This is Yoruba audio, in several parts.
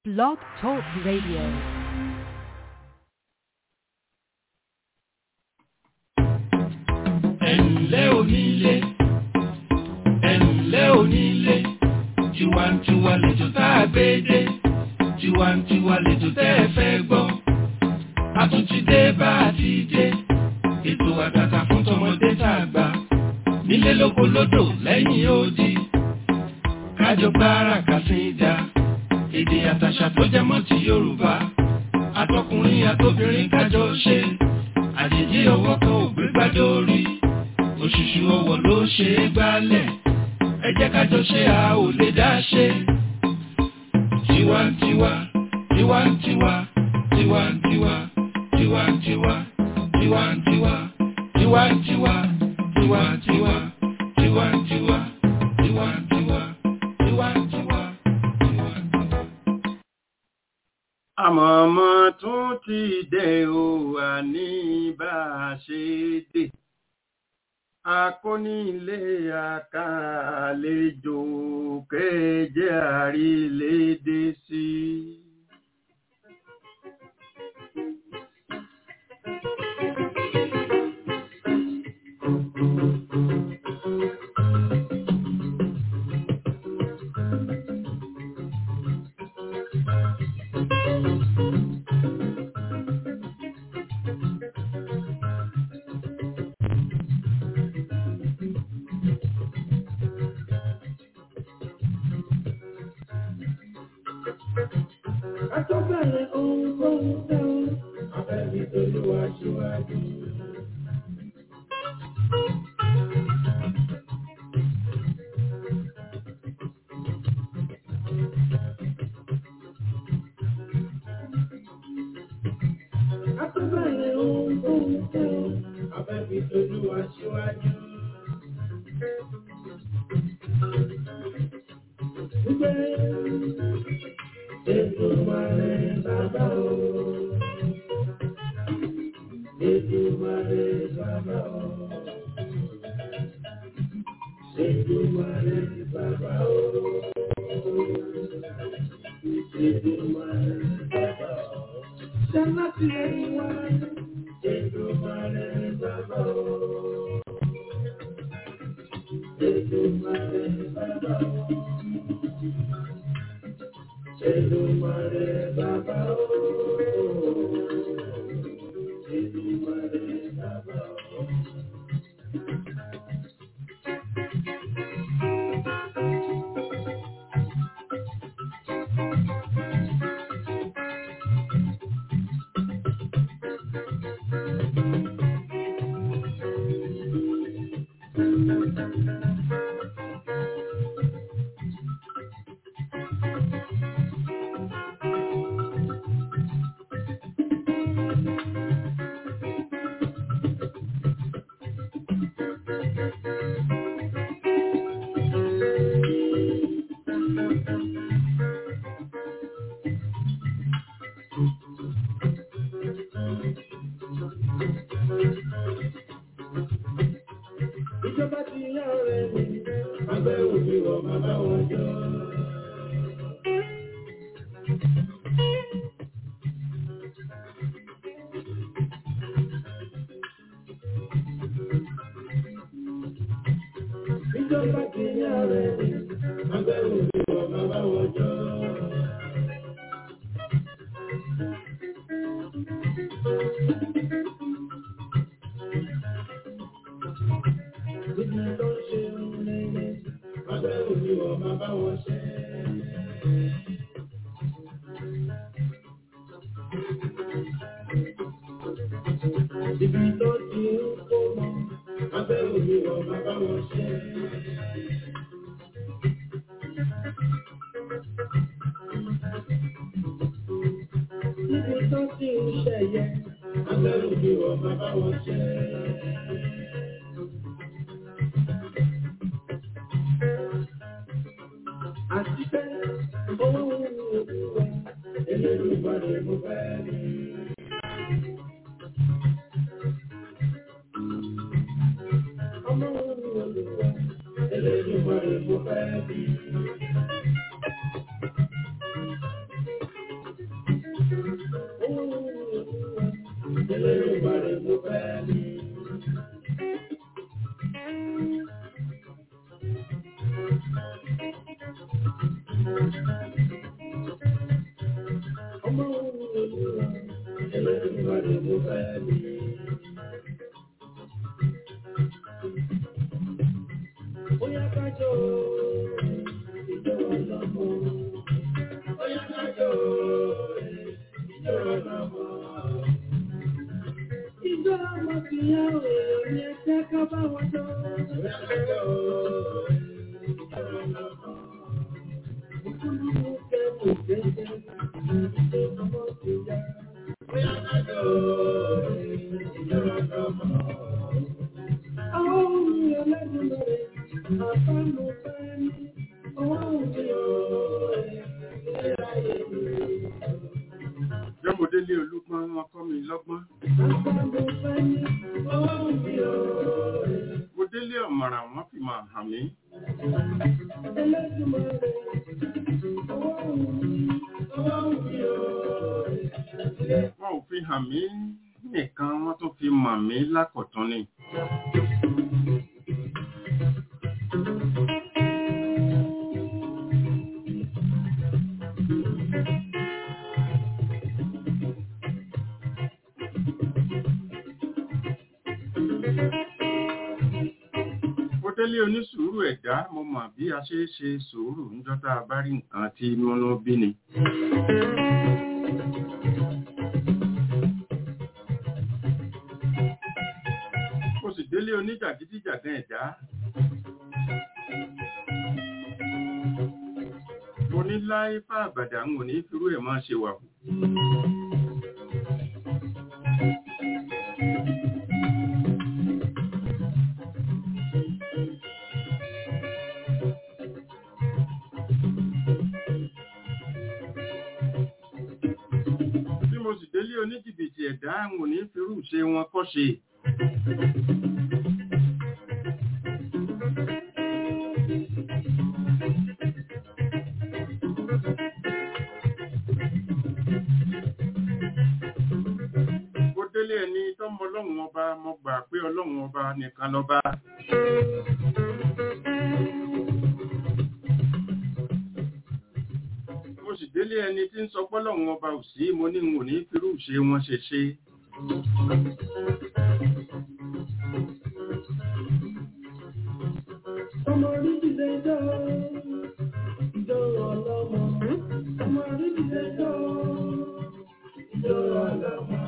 Blog Talk Radio. ẹ̀ǹlẹ́ onílé ẹ̀ǹlẹ́ onílé tiwantiwa lẹ́jọ́ tá a gbé dé tiwantiwa lẹ́jọ́ tẹ́ ẹ fẹ́ gbọ́ a tún ti dé bá a ti dé ètò àtàtà fún tọmọdé tá a gbà nílé lóko lódò lẹ́yìn odi kájọ gbára kàsíńdà èdè àtàṣà tó jẹ mọ́ ti Yorùbá àtọkùnrin àtobìnrin kájọ ṣe àjèjì ọwọ́ kan ò gbé gbádé orí òṣùṣù ọwọ́ ló ṣe é gbálẹ̀ ẹ jẹ́ kájọ ṣe a ò lè dá ṣe. tiwantiwa tiwantiwa tiwantiwa tiwantiwa tiwantiwa tiwantiwa tiwantiwa tiwantiwa tiwantiwa tiwantiwa tiwantiwa. àmọ̀mọ́ tún ti dé o àní bá a ṣe dé akónílé àkàlejò kéje àrílédé sí. Àtọ́bẹ̀rẹ̀ ohun tó ń tẹ́ ọ, abẹ́bí tolúwa ṣíwájú. Àtọ́bẹ̀rẹ̀ ohun tó ń tẹ́ ọ, abẹ́bí tolúwa ṣíwájú. Gbé Èdùmàrè bàbá o. Èdùmàrè bàbá o. Èdùmàrè bàbá o. Èdùmàrè bàbá o. Ṣáná ti ẹ̀yìn wá. Èdùmàrè bàbá o. Èdùmàrè bàbá o. Èdùmàrè bàbá o. Èdùmàrè bàbá o. Ìjọba ti yá ọ̀rẹ́ mi, abẹ́ òbí wọ̀ bàbá wọn jọ. Ìjọba ti yá ọ̀rẹ́ mi, abẹ́ òbí wọ̀ bàbá wọn jọ. Ibi tó ń ṣe ń rere, abẹ́ òbí wọ̀ bàbá wọn ṣe. Ibi tó ti ń kó mọ́, abẹ́ òbí wọ̀ bàbá wọn ṣe. Ibi tó ti ń ṣẹ̀yẹ, abẹ́ òbí wọ̀ bàbá wọn ṣe. Àti pé owó olúwa, Elédùmarè mo fẹ́ rí. Ọmọ olúwa, Elédùmarè mo fẹ́ rí. Bóyá kájọ ìjọ ọlọ́mọ. Bóyá kájọ ìjọ ọlọ́mọ. Ìjọ ọmọ ti yá òòrùn ní ẹgbẹ́ ká bá wọn jọ. Bóyá kájọ ìjọ ọlọ́mọ. Ìkúlù kẹ́kọ̀ọ́ gẹ́gẹ́ ìjọ ọmọ ti yá. Bóyá kájọ ìjọ ọlọ́mọ. Àwọn ohun ẹlẹ́dùn rẹ̀. Jọ́mọdélé olúgbọ́n wọn kọ́ mi lọ́gbọ́n. Mo délé ọ̀mọ̀ràn wọn fi máa hàn mí. Wọ́n ò fi hàn mí nìkan wọ́n tún fi mọ̀ mí lákọ̀tún ni. Mo délé onísùúrù ẹ̀dá mo mọ̀ bí a ṣe é ṣe sùúrù níjọ́ tá a bá rí nǹkan tí múnú bí ni. Mo sì délé oníjàgídíjàgan ẹ̀dá. Mo ní láé fà àbàdà ń wò ní firú ẹ̀ máa ṣe wà hù. Bí mo sì délé oníjìbìtì ẹ̀dá ń wò ní firú ṣe wọn kọ́ ṣe. Mo délé ẹni tọ́mọ ọlọ́run ọba mo gbà pé ọlọ́run ọba nìkan lọ́ba. Mo sì délé ẹni tí ń sọ pọ́lọ́run ọba ò sí mo ní n ò ní firú ṣe wọn ṣe ṣe. Ọmọ orí ìdílé jọ, ìjọ ọlọ́mọ. Ọmọ orí ìdílé jọ, ìjọ ọlọ́mọ.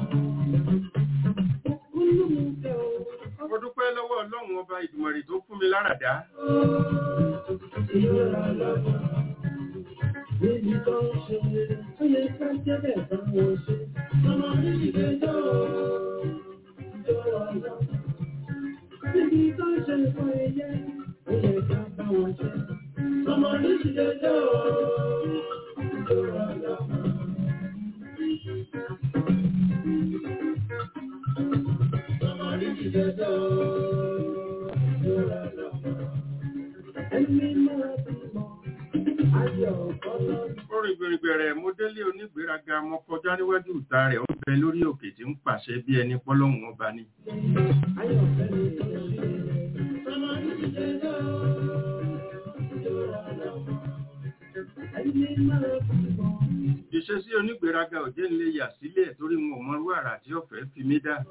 Kúlù mú kẹ́ o. Mo dúpẹ́ lọ́wọ́ ọlọ́run ọba ìdùmọ̀rì tó fún mi láradá. Ìjọ ọlọ́mọ. Níbi tó ń ṣe, ó yẹ ká jẹ́ bẹ̀ bá wọn ṣe. Ọmọ orí ìdílé jọ, ìjọ ọlọ́mọ. Níbi tó ń ṣe fún ẹyẹ, ó yẹ ká bá wọn ṣe. Ọmọ orí ìdílé jọ, ìjọ ọlọ́mọ. Ọmọ orí ìdílé jọ, ìjọ ọlọ́mọ. Ẹni máa bímọ, ayọ̀ ọlọ́run. Orin gbèrègbèrè mo délé onígbéraga mo kọjá níwájú ìta rẹ̀ ó ń bẹ lórí òkè tí ń pàṣẹ bí ẹni pọ́lọ́hun ọba ni. Ayọ̀ fẹ́mi tó ṣe. Ọmọ orí ìdílé jọ, ìjọ ọlọ́mọ. Ẹni máa bímọ. Ìṣesí onígbéraga òjé ń lè yà sílẹ̀ torí wọn ò mọrú àrà tí ọ̀fẹ́ fi mí dá.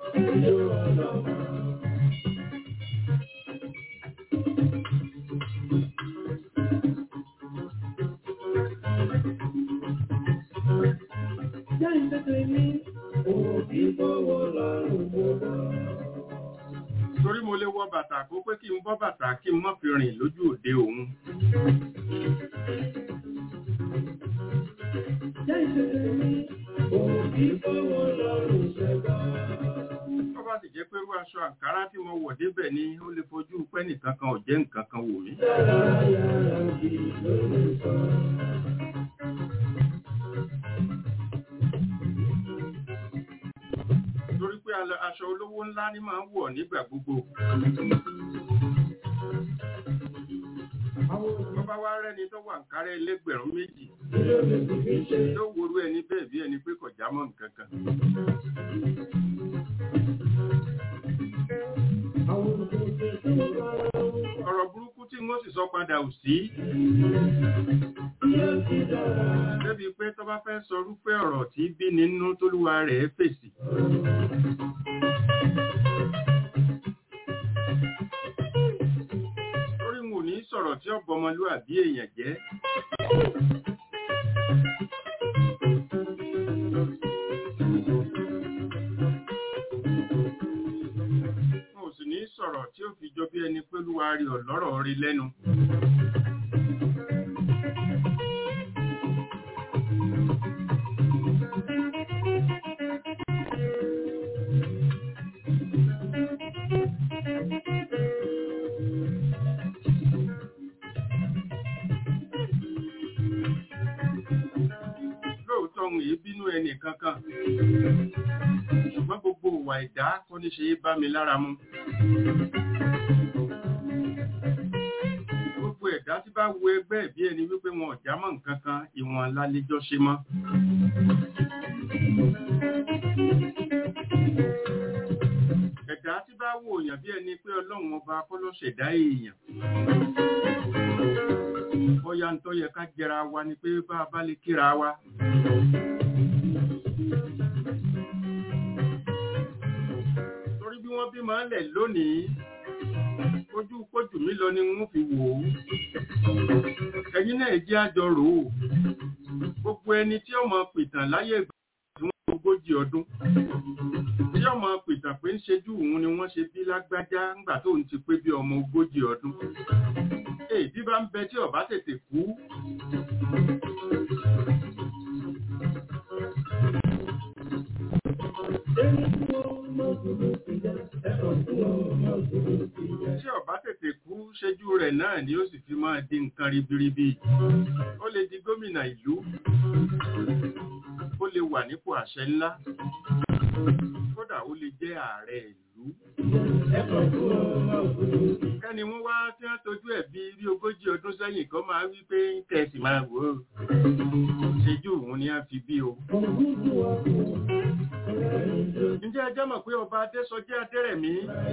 Jẹ́ ìtẹ́tẹ́ ní òbí bọ́wọ́ lọ́rùn gbogbo. Torí mo lè wọ bàtà kó pé kí n bọ́ bàtà kí n má fi rìn lójú òde òun. Jẹ́ ìtẹ́tẹ́ ní òbí bọ́wọ́ lọ́rùn gbogbo. Tó bá sì jẹ́ pé irú aṣọ àǹkárá tí mo wọ̀ débẹ̀ ni ó lè fojú pẹ́ nìkan kan ò jẹ́ nǹkan kan wò mí. Dára yára bí lórí sọ. Torí pé ala- aṣọ olówó ńlá ni máa ń wọ̀ nígbà gbogbo. Tó bá wá rẹ́ni tó wà àǹkárá ẹlẹ́gbẹ̀rún méjì yóò worú ẹni bẹ́ẹ̀ bí ẹni pé kò já mọ́ nǹkan kan. ọ̀rọ̀ burúkú tí wọ́n sì sọ padà ò sí. débi pé tó bá fẹ́ sọ rúfẹ́ ọ̀rọ̀ tí bí nínú tólúwa rẹ̀ fèsì. Torí wọn ò ní sọ̀rọ̀ tí ọ̀bọ ọmọlúwàbí èèyàn jẹ́. Wọn ò sì ní sọ̀rọ̀ tí ó fi jọ bí ẹni pé olúwa rí ọ̀lọ́rọ̀ rí lẹ́nu. lóòótọ́ ohun èyí bínú ẹnì kankan ṣùgbọ́n gbogbo ìwà ìdá kọ́ ní ṣe é bá mi lára mu gbogbo ẹ̀dá tí bá wo ẹgbẹ́ bí ẹni wípé wọn ò já mọ́ nǹkan kan ìwọ̀n lálejọ́ ṣe mọ́ ẹ̀dá tí bá wo èèyàn bí ẹni pé ọlọ́run ọba kọ́ ló ṣẹ̀dá èèyàn bóyá ń tó yẹ ká jẹra wa ni pé bá a bá lè kíra wa. torí bí wọ́n bí máa ń lẹ̀ lónìí ojú kójú mi lọ ni wọ́n fi wò ó. ẹ̀yin náà jẹ́ àjọ rò ó. gbogbo ẹni tí ó máa pìtàn láyé ìgbà tí wọ́n ogójì ọdún tí ọmọ pìtàn pé ń ṣejú òun ni wọ́n ṣe bí lágbájá ńgbà tó ń ti pé bí ọmọ ogójì ọdún èdí bá ń bẹ tí ọba tètè kú tí ọba tètè kú ṣẹ́jú rẹ̀ náà ni ó sì fi máa di nǹkan ribiribi ó lè di gómìnà ìlú ó lè wà nípò àṣẹ ńlá kódà ó lè jẹ́ ààrẹ ìlú kẹ́ni wọ́n wá tí wọ́n tọ́jú ẹ̀ bí bí ogójì ọdún sẹ́yìn kan máa wí pé kẹ̀sì máa wò ó ṣejú òun ni a fi bí o. ǹjẹ́ ẹ jẹ́ mọ̀ pé ọba adésọjí adérẹ̀mí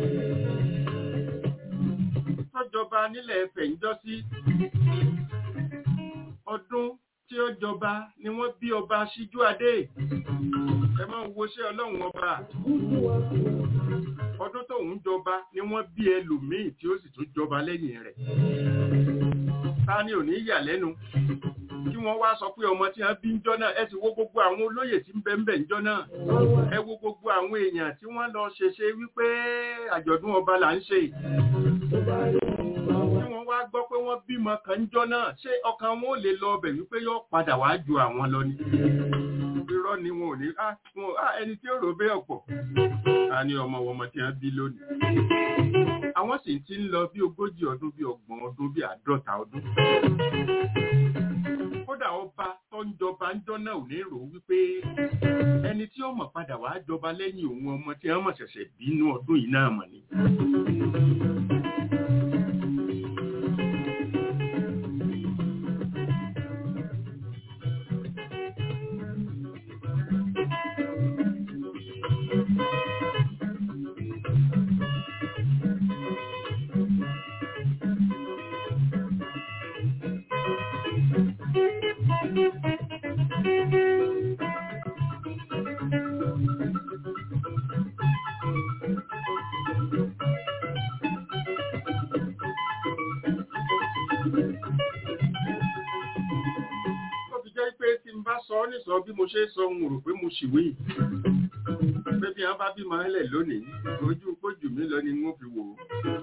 tọ́jọba nílẹ̀ ẹ̀fẹ̀ ń jọ sí ọdún tí ó jọba ni wọ́n bí ọba síjú adé ẹ máa ń woṣẹ́ ọlọ́run ọba ọdún tóun jọba ni wọ́n bí ẹlòmíì tí ó sì tún jọba lẹ́yìn rẹ̀ ta ni ò ní yà lẹ́nu kí wọ́n wá sọ pé ọmọ tí wọ́n bí ń jọ́ náà ẹ sì wo gbogbo àwọn olóyè tí ń bẹ ń bẹ ń jọ́ náà ẹ wo gbogbo àwọn èèyàn tí wọ́n lọ ṣeṣe wípé àjọ̀dún ọba là ń ṣe tí wọ́n wá gbọ́ pé wọ́n bímọ kan ń jọ́ náà ṣé ọkàn wọn ò lè lọ ọbẹ̀ wípé yóò padà wá ju àwọn lọ ni irọ́ ni wọn ò ní ẹni tí ó rò bẹ́ẹ̀ pọ̀ a ní ọmọ ọmọ tí wọ́n bí lónìí àwọn sì ti ń lọ bí ogójì ọdún bí ọgbọ̀n ọdún bí àádọ́ta ọdún kódà ọba tó ń jọba ń jọ náà ò ní rò wípé ẹni tí ó mọ̀ padà wá jọba lẹ́yìn òun ọmọ tí wọ́n mọ̀ ṣẹ̀ṣẹ̀ bínú ọdún yìí náà mọ̀ ni. sọ bí mo ṣe sọ ń rò pé mo ṣìwé pé bí wọ́n bá bí máa lẹ̀ lónìí ojú pójù mi lọ ni wọ́n fi wò ó.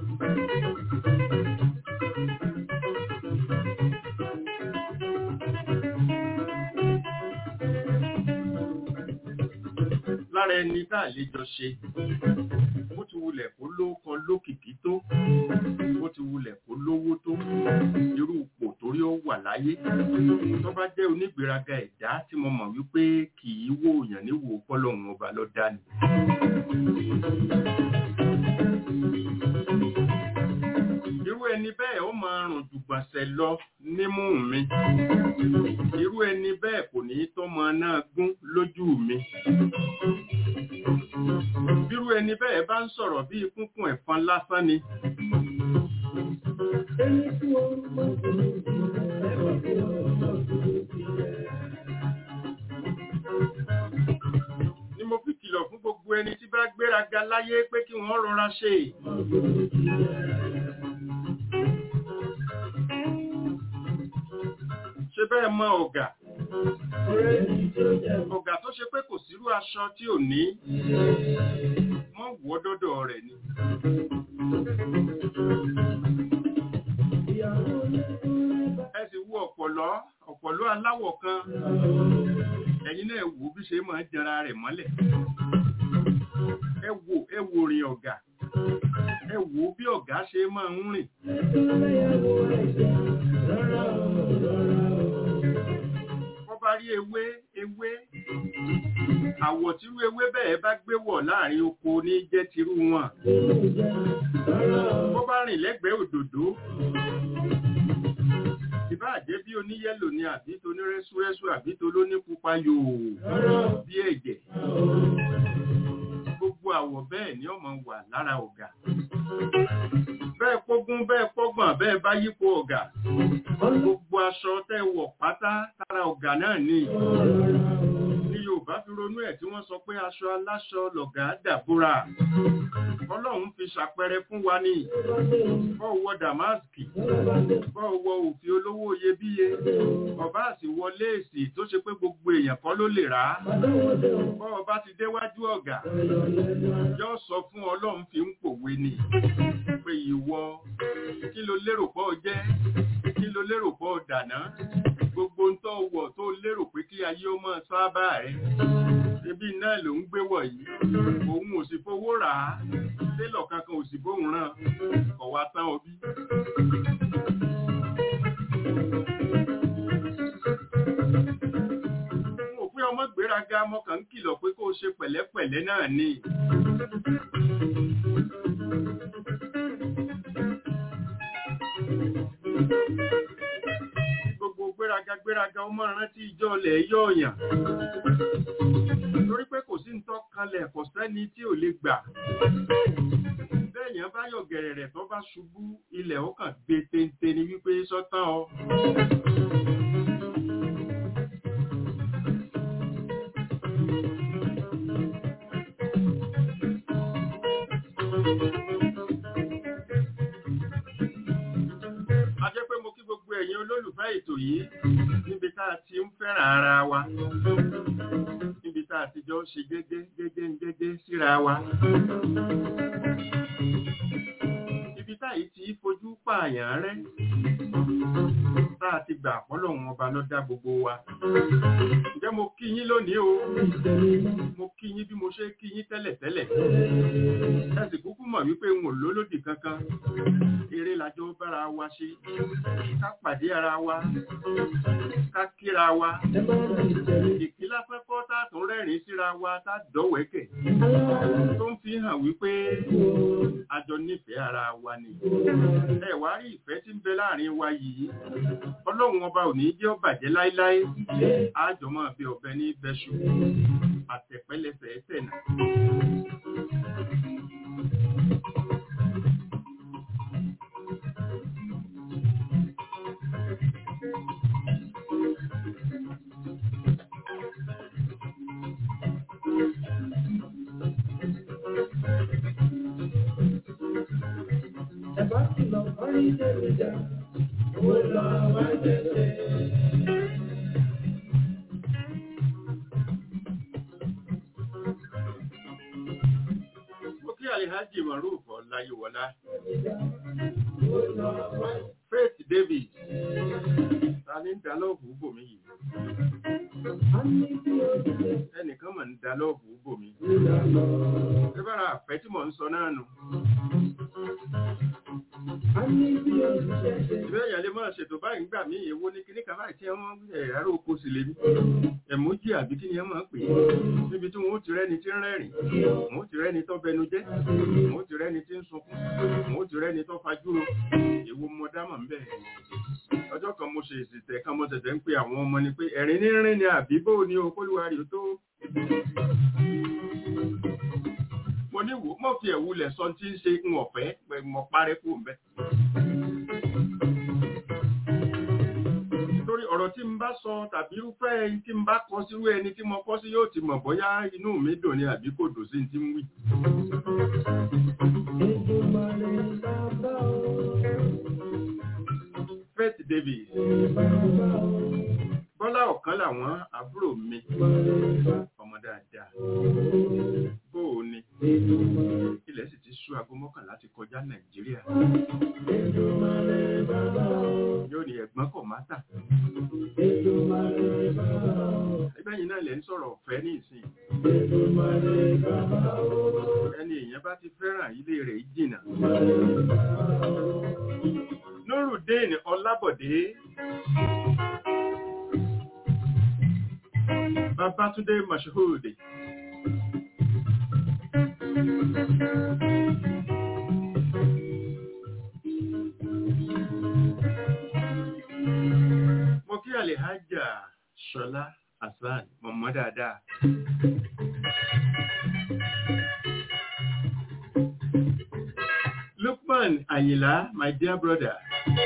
lára ẹni tá a lè jọ ṣe bó ti wulẹ̀ kó lókan lókìkí tó bó ti wulẹ̀ kó lówó tó irú ipò torí ó wà láyé tó bá jẹ́ onígbéraga ẹ̀dá tí mo mọ̀ wípé kì í wò yàn níwò fọ́lọ́hun ọba ló dá ni. irú ẹni bẹ́ẹ̀ ó máa rùn jùgbọ̀nsẹ̀ lọ nímú mi irú ẹni bẹ́ẹ̀ kò ní tọ́mọ náà gún lójú mi bírú ẹni bẹ́ẹ̀ bá ń sọ̀rọ̀ bí kúnkún ẹ̀fọn lásán ni ẹni tí bá gbéraga láyé pé kí wọ́n rọra ṣe ṣe bẹ́ẹ̀ mọ ọ̀gá ọ̀gá tó ṣe pé kò sírú aṣọ tí ò ní wọ́n wọ́ dọ́dọ̀ rẹ̀ ni ẹ sì wo ọ̀pọ̀lọ́ ọ̀pọ̀lọ́ aláwọ̀ kan ẹ̀yin náà wò bí ṣe máa ń jẹra rẹ̀ mọ́lẹ̀ ẹ wò ẹ wò rìn ọ̀gá ẹ wò bí ọ̀gá ṣe máa ń rìn wọ́n bá rí ewé ewé àwọ̀ tírú ewé bẹ́ẹ̀ bá gbé wọ̀ láàrin oko ní jẹ́ tirú wọn wọ́n bá rìn lẹ́gbẹ̀ẹ́ òdòdó ìbá jẹ́ bí oníyẹ́lò ni àbí tó ní rẹ́súrẹ́sú àbí tó ló ní pupa yòò bí ẹ̀jẹ̀ gbogbo àwọ̀ bẹ́ẹ̀ ni ọmọ wà lára ọ̀gá bẹ́ẹ̀ pógún bẹ́ẹ̀ pọ́gbọ̀n bẹ́ẹ̀ bá yípo ọ̀gá gbogbo aṣọ tẹ́ wọ̀ pátá tára ọ̀gá náà ni ní Yorùbá fi ronú ẹ̀ tí wọ́n sọ pé aṣọ aláṣọ lọ̀gá dàbúrà Ọlọ́run fi ṣàpẹẹrẹ fún wa ní bọ́ọ̀wọ́ dàmáàsì bọ́ọ̀wọ́ òfin olówó iyebíye ọba àsì wọ léèsì tó ṣe pé gbogbo èèyàn kọ́ ló lè rà á bọ́ọ̀ bá ti déwájú ọ̀gá yóò sọ fún Ọlọ́run fi ń pòwe ni pé ìwọ kí ló lérò pọ̀ jẹ́ kí ló lérò pọ̀ dàná gbogbo ń tọ́ wọ̀ tó lérò pé kí ayé ó máa sábà rẹ̀ ebi náà ló ń gbé wọ̀ yìí òun ò sì fowó rà á télọ̀ kankan ò sì bóun ràn kọ̀ wá tán ọbí. mo pé ọmọ gbéraga mọ́kàn ń kìlọ̀ pé kó o ṣe pẹ̀lẹ́pẹ̀lẹ́ náà ni. gbogbo gbéraga gbéraga ó máa rántí ìjọ ilẹ̀ yọ̀ọ̀yàn torí pé kò sí ń tọ́ kalẹ̀ kò sẹ́ni tí ò lè gbà bẹ́ẹ̀yàn bá yọ̀ gẹ̀rẹ̀rẹ̀ tó bá ṣubú ilẹ̀ ó kàn gbé téńté ni wípé sọ́tàn ọ. a jẹ́ pé mo kí gbogbo ẹ̀yin olólùfẹ́ ètò yìí níbi tá a ti ń fẹ́ràn ara wa níbi tá a ti jọ ṣe gẹ́gẹ́ gẹ́gẹ́ gẹ́gẹ́ síra wa ibi táyìí ti fojú pààyàn rẹ́ tá a ti gbà pọ́lọ́hún ọba ló dá gbogbo wa ǹjẹ́ mo kí yín lónìí o mo kí yín bí mo ṣe kí yín tẹ́lẹ̀tẹ́lẹ̀ ẹ sì kúkú mọ̀ wípé n ò lólódì kankan eré lájọ bára wa ṣe ká pàdé ara wa ká kíra wa ìkílá pẹ́pọ́ tá tún rẹ́rìn síra wa tá dọ̀wẹ́kẹ̀ tó ń fi hàn wípé a jọ nífẹ̀ẹ́ ara wa ni ẹ wá rí ìfẹ́ tí ń bẹ láàrin wa yìí ọlọ́run ọba ò ní jẹ́ ó bàjẹ́ láíláí àjọ máa fi ọ̀bẹ ní bẹ́ṣù àtẹ̀pẹ́lẹsẹ̀ tẹ̀nà. Ẹ̀bá kìlọ̀ orí jẹ́rìjà, owó lọ wá jẹ́jẹ́. Mo kí Alihaji Maruf Ọláyíwọlá, Owó lọ wá Faith David, ta ní ń da lọ́ọ̀bù bòmí yìí? a ní bí oṣù Ẹnìkan mà ń da lọ́ọ̀bù bòmí. ìlànà. Ẹ bára àfẹ́ tí mò ń sọ náà nù. A ní bí oṣù ṣẹ̀ṣẹ̀. Ìwé èèyàn lè máa ṣètò báyìí ń gbà mí èwo ní kíní kan báyìí tí wọ́n ẹ̀rọ oko sì lè mí. Ẹ̀mójì àbí kí ni ẹ máa ń pè é. Níbi tí wọ́n ó ti rẹ́ni tí ń rẹ́rìn, wọ́n ó ti rẹ́ni tó bẹnu jẹ́, wọ́n ó ti rẹ́ni tí ń sunkún, wọ́n ó ti rẹ́ni tó fajúro. Èwo mo dámọ̀ ń bẹ̀. Ọjọ́ kan mo ṣe ìsìtẹ̀ kan mo tẹ̀tẹ̀ ń pe àwọn ọmọ ni pé ẹ̀rín ní rìn ni àbí bó ni o kólúwa rí o tó. Mo ní wò mọ̀ fi ẹ̀wulẹ̀ sọ tí ń ṣe ń ọ̀fẹ́ pẹ̀ mọ̀ parẹ́ kú ń bẹ́. torí ọ̀rọ̀ tí n bá sọ tàbí irúfẹ́ ẹni tí n bá kọ sírú ẹni tí mo kọ sí yóò ti mọ̀ bóyá inú mi dùn ni àbí kò dùn sí ti ń wí. Èdùmàrè bàbá o. Faith Davis Bàbá o. Bọ́lá ọ̀kan làwọn àbúrò mi Màrè bàbá ọmọ dáadáa o. bó o ní Èdùmàrè. ilẹ̀ sì ti sú aago mọ́kànlá ti kọjá Nàìjíríà Èdùmàrè bàbá o. yóò ní ẹ̀gbọ́n kọ̀ má tà Èdùmàrè bàbá o. ẹgbẹ́ yìí náà lẹ́ ń sọ̀rọ̀ ọ̀fẹ́ ní ìsìn Èdùmàrè bàbá o. ẹni èèyàn bá ti fẹ́ràn ilé rẹ̀ yìí jìnnà Màrè bàbá o. Nurudeen Ọlábọ̀dé Babátúndé Mashood mo kí Alhaja Ṣọlá Hasan mọ̀mọ́ dáadáa Lukman Ayinla my dear brother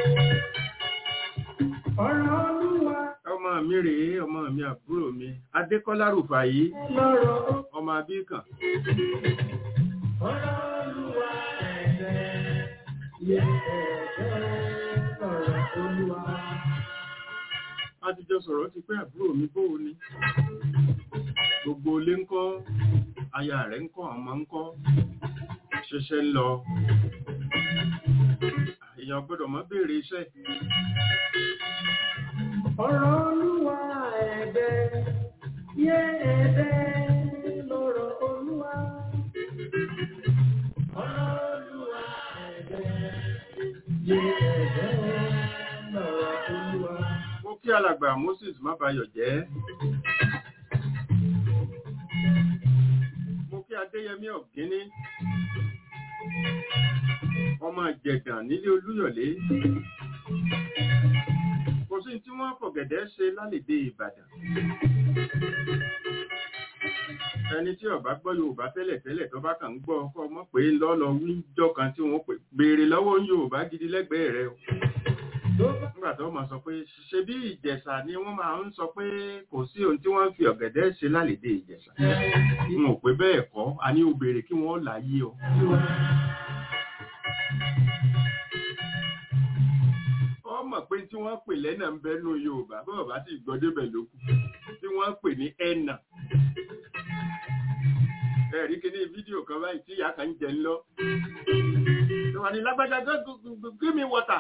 Ọ̀rọ̀ Olúwa ọmọ mi rèé ọmọ mi àbúrò mi Adékọ́lá Rùfàyí lọ́rọ̀ ó. ọmọ abíkàn Ọ̀rọ̀ Olúwa ẹ̀fẹ̀. Yẹ ẹ̀fẹ̀ ọ̀rọ̀ Olúwa. a ti jọ sọ̀rọ̀ ti pé àbúrò mi bóò ni gbogbo ilé ń kọ́ aya rẹ̀ ń kọ́ ọmọ ń kọ́ ṣẹ̀ṣẹ̀ ń lọ èèyàn gbọ́dọ̀ mọ́ béèrè iṣẹ́ Ọ̀rọ̀ Olúwa ẹ̀fẹ̀. Yẹ ẹ̀fẹ̀ lọ́rọ̀ Olúwa. Ọ̀rọ̀ Olúwa ẹ̀fẹ̀. Yẹ ẹ̀fẹ̀ lọ́rọ̀ Olúwa. mo kí alàgbà Moses mábayọ̀ jẹ́ mo kí Adéyẹmí Ọ̀gíní ọmọ ìjẹ̀gàn nílé Olúyọ̀lé kò sí tí wọ́n fọ̀gẹ̀dẹ̀ ṣe lálèdè Ìbàdàn ẹni tí ó bá gbọ́ Yorùbá tẹ́lẹ̀ tẹ́lẹ̀ tó bá kàn ń gbọ́ ọkọ ọmọ pé lọ́lọ́ wíjọ́ kan tí wọ́n pè béèrè lọ́wọ́ Yorùbá gidi lẹ́gbẹ̀ẹ́ rẹ o nígbà tó máa sọ pé ṣe bí Ìjẹ̀ṣà ni wọ́n máa ń sọ pé kò sí ohun tí wọ́n fi ọ̀gẹ̀dẹ̀ ṣe lálèdè Ìjẹ̀ṣà n ò pé bẹ́ẹ̀ kọ́ a ní o béèrè kí wọ́n láyé ọ ọmọ pé tí wọ́n pè lẹ́nà ń bẹ́nu Yorùbá bọ́ọ̀ bá sì gbọ́ débẹ̀ lókù tí wọ́n pè ní ẹ̀nà ẹ̀rí kìíní fídíò kan báyìí tí ìyá kan ń jẹ ńlọ tó wà ní lágbájá give me water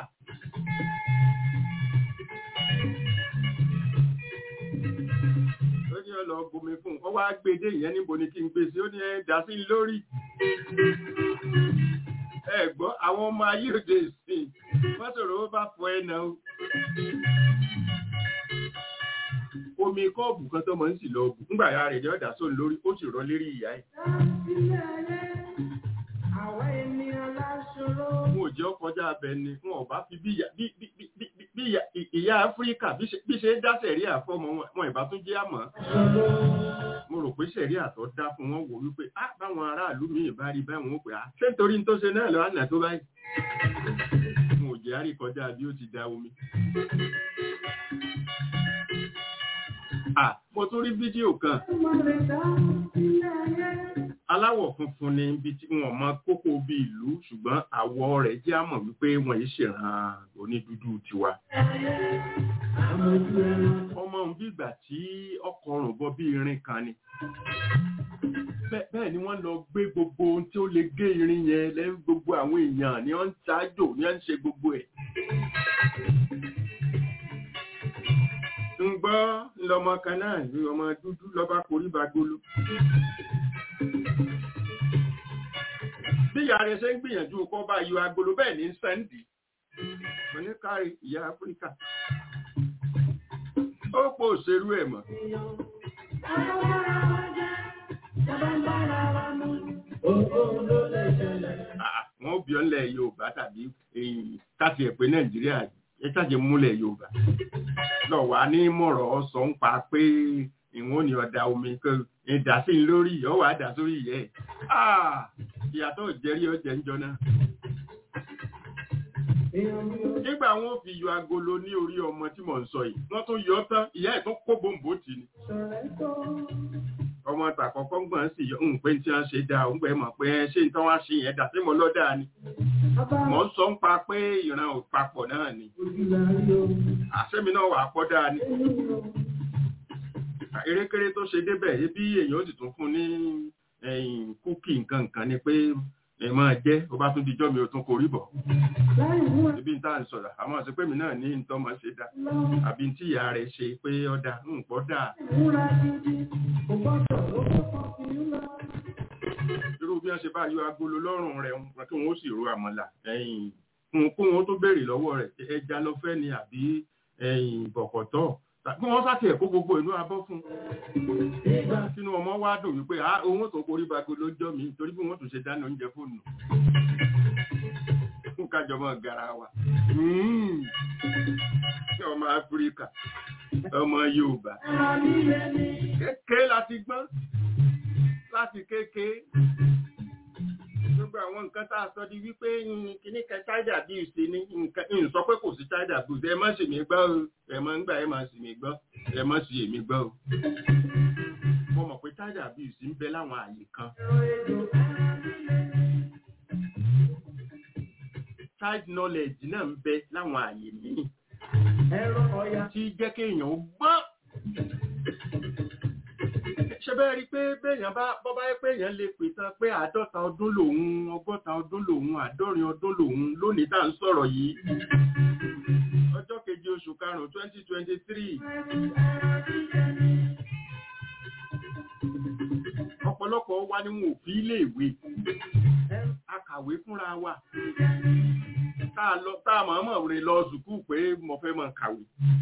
ó ní ọlọ bomi fún un ó wá gbé dé ìyẹn níbo ni kí n gbé sí ó ní ẹ dá sí lórí ẹ gbọ́ àwọn ọmọ ayé òde ìsìn wọ́n sọ̀rọ̀ ó bá fọ ẹ̀nà o omi kọ́ọ̀bù kan tó mọ̀ ń sì lọ bù ńgbà ya rẹ̀ ní ọ̀dà sóun lórí ó sì rọ lérí ìyá ẹ̀ Àwa ènìyàn láṣọrọ. fún òjò ọkọjá abẹ ni fún ọba fi bí ìyá- bí- bí- bí- bí- bí- bí ìyá- ìyá áfíríkà bí ṣe- bí ṣe dá sẹ̀rí àfọmọ wọn- wọn ìbá tún jẹ́ àmọ́ mo rò pé sẹ̀rí àtọ́ dá fún wọn wò wípé á báwọn aráàlú míì bá rí báwọn ó pè á ṣé nítorí tó ṣe náà lọ àná tó báyìí mo ò jẹ́ àríkọjá bí ó ti da omi. Ah, mo tún rí fídíò kan aláwọ̀ funfun ni ibi tí wọ́n mọ kókó bí ìlú ṣùgbọ́n àwọ̀ rẹ̀ jẹ́ àmọ̀ wípé wọ́n yìí ṣèràn onídúdú tiwa. ọmọ òun bí ìgbà tí ọkọ̀ ọrùn bọ́ bí irin kan ni. Bẹ́- bẹ́ẹ̀ ni wọ́n lọ gbé gbogbo ohun tí ó lè gé irin yẹn lẹ́yìn gbogbo àwọn èèyàn ni wọ́n ń ṣáájò ni wọ́n ń ṣe gbogbo ẹ̀. ń gbọ́ lọmọ kan náà ní ọmọ dúdú lọ́ba korí bagolo. bí ìyá rẹ̀ ṣe ń gbìyànjú kọ́ bá yọ agolo bẹ́ẹ̀ ní sẹ́ńdì oníkárí ìyá áfíríkà ó pò òṣèrú ẹ̀ mọ́ Ah, wọn ò bí ọ́ ńlẹ̀ yorùbá tàbí eh, káti ẹ̀ pé nàìjíríà ẹ ṣàjẹ múlẹ̀ yorùbá lọ wà ní mọ̀rọ̀ sọ ń pa pé ìwọ̀n ni ọ̀dà omi kan ìdá sí i lórí ọwọ́ àdá sórí ìyẹ́ ẹ̀ ìyàtọ̀ jẹ́rí ọjẹ́ ń jọ náà nígbà wọn fi yọ agolo ní orí ọmọ tí mò ń sọ yìí wọ́n tún yọ tán ìyá ẹ̀ tún kó bòǹbò tì ní ọmọ tàkọ́kọ́ gbọ̀n sì yọ ń pé tí wọ́n ṣe dáa ń pẹ́ mọ̀ pé ṣé ń tán wá ṣe yẹn dà sí mo lọ́dà ni mò ń sọ ń pa pé ìran ò papọ̀ náà ni àṣẹ́mi náà wà pọ̀ dáa ni erékeré tó ṣe débẹ̀ ebi èèyàn ó sì tún fún ní ẹ̀yìn kúkì nǹkan nǹkan ni pé ẹ máa jẹ́ ó bá tún dijọ́ mi ò tún korí bọ̀ ibi ń tà ń sọ̀rọ̀ àmọ́ ṣe pé mi náà ní nǹkan ọmọ ṣe dá àbí tí ìyá rẹ̀ ṣe pé ọ̀dà ń pọ̀ dáa irú bí wọ́n ṣe bá yọ agolo lọ́rùn rẹ̀ wọn kí wọ́n ó sì ro àmàlà ẹ̀yìn fún kó wọn tó béèrè lọ́wọ́ rẹ̀ ẹja lọ fẹ́ ni àbí ẹ̀yìn bọ̀kọ̀tọ̀ bí wọ́n sáti ẹ̀kọ́ gbogbo inú abọ́ fún sínú ọmọ wá dùn wípé a òun tó korí bago lójọ́ mi torí bí wọ́n tún ṣe dáná oúnjẹ fóònù fún kájọmọ́ gara wa ọmọ áfíríkà ọmọ yorùbá kékeré láti gbọ́n láti kékeré gbogbo àwọn nǹkan tá a sọ di wípé kíní kan child abuse ni nǹkan ń sọ pé kò sí child abuse ẹ má sì mí gbọ́ o ẹ má ń gbà ẹ má sì mí gbọ́ ẹ má sì èmi gbọ́ o. mo mọ̀ pé child abuse ń bẹ láwọn àyè kan. child knowledge náà ń bẹ láwọn àyè míì. tí jẹ́ kéèyàn gbọ́n ṣe bẹ́ẹ̀ rí pé béèyàn bá bọ́ bá yẹ pé èèyàn lè pè tán pé àádọ́ta ọdún lòun ọgọ́ta ọdún lòun àádọ́rin ọdún lòun lónìí tá à ń sọ̀rọ̀ yìí ọjọ́ keje oṣù karùn-ún twenty twenty three ọ̀pọ̀lọpọ̀ wa ni wọn ò fi iléèwé akàwé fúnra wa tá a lọ tá a mọ̀ọ́mọ̀ rìn lọ sùkúù pé mo fẹ́ mọ̀ kàwé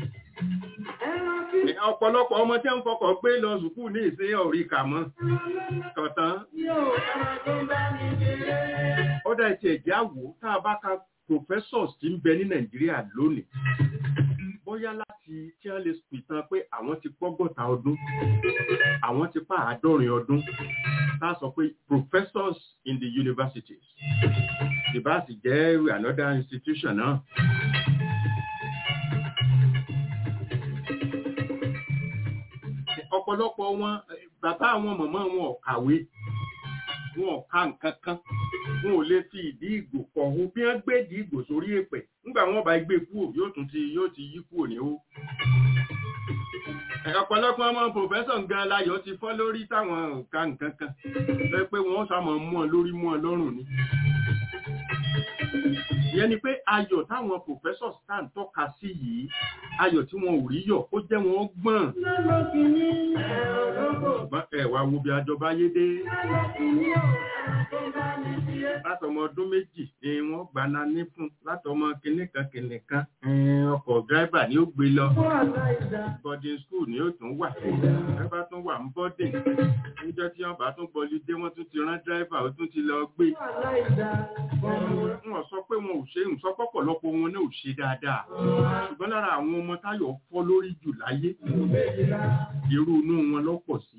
ọ̀pọ̀lọpọ̀ ọmọ tí ń fọkọ̀ gbé lọ sùkúù ní ìsìn ọ̀rí kà mọ́ kọ̀tán ó dá ìtì ẹ̀jẹ̀ àwò tá a bá ka professors tí ń bẹ ní nàìjíríà lónìí bóyá láti tí wọ́n lè pìtàn pé àwọn ti pọ́gọ́ta ọdún àwọn ti pa àádọ́rin ọdún tá a sọ pé professors in the universities ìbá sì jẹ́ another institution náà. ọ̀pọ̀lọpọ̀ wọn bàbá àwọn mọ̀mọ́ wọn ò kàwé wọn ò ka nǹkan kan wọn ò lè fi ìdí ìgbò kọ̀ọ̀hún bí wọ́n gbé ìdí ìgbò sórí èpẹ̀ nígbà wọn bá gbé kúrò yóò tún ti yóò ti yí kúrò ní ó. ọ̀pọ̀lọpọ̀ ọmọ pòfẹ́sọ̀ gan láyọ̀ ti fọ́ lórí táwọn ò ka nǹkan kan lọ pé wọ́n sá mọ̀ mú ọ lórí mú ọ lọ́rùn ni. ìyẹn ni pé ayọ̀ táwọn pòfẹ́sọ̀ tá ń tọ́ka sí yìí ayọ̀ tí wọn ò rí yọ̀ ó jẹ́ wọn gbọ́n. ṣùgbọ́n ẹ wá wo bí àjọba yé dé. látọmọ ọdún méjì ni wọ́n gbaná ní fún látọmọ kìnìkan kìnìkan ọkọ̀ dírẹ́bà ni ó gbé lọ. boarding school ni ó tún wà. dírẹ́bà tún wà ń bọ́dìn. níjọ́ tí wọ́n bá tún bọ́lí dé wọ́n tún ti rán dírẹ́bà ó tún ti lọ gbé. wọ́n sọ pé wọn ò ṣe ń sọ pọ̀pọ̀lọpọ̀ wọn náà ò ṣe dáadáa. ṣùgbọ́n lára àwọn ọmọ táyọ̀ fọ́ lórí jù láyé irú inú wọn lọ́pọ̀ sí.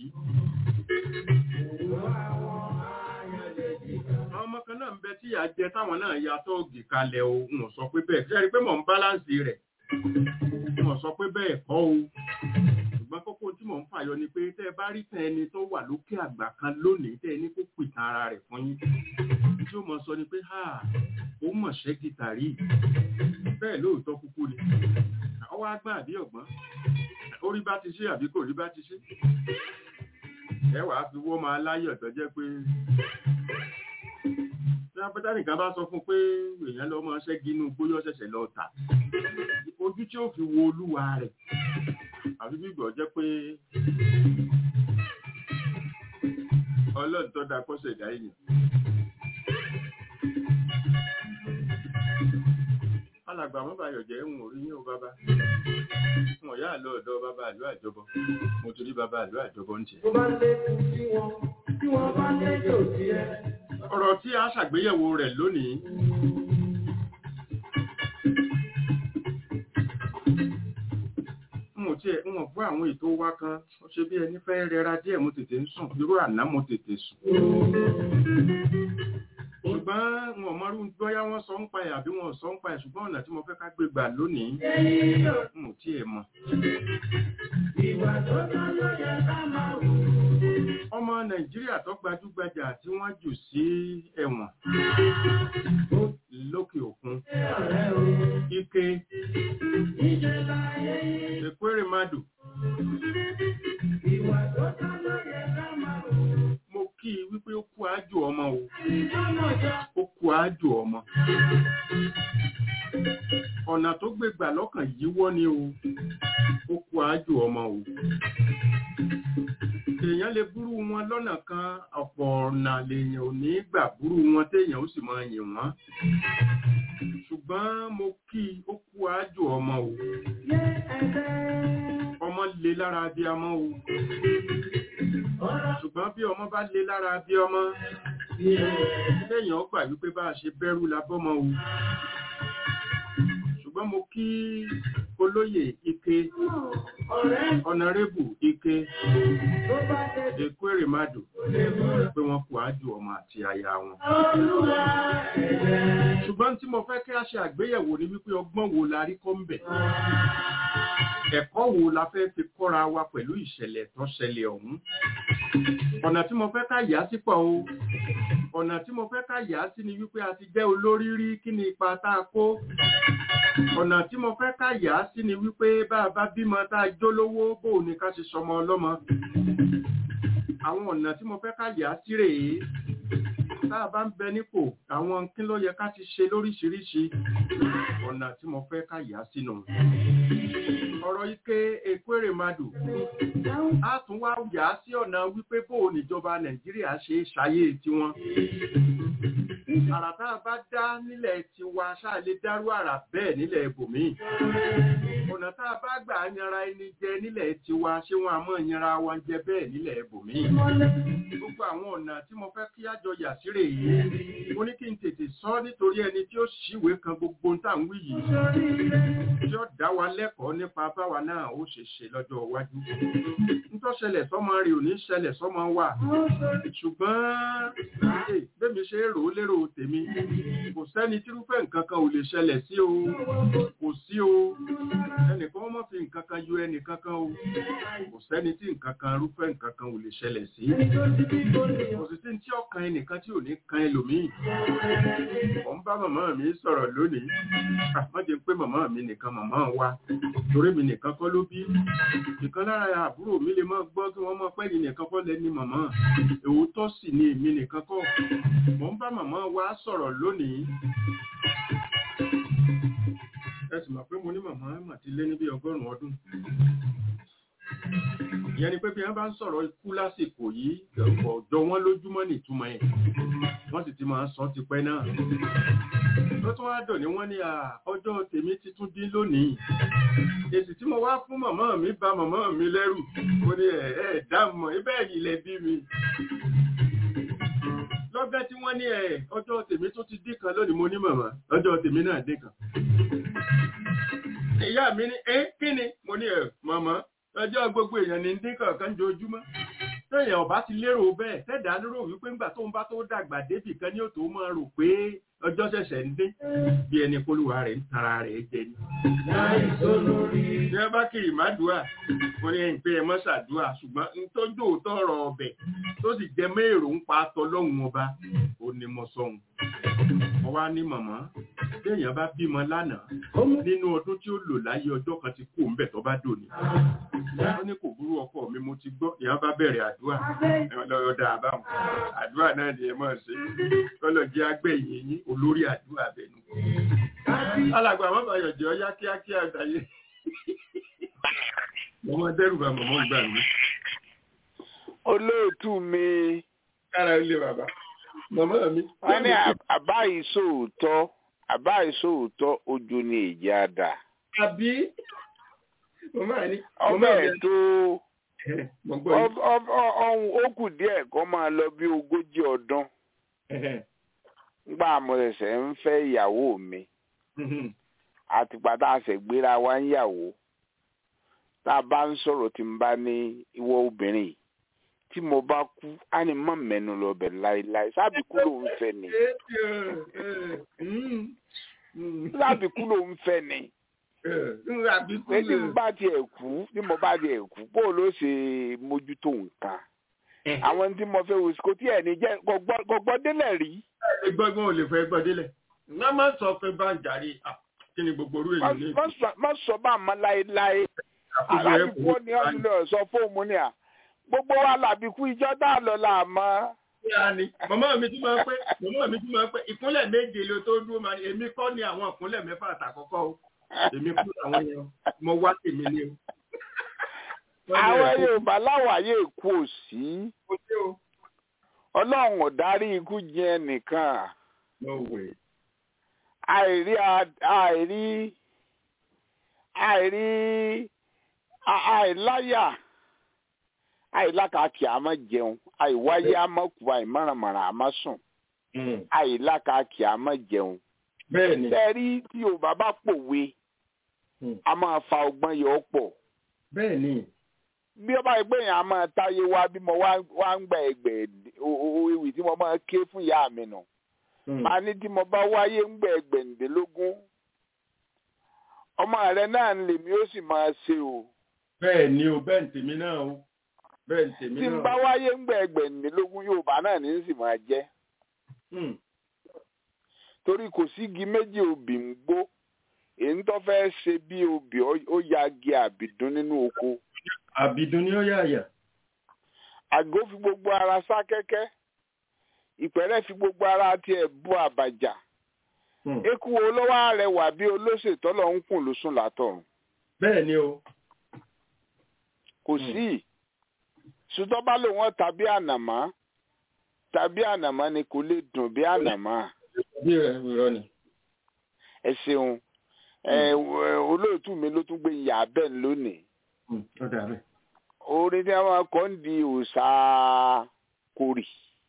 ọmọ kan náà ń bẹ tí ìyá jẹ táwọn náà ya tọ́ọ̀gì kalẹ̀ o wọ́n sọ pé bẹ́ẹ̀ ṣe rí pé mò ń báláǹsì rẹ̀ wọ́n sọ pé bẹ́ẹ̀ kọ́ o ṣùgbọ́n kókó tí mò ń fàyọ ni pé tẹ́ ẹ bá rí tẹ ẹni tó wà lókè àgbà kan lónìí tẹ́ ẹni kó pìtàn ara rẹ̀ fún yín tí ó mọ̀ sọ ni pé ha ó mọ̀ ṣẹ́ gìtàrí bẹ́ẹ̀ lóòótọ́ kúkú ni ọwọ́ agbá àbí ọ̀gbọ́n orí bá ti ṣe àbí kò rí bá ti ṣe ẹ wàá fi wọ́ máa láyọ̀ tó jẹ́ pé tí apẹta nìkan bá sọ fún pé èèyàn lọ máa ṣẹ́gi inú gbóyọ́ ṣẹ̀ṣẹ̀ lọ tà ojú tí ó fi wo olúwa rẹ̀ àfi bí gbọ́ jẹ́ pé ọlọ́run tó dá kọ́sẹ̀ dá èèyàn. alàgbà mọ́bàyọ̀ jẹ́ ń orí ní o bàbá fún ọ̀yá àlọ́ ọ̀dọ́ bàbá àlọ́ àjọbọ mo torí bàbá àlọ́ àjọbọ ń tiẹ̀. Tó bá lékun sí wọn, tí wọ́n bá léjò sí ẹ. ọ̀rọ̀ tí a ṣàgbéyẹ̀wò rẹ̀ lónìí mo tiẹ̀ ń wọ̀n fún àwọn ètò wa kan ó ṣe bí ẹni fẹ́ rẹra díẹ̀ mo tètè ń sùn irú àná mo tètè sùn ṣùgbọ́n ṣùgbọ́n wọn mọ́rú bóyá wọ́n sọ ń pa ẹ̀ àbí wọn ò sọ ń pa ẹ̀ ṣùgbọ́n ọ̀nà tí mo fẹ́ ká gbé gbà lónìí n ò tí ì mọ̀. Ìwà tó tọ́ ló yẹ ká máa wù. ọmọ nàìjíríà tó gbajúgbajà tí wọ́n jù sí ẹ̀wọ̀n lókè òkun Ọ̀rẹ́ o, ike níṣẹ́ láyé yìí. ekweremadu Ìwà tó tọ́ ló yẹ ká máa wù. mo kí i wípé ó kú àjò ọmọ o Ìdámọ̀jọ́. ó kú àjò ọmọ ọ̀nà tó gbé gbà lọ́kàn yíwọ́ ni o ó kú àjò ọmọ o èèyàn lè búrú wọn lọ́nà kan ọ̀pọ̀ ọ̀nà lèèyàn ò ní gbà búrú wọn téèyàn ó sì máa yìn wọ́n ṣùgbọ́n mo kí i ó kú àjò ọmọ o Yé ẹgbẹ́. ọmọ le lára bí ọmọ o Ọ̀rọ̀ ṣùgbọ́n bí ọmọ bá le lára bí ọmọ téèyàn gbà wípé bá a ṣe bẹ̀rù la bọ́mọ o ṣùgbọ́n mo kí olóyè ike ọ̀rẹ́ ọ̀nàrẹ́bù ike tó bá tẹ̀ ekweremadu lè mú. pé wọ́n kú àjò ọmọ àti aya wọn Olúwa ẹ̀jẹ̀. ṣùgbọ́n tí mo fẹ́ kí a ṣe àgbéyẹ̀wò ni wípé ọgbọ́n wo la rí kọ́ ń bẹ̀ ẹ̀kọ́ wo la fẹ́ fi kọ́ra wa pẹ̀lú ìṣẹ̀lẹ̀ tó ṣẹlẹ̀ ọ̀hún ọ̀nà tí mo fẹ́ ká yà á sí pọ̀ o ọ̀nà tí mo fẹ́ ká yà á sí ni wípé a ti jẹ́ olórí rí kí ni ipa tá a kó ọ̀nà tí mo fẹ́ ká yà á sí ni wípé bá a bá bímọ tá a jólówó bó o ní ká ṣe sọmọ ọlọ́mọ àwọn ọ̀nà tí mo fẹ́ ká yà á sí rèé tá a bá ń bẹ nípò àwọn kí ló yẹ ká ti ṣe lóríṣiríṣi ọ̀nà tí mo fẹ́ ká yà á sínú ọ̀rọ̀ ike ekweremadu a tún wá yà á sí ọ̀nà wípé bó o níjọba nàìjíríà ṣe é ṣayé tiwọn àrà tá a bá dá nílẹ̀ tiwa ṣáà lè dárú àrà bẹ́ẹ̀ nílẹ̀ ibòmíì ọ̀nà tá a bá gbà yanra ẹni jẹ nílẹ̀ tiwa ṣé wọn a mọ̀ yanra wọn jẹ bẹ́ẹ̀ nílẹ̀ ibòmíì gbogbo àwọn ọ̀nà tí mo fẹ́ kí àjọ yà sí rèé mo ní kí n tètè sọ nítorí ẹni tí ó ṣìwé kan gbogbo ń tà ń wí yìí tí ó dá wa lẹ́kọ̀ọ́ nípa báwa náà ó ṣe ṣe lọ́jọ́ iwájú nítọ́ ṣẹlẹ̀ sọ́mọ rẹ̀ ò ní ṣẹlẹ̀ sọ́mọ wa ṣùgbọ́n ee, bẹ́mi ṣe rò ó lérò tèmi kò sẹ́ni tírúfẹ́ nǹkan kan ò lè ṣẹlẹ̀ sí o kò sí o ẹnìkan ọmọ fi nǹkan kan yọ ẹnìkan kan o kò sẹ́ni tí nǹkan kan rúfẹ́ nǹkan kan ò lè ṣẹlẹ̀ sí kò sì sí tí ọkàn ẹnìkan tí ò ní kan ẹlòmíì mo ń bá màmá mi sọ̀rọ̀ lónìí àmọ́ jẹ́ pé màmá mi nìkan màmá wa torí mi nìkan kọ́ ló bí ìkan lára àbúrò mi lè máa gbọ́ kí wọ́n mọ̀ pé ní nìkan kọ́ lẹ́ni màmá òótọ́ sì ni èmi nìkan kọ́ mo ń bá màmá wa sọ̀rọ̀ lónìí ẹ sì mọ̀ pé mo ní màmá mà ti lé ní bí ọgọ́rùn-ún ọdún ìyẹn ni pé bí wọ́n bá ń sọ̀rọ̀ ikú lásìkò yìí ọ̀jọ̀ wọn lójúmọ́ nìtumọ̀ ẹ̀ wọ́n sì ti máa ń sọ tipẹ́ náà ló tún wá dọ̀ ní wọ́n ní à, ọjọ́ tèmi ti tún dín lónìí èsì tí mo wá fún màmá mi bà màmá mi lẹ́rù mo ní ẹ̀ ẹ̀ dámọ̀ ibẹ̀ yìí lẹ bí mi lọ́gẹ́ tí wọ́n ní ẹ̀ ọjọ́ tèmi tún ti dín kan lónìí mo ní màmá ọjọ́ tèmi náà dín kan ìyá mi ní ẹ́ kí ni mo ní ẹ̀ màmá ọjọ́ gbogbo èèyàn ní dín kọ̀ọ̀kan jojúmọ́ téèyàn ọba ti lérò bẹ́ẹ̀ tẹ́dà lérò wípé ńgbà tó ń bá tó dàgbà débì kan ní òtò máa rò pé ọjọ́ ṣẹ̀ṣẹ̀ ń dín bí ẹni polúwa rẹ̀ ń tara rẹ̀ jẹ ni. bí wọ́n bá kiri mádùúà mo ní ẹ̀yìn pé ẹ mọ́ ṣàdúà ṣùgbọ́n n tó jò tọrọ ọbẹ̀ tó sì jẹ mẹ́rò ń pa tọlọ́hun ọba ó ní mo sọ̀hún. mo wá ní màmá téèyàn bá bímọ lánàá nínú ọdún tí ó lò láyé ọjọ́ kan ti kú òǹbẹ̀ tó bá dòní wọ́n ní kò burú ọkọ mi mo ti gbọ́ ìyá bá bẹ̀rẹ̀ àdúrà lọ́yọ̀ dá a báwọn àdúrà náà ni ẹ máa ṣe kọ́lọ̀ jẹ́ agbẹ̀yìn yín olórí àdúrà bẹ̀nu. alàgbà àwọn bàyọ̀ jẹ́ ọyá kíákíá àgbáyé mo máa dẹ́rù bá mọ̀mọ́ gbà mí. olóòtú mi kára ilé bàbá màmá mi. wọ́n ní àbá ìṣòótọ́ àbá ìṣòótọ́ ojú ni èjì àdá àbí màmá ní. ọbẹ̀ tó mo gbọ́ yìí. ọ̀hún ó kù díẹ̀ kó máa lọ bí ogójì ọdún ngbà mo ṣẹ̀ṣẹ̀ ń fẹ́ ìyàwó mi àtìgbà tá a ṣẹ̀ gbéra wá ń yàwó tá a bá ń sọ̀rọ̀ tí n bá ní ìwọ obìnrin yìí tí mo bá kú á ní mọ́ mẹ́nu lọ bẹ̀ láéláé sábìkú ló ń fẹ́ ni sábìkú ló ń fẹ́ ni pé tí mo bá tiẹ̀ kú tí mo bá tiẹ̀ kú bó ló ṣe mójútó nǹkan àwọn tí mo fẹ́ wò sí kò tí ẹ̀ ní jẹ́ kò gbọ́ délẹ̀ rí. gbọ́gbọ́n ò lè fẹ́ gbọ́ délẹ̀ wọ́n máa sọ pé bá ń jàre kí ni gbogbo orú èyí ní. má sọ bá a mọ láéláé alábìkú ni ọdún lọ sọ fóònù ni à gbogbo wa làbìkú ìjọ dá lọ là mọ́. màmá mi tún máa ń pẹ́ màmá mi tún máa ń pẹ́ ìkúnlẹ̀ méje ló tó dúró máa ní èmi kọ́ ni àwọn ìkúnlẹ̀ mẹ́fà àtàkọ́kọ́ o èmi kú àwọn yẹn mo wá tèmi ni o. àwọn yorùbá láwàyè kú òsì ọlọ́run ò darí ikú jẹ nìkan àìrí àìrí àìrí àìláyà àìlákàkì àmọ́ jẹun àìwáyé àmọ́ kú àìmọ̀rànmọ̀ràn àmọ́ sùn àìlákàkì àmọ́ jẹun bẹ́ẹ̀ni. Bẹ́ẹ̀rí tí Yorùbá bá pòwe, a máa fa ọgbọ́n yọ ọ́ pọ̀. Bẹ́ẹ̀ni. Bí ọba ẹgbẹ́ yẹn a máa táyé wá bí mo wá ń gba ẹgbẹ́ ewì tí mo máa ké fún ìyá mi nù. Màá ní tí mo bá wáyé ń gbẹ ẹgbẹ̀ǹdínlógún. Ọmọ rẹ náà ń lèmi ó sì máa ṣe o. Bẹ́ẹ̀ni o, bẹ́ẹ̀ ń tèmi náà o. Bẹ́ẹ̀ ń tèmi náà. Tí n bá wáyé ń gbẹ ẹgbẹ̀ǹdínlógún Yorùbá náà ní sì máa jẹ́ torí kò sí igi méjì obì ń gbó èyí tó fẹ́ ṣe bí obì ó ya igi àbìdún nínú oko. àbìdún ni ó yà yà. àgó fi gbogbo ara sá kẹ́kẹ́ ìpẹ́rẹ́ fi gbogbo ara tiẹ̀ bú àbàjá. eku wo ló wá rẹwà bí olóṣètò lọ ń kùn lóṣùn látọ̀run. bẹ́ẹ̀ ni o. kò sí ṣùtọ́ bá lò wọ́n tàbí ànàmọ́ tàbí ànàmọ́ ni kò lè dùn bí ànàmọ́ bí irọ́ ni. ẹ ṣeun olóòtú mi ló tún gbé ìyá bẹ́ẹ̀ lónìí. orin tí wọn kọ́ ń di òòṣà kórì.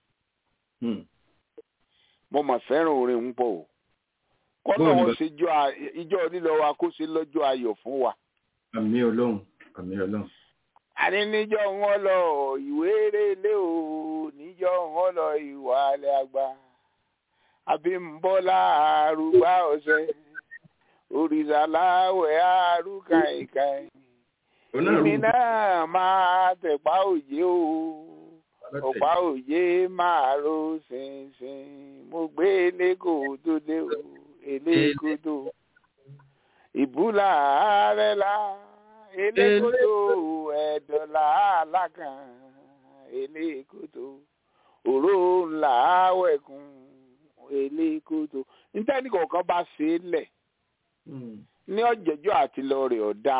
mo mà fẹ́ràn orin ń pọ̀ o. kọ́nà wọn ṣe ìjọ lílọ wa kó ṣe lọ́jọ́ ayọ̀ fún wa. àmì ọlọ́run àmì ọlọ́run. àní níjọ́ wọn lọ ìwé rélé o níjọ́ wọn lọ ìwà alẹ́ àgbà abimbola arúgbá ọ̀sẹ̀ òrìṣàláwẹ̀ arúkàìkàì ìní náà máa tẹ̀pá òye o ọ̀pá òye máa ro ṣinṣin mo gbé eléko tó dé o eléko tó ìbúlà ààrẹ la eléko tó ẹ̀dọ̀là alákàn eléko tó òró ńlá wẹ̀kùn elékoto nítorí kọ̀ọ̀kan bá ṣe é lẹ̀ ní ọ̀jẹ̀jọ́ àti lọ́ọ̀rẹ̀ ọ̀dà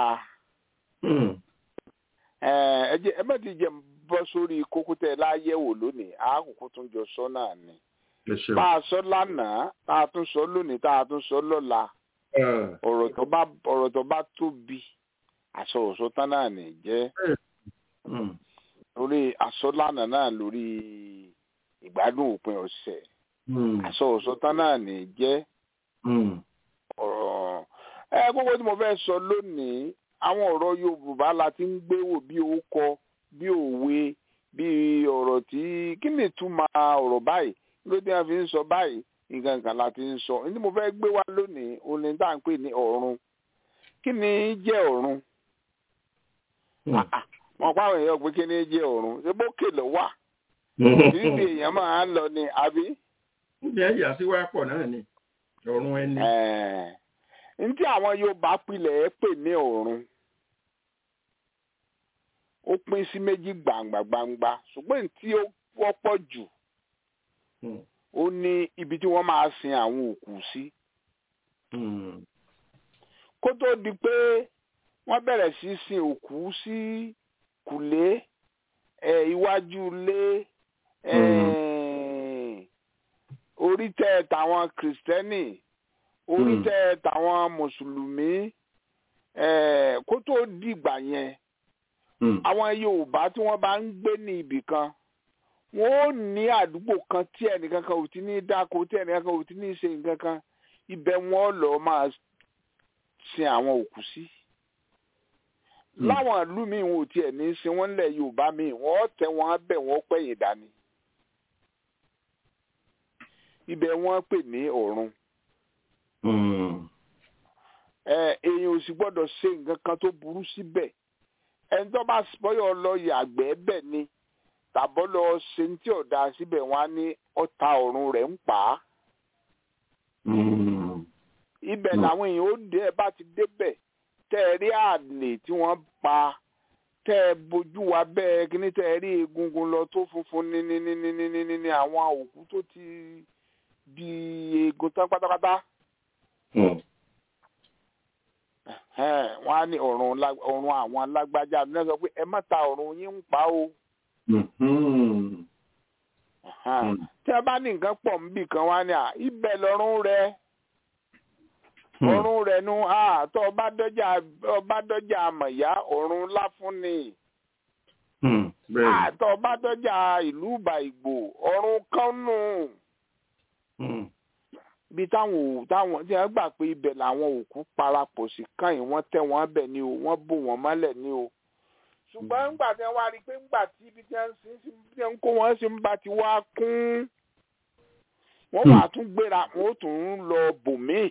ẹ má ti jẹ́ bọ́ sórí kókó tẹ́ láyẹ̀wò lónìí àákùkù tún jọ sọ náà ni bá a sọ lánàá tá a tún sọ lónìí tá a tún sọ lọ́la ọ̀rọ̀ tó bá ọ̀rọ̀ tó bá tóbi àṣọ òṣọ tán náà ní jẹ́ lórí àṣọ lánàá náà lórí ìgbádùn òpin ọ̀sẹ̀ aṣọ òṣòtán náà ní jẹ́ ọ̀rọ̀ ẹ gbogbo tí mo fẹ́ sọ lónìí àwọn ọ̀rọ̀ Yorùbá la ti ń gbé wò bí orúkọ bí òwe bí ọ̀rọ̀ tí kí ni ìtumọ̀ ọ̀rọ̀ báyìí ló dé wọn fi ń sọ báyìí nǹkan kan la ti ń sọ ní mo fẹ́ gbé wá lónìí òní tá à ń pè ní ọ̀run kí ni jẹ́ ọ̀run wọn pa àwọn èèyàn pé kí ni jẹ́ ọ̀run ṣé bó kèlè wà títí èèyàn máa ń lọ ni àbí ní ẹ̀yà sí wá pọ̀ náà ni ọ̀run ẹni. n tí àwọn Yorùbá pilẹ̀ ẹ́ pè ní ọ̀run ó pín sí méjì gbangba gbangba ṣùgbọ́n tí ó wọ́pọ̀ jù ó ní ibi tí wọ́n máa sin àwọn òkú sí. kó tó di pé wọ́n bẹ̀rẹ̀ sí sin òkú sí kùlé iwájú ilé. orí tẹ tàwọn kìrìsìtẹ́nì orí tẹ tàwọn mùsùlùmí kó tó dìgbà yẹn àwọn yorùbá tí wọ́n bá ń gbé ní ibì kan wọ́n ó ní àdúgbò kan tí ẹnìkan kan ò ti ní dáko tí ẹnìkan kan ò ti ní ṣe nǹkan kan ibẹ̀ wọ́n lọ máa sin àwọn òkú sí láwọn ìlú míì wọn ò tiẹ̀ ní í sin wọ́n lẹ̀ yorùbá míì wọ́n tẹ wọ́n bẹ̀ wọ́n pẹ̀yìn dání ibẹ̀ wọ́n pè ní ọ̀run èèyàn ò sì gbọ́dọ̀ ṣe nǹkan kan tó burú síbẹ̀ ẹni tó bá bọ́yọ̀ lọ yàgbẹ́ bẹ̀ ni tàbọ́ lọ ṣe ní tí ọ̀dà síbẹ̀ wọ́n á ní ọ̀tá ọ̀run rẹ̀ ń pa á. ibẹ̀ làwọn èèyàn ó dé ẹ bá ti débẹ̀ tẹ́ ẹ rí àlè tí wọ́n pa tẹ́ ẹ bójú wa bẹ́ẹ̀ kíní tẹ́ ẹ rí egungun lọ tó funfun ní ní ní ní ní ní ní àwọn òkú tó ti di eegun tán pátápátá wọ́n á ní ọ̀run àwọn alágbájá ní sọ pé ẹ má ta ọ̀run yín ń pa o. tí a bá ní nǹkan pọ̀ níbì kan wá ní à ibẹ̀ lọ́rùn rẹ ọ̀run rẹ̀ nu tó ọba dọ́jà ọba dọ́jà àmọ̀yá ọ̀run láfúnni tó ọba dọ́jà ìlú ìbà ìgbò ọ̀run kánú bí táwọn táwọn tí wọ́n gbà pé ibẹ̀ làwọn òkú parapọ̀ sí káyìn wọ́n tẹ́ wọ́n bẹ̀ ni o wọ́n bò wọ́n mọ́lẹ̀ ni o ṣùgbọ́n ńgbà tí wọ́n wá rí i pé ńgbà tí ibi tí wọ́n sì tí wọ́n kó wọ́n sì ń bá ti wá kún wọ́n wà tún gbéra wọ́n tún ń lọ bòmíì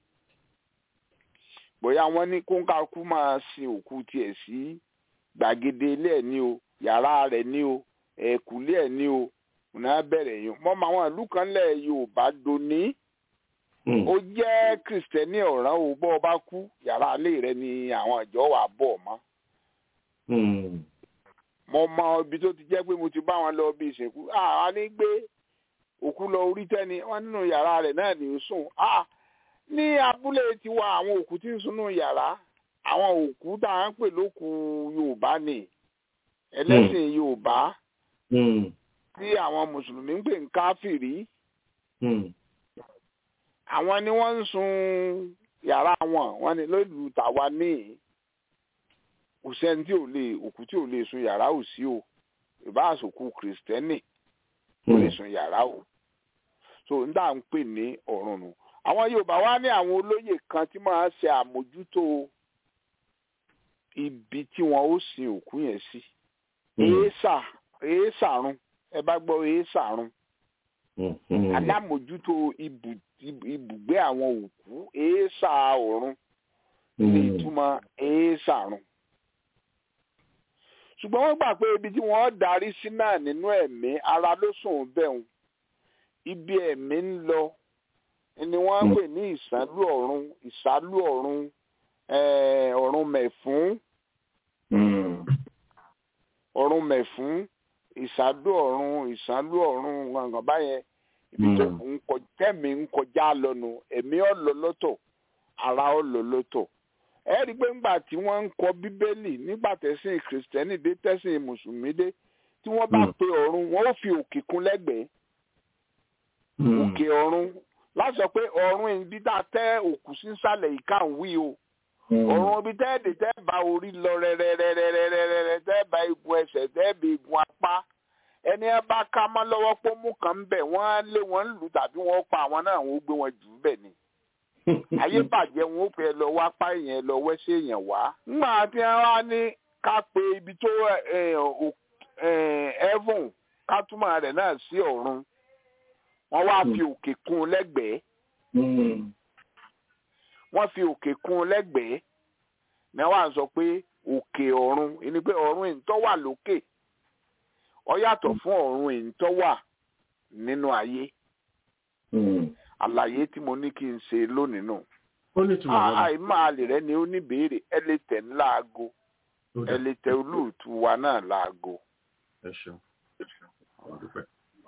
bóyá wọ́n ní kóńkàkú máa sin òkú tiẹ̀ sí gbàgede ilé ẹ̀ ní o yàrá rẹ̀ ní o ẹ̀kúlé ẹ̀ ní o ọ̀nà bẹ̀rẹ̀ yìí mọ́ àwọn ìlú kan lẹ̀ Yorùbá doni ó jẹ́ kìrìsìtẹ́nì ọ̀ràn o bọ́ ọ bá kú yàrá ilé rẹ ni àwọn ìjọ wà bọ̀ mọ́. mo mọ ibi tó ti jẹ́ pé mo ti bá wọn lọ bí ìsìnkú àwa ní gbé òkú lọ orí tẹ́ni wọ́n nínú yàrá rẹ̀ náà ní ó sùn. ní abúlé tiwa àwọn òkú tí ń sunú yàrá àwọn òkú tá à ń pè lókù Yorùbá ni ẹlẹ́sìn Yorùbá tí àwọn mùsùlùmí ń pè ń káfìrí àwọn ni wọ́n ń sun yàrá wọn wọ́n ní lóòlù tàwa ní kò sẹ́ni tí ò lè òkú tí ò lè sun yàrá ò sí o ìbá àsòkù kìrìsìtẹ́nì ò lè sun yàrá o so n dà ń pè ní ọ̀run nù àwọn Yorùbá wá ní àwọn olóyè kan tí máa ṣe àmójútó ibi tí wọn ó sin òkú yẹn sí èésà èésàrún ẹ bá gbọ́ èésàrún alámòjútó ibùgbé àwọn òkú èésà ọ̀run ní ìtumọ̀ èésàrún ṣùgbọ́n wọ́n gbà pé ibi tí wọ́n darí sí náà nínú ẹ̀mí ara ló sùn bẹ́ẹ̀ ibi ẹ̀mí ń lọ ni wọ́n ń pè ní ìsálú ọ̀run ìsálú ọ̀run ọ̀run mẹ̀fún ọ̀run mẹ̀fún ìsálú ọ̀run ìsálú ọ̀run gbọ̀ngàn báyẹn ibi tó ń kọ tẹ́mi ń kọjá lọ́nu ẹ̀mí ọ̀lọ́ lọ́tọ̀ ara ọ̀lọ́ lọ́tọ̀ ẹ rí i pé ńgbà tí wọ́n ń kọ bíbélì nígbà tẹ̀sìn kìrìsìtẹ́nì dé tẹ̀sìn mùsùlùmí dé tí wọ́n bá pe ọ̀run wọ́n ó fi òkè kún lẹ́gbẹ̀ẹ́ òkè ọ̀run láti sọ pé ọ̀run ibi tá a tẹ́ òkú sísàlẹ̀ ìka ń wí o ọ̀run ibi tẹ́ ẹ̀dẹ̀ tẹ́ bá orí lọ rẹ́rẹ́rẹ́rẹ́rẹ́rẹ́ tẹ́ bá igun ẹsẹ̀ tẹ́ bá igun apá ẹni ẹ bá ká mọ́ lọ́wọ́ pé mú kan ń bẹ̀ wọ́n á lé wọn lù tàbí wọ́n pa àwọn náà wọ́n gbé wọn jù ú bẹ̀ ni ayé bàjẹ́ wọn ó fẹ́ lọ wá pa èèyàn lọ wẹ́sẹ̀ èèyàn wá. ńgbà tí wọ́n á ní ká pe ibi tó ẹ̀fùn ká túmọ̀ rẹ̀ náà sí ọ̀run wọ́n wá fi òkè kún lẹ́gbẹ̀ẹ́ wọ́n fi òkè kún lẹ́gbẹ̀ẹ́ ní wọ́n á sọ pé òkè ọ̀run ẹni pé ọ̀run ìtọ́ wà lókè ó yàtọ̀ fún ọ̀run ìtọ́ wà nínú ayé àlàyé tí mo ní kí n ṣe lónìí nù. àìmọ̀ àlè rẹ ni ó ní béèrè ẹ lè tẹ̀ ní láago ẹ lè tẹ olóòtú wa náà láago. ẹ ṣeun ẹ ṣeun àwọn dúpẹ́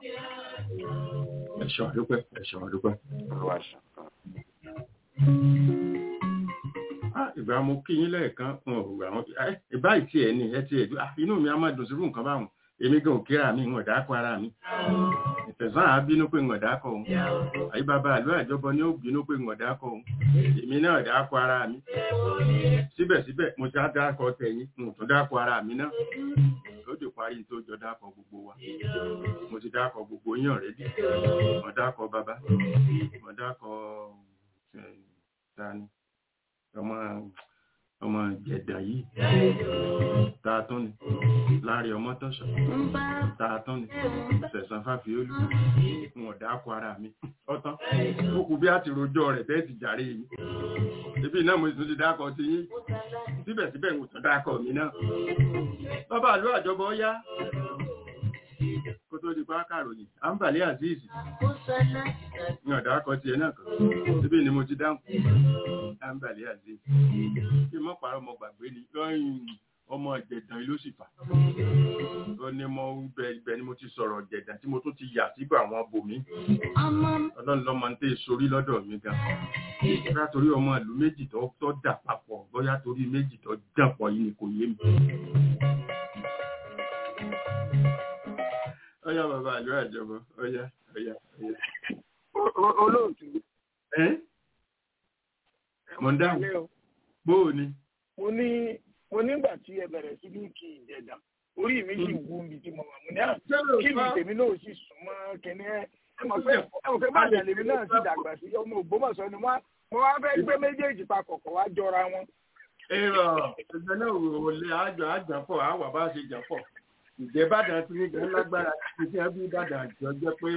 ẹ ṣeun àdúpẹ́ ẹ ṣeun àdúpẹ́. ìgbà mo kí yín lẹ́ẹ̀kan ìbá ìtì ẹ̀ ni ẹ ti ẹ̀ inú mi á máa dùn sírú nǹkan báwọn èmi gan òkèèrà mi ìwọ̀n dákọ ara mi ìfẹ̀sán àá bínú pé ìwọ̀n dákọ òun àyí bàbá àlú àjọbọ ni ó bínú pé ìwọ̀n dákọ òun èmi náà dákọ ara mi síbẹ̀síbẹ̀ mo ti á dákọ tẹ̀yìn mo tún dákọ ara mi náà ó dè parí tó jọ dákọ gbogbo wa mo ti dákọ gbogbo yín ọ̀rẹ́dì mo dákọ bàbá mo dákọ tani ọmọ ọmọ jẹ̀dà yìí tààtún ni láàrin ọmọ tọ́ṣọ̀ tààtún ni sẹ̀sán fàfiolú wọn dákọ ara mi ọ̀tán ó kù bí a ti rojọ́ rẹ̀ bẹ́ẹ̀ ti jàre yìí ibi náà mo tún ti dákọ ti yín síbẹ̀síbẹ̀ mo tún dákọ mi náà bàbá àlú àjọbọ yá kó tó di pa kàròyìn àǹbàlẹ́ azeez ní ọ̀dà akọ tiẹ̀ náà kan síbí ni mo ti dáhùn àǹbàlẹ́ azeez kí mọ́ parọ́ ọmọ gbàgbé ni lọ́yìn ọmọ ìjẹ̀dàn ló sì fà ó ní mo bẹ ibẹ̀ ni mo ti sọ̀rọ̀ ìjẹ̀dàn tí mo tún ti yà síbò àwọn bòmí ọlọ́run lọ́mọ ń tẹ́ sórí lọ́dọ̀ mi gan bóyá torí ọmọ ìlú méjì tó tó dà papọ̀ bóyá torí méjì tó dàn pọ̀ yìí ni kò yé mi. ọyá bàbá àlọ àjọbọ ọyá ọyá ọyá. olóòtú. ẹ mo ń dáhùn bó o ní. mo ní mo nígbà tí ẹ bẹ̀rẹ̀ sí ní kí ìjẹ̀dà orí mi sì wú mi tí mo wà mo ní à kí mi tèmi náà sì sùn mọ́ kíní ẹ ẹ mọ̀ pé ẹ mọ̀ pé bàjẹ́ lèmi náà sì dàgbà sí ọmọ Ògbómọ̀ṣọ́ ni wọ́n mo wá fẹ́ gbé méjèèjì papọ̀ kọ̀ wá jọra wọn. èrò ẹgbẹ́ náà wò lé àjọ àjàpọ̀ àwà bá ṣe jàpọ̀ ìjẹ́ Ìbàdàn ti ní gan lágbára ti fi ẹbí Ìbàdàn àjọ jẹ́ pé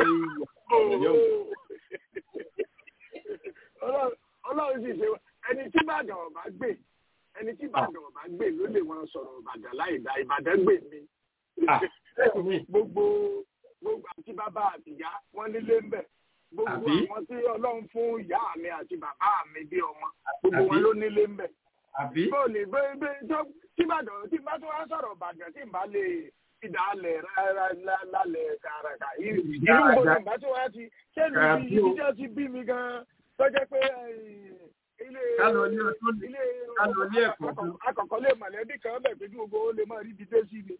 Ọlọ́run sì ṣe ẹni tí Ìbàdàn ọ̀bá gbé ẹni tí Ìbàdàn ọ̀bá gbé ló lè wọn sọ̀rọ̀ Ìbàdàn láì dá Ìbàdàn gbé mi gbogbo gbogbo àti bàbá àtìyá wọn nílé ń bẹ gbogbo àwọn tí Ọlọ́run fún ìyá mi àti bàbá mi bí ọmọ gbogbo wọn ló nílé ń bẹ. bó ní bẹ́ẹ̀ tí Ìbàdàn tí bá tó wá sọ̀rọ̀ Ìbàdàn tí bá lè ìdálẹ̀ lálẹ̀ kàràkà ìlú gbogbo ìgbà tó wá ti ṣé lu ibi tí wọ́n ti bí mi gan-an tó jẹ́ pé ilé ilé akọ̀kọ̀ lè mọ̀lẹ́bí kan bẹ̀ pé gbogbo ó lè máa rí ibi dé sí ni.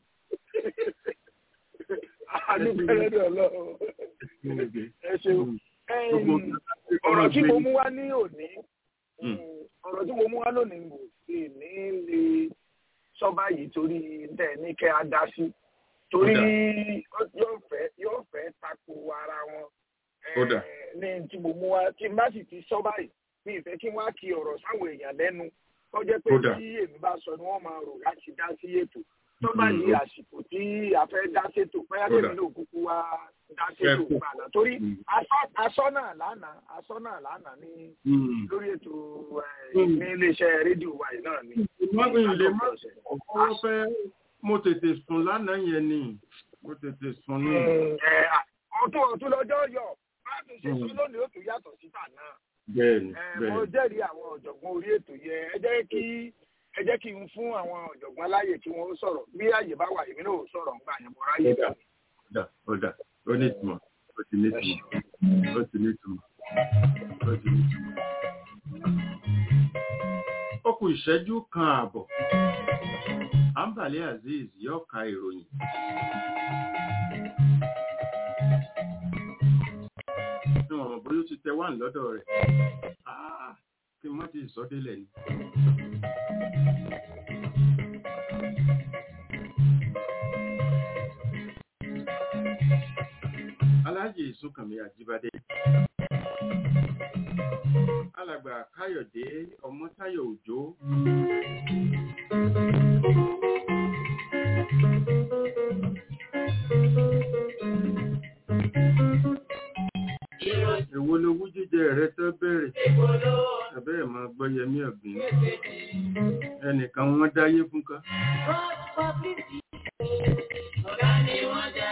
Adúgbẹ́rẹ́ ní ọlọ́run. Ẹ ṣeun. Ọ̀rọ̀ tí mo mú wá ní òní, ọ̀rọ̀ tí mo mú wá lónìí kò sì ní lè sọ báyìí torí tẹ̀ ní kẹ́ a dá sí. Torí yóò fẹ́ yóò fẹ́ tako ara wọn. Ní tí mo mú wá, tí n bá sì ti sọ báyìí, mi ìfẹ́ kí wọ́n á kí ọ̀rọ̀ sáwọn èèyàn lẹ́nu. Ó jẹ́ pé tí èmi bá sọ ni wọ́n máa rò láti dá sí ètò tó bá di àsìkò tí a fẹ́ dá sétò bóyá tèmi náà kúkú wá dá sétò gbàgbà torí asọ́ náà lánàá asọ́ náà lánàá ní lórí ètò ní iléeṣẹ́ rédíò wa yìí náà ni. ìmọ̀gbìn ilé má ọkọ̀ fẹ́ mo tètè sùn lánàá yẹn ni mo tètè sùn ní. ọ̀tún ọ̀tún lọ́jọ́ yọ bá a tún ṣe sọ lónìí ó tún yàtọ̀ síta náà. bẹ́ẹ̀ni bẹ́ẹ̀ni. mo jẹ́rìí àwọn ọ̀jọ̀gbọ́n orí ètò yẹn ẹ jẹ́ kí ẹ jẹ́ kí n fún àwọn ọ̀jọ̀gbọ́n láyè kí wọ́n sọ̀rọ̀ bí àyè bá wà èmi náà sọ̀rọ̀ ń gbà yẹn mo ráyè. ọ̀dà ọ̀dà ó ní ìtumọ̀ ó ti ní ìtumọ̀ ó ti ní ìtumọ̀ ó ti ní ìtumọ̀. ó kù ìṣẹ́jú kan ààbọ̀ Ambali Azeez yóò ka ìròyìn. ní ọ̀rọ̀ bóyá ó ti tẹ wá lọ́dọ̀ rẹ̀ kí wọ́n ti sọ́délẹ̀ ni. Aláàjì Ìsúnkànmí Àjíbádé. Alàgbà Káyọ̀dé Ọmọ́táyọ̀ Òjó. Èwo lowú jíjẹ rẹ tó bẹ̀rẹ̀? Ẹ̀bẹ́ ẹ̀ máa gbọ́ yẹmí ọ̀gbìn. Ẹnìkan wọ́n dáyé fún ká. Ọ̀gá ni wọ́n jẹ́.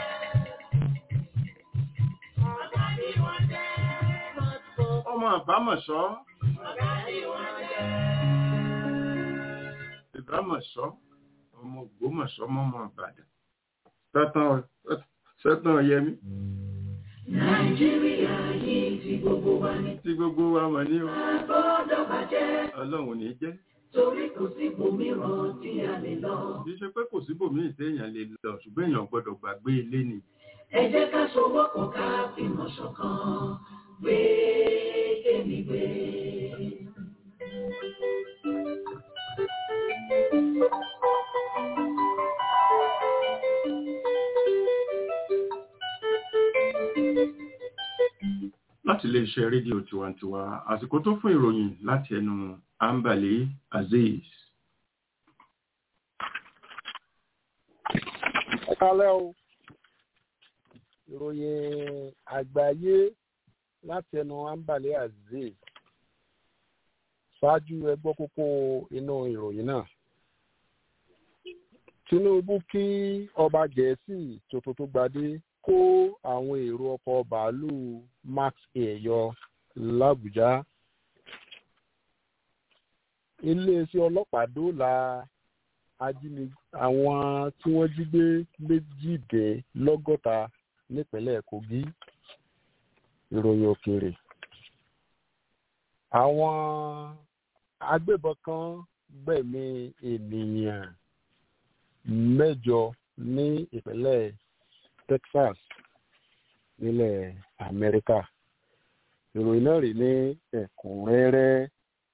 ọmọ àbámọ̀ṣọ́ ìbámọ̀ṣọ́ ọmọ ògbómọ̀ṣọ́ mọ́mọ́ àbàdàn sẹ́tàn yẹmí. nàìjíríà yìí ti gbogbo wa ní. tí gbogbo wa mọ̀ ní o. àgbọ̀dọ̀ bàjẹ́. ọlọ́run ní jẹ́. torí kò sí ibòmíràn tí a lè lọ. kì í ṣe pé kò síbòmíì téèyàn lè lọ ṣùgbọ́n èèyàn gbọ́dọ̀ gbàgbé ilé ni. ẹ jẹ́ ká sowọ́pọ̀ ká fìmọ̀ ṣọ̀kan gbé kémi gbé. láti iléeṣẹ́ rédíò tiwantiwa àsìkò tó fún ìròyìn láti ẹnu ambale azeez. kálẹ̀ o ìròyìn àgbáyé láti ẹnu ambale azeez ṣáájú ẹgbọ́ kókó inú ìròyìn náà tinubu kí ọba gẹ̀ẹ́sì tuntun tó gbadé kó àwọn èrò ọkọ̀ bàálù max air yọ làbújá iléeṣẹ́ ọlọ́pàá dóòlà ajínigbé àwọn tí wọ́n jí gbé méjìdínlọ́gọ́ta nípínlẹ̀ kogi ìròyìn òkèèrè àwọn agbébọn kan gbẹ̀mí ènìyàn mẹ́jọ ní ìpínlẹ̀ texas nílẹ̀ amẹ́ríkà ìròyìn náà rí ní ẹ̀kúnrẹ́rẹ́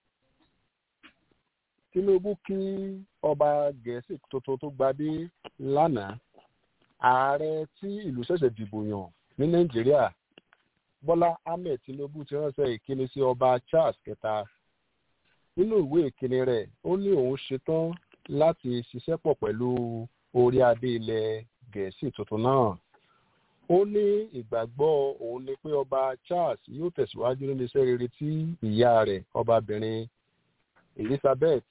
tinubu kí ọba gẹ̀ẹ́sì tuntun tó gbadé lánàá ààrẹ tí ìlú ṣẹ̀ṣẹ̀ dìbò yàn ní nàìjíríà bọ́lá ahmed tinubu ti ránṣẹ́ ìkíni sí ọba charles kẹta nínú ìwé ìkíni rẹ̀ ó ní òun ṣetán láti ṣiṣẹ́ pọ̀ pẹ̀lú orí adé ilẹ̀ gẹ̀ẹ́sì tuntun náà ó ní ìgbàgbọ́ òun ni pé ọba charles yóò tẹ̀síwájú nínú iṣẹ́ rere tí ìyá rẹ̀ ọbabìnrin elizabeth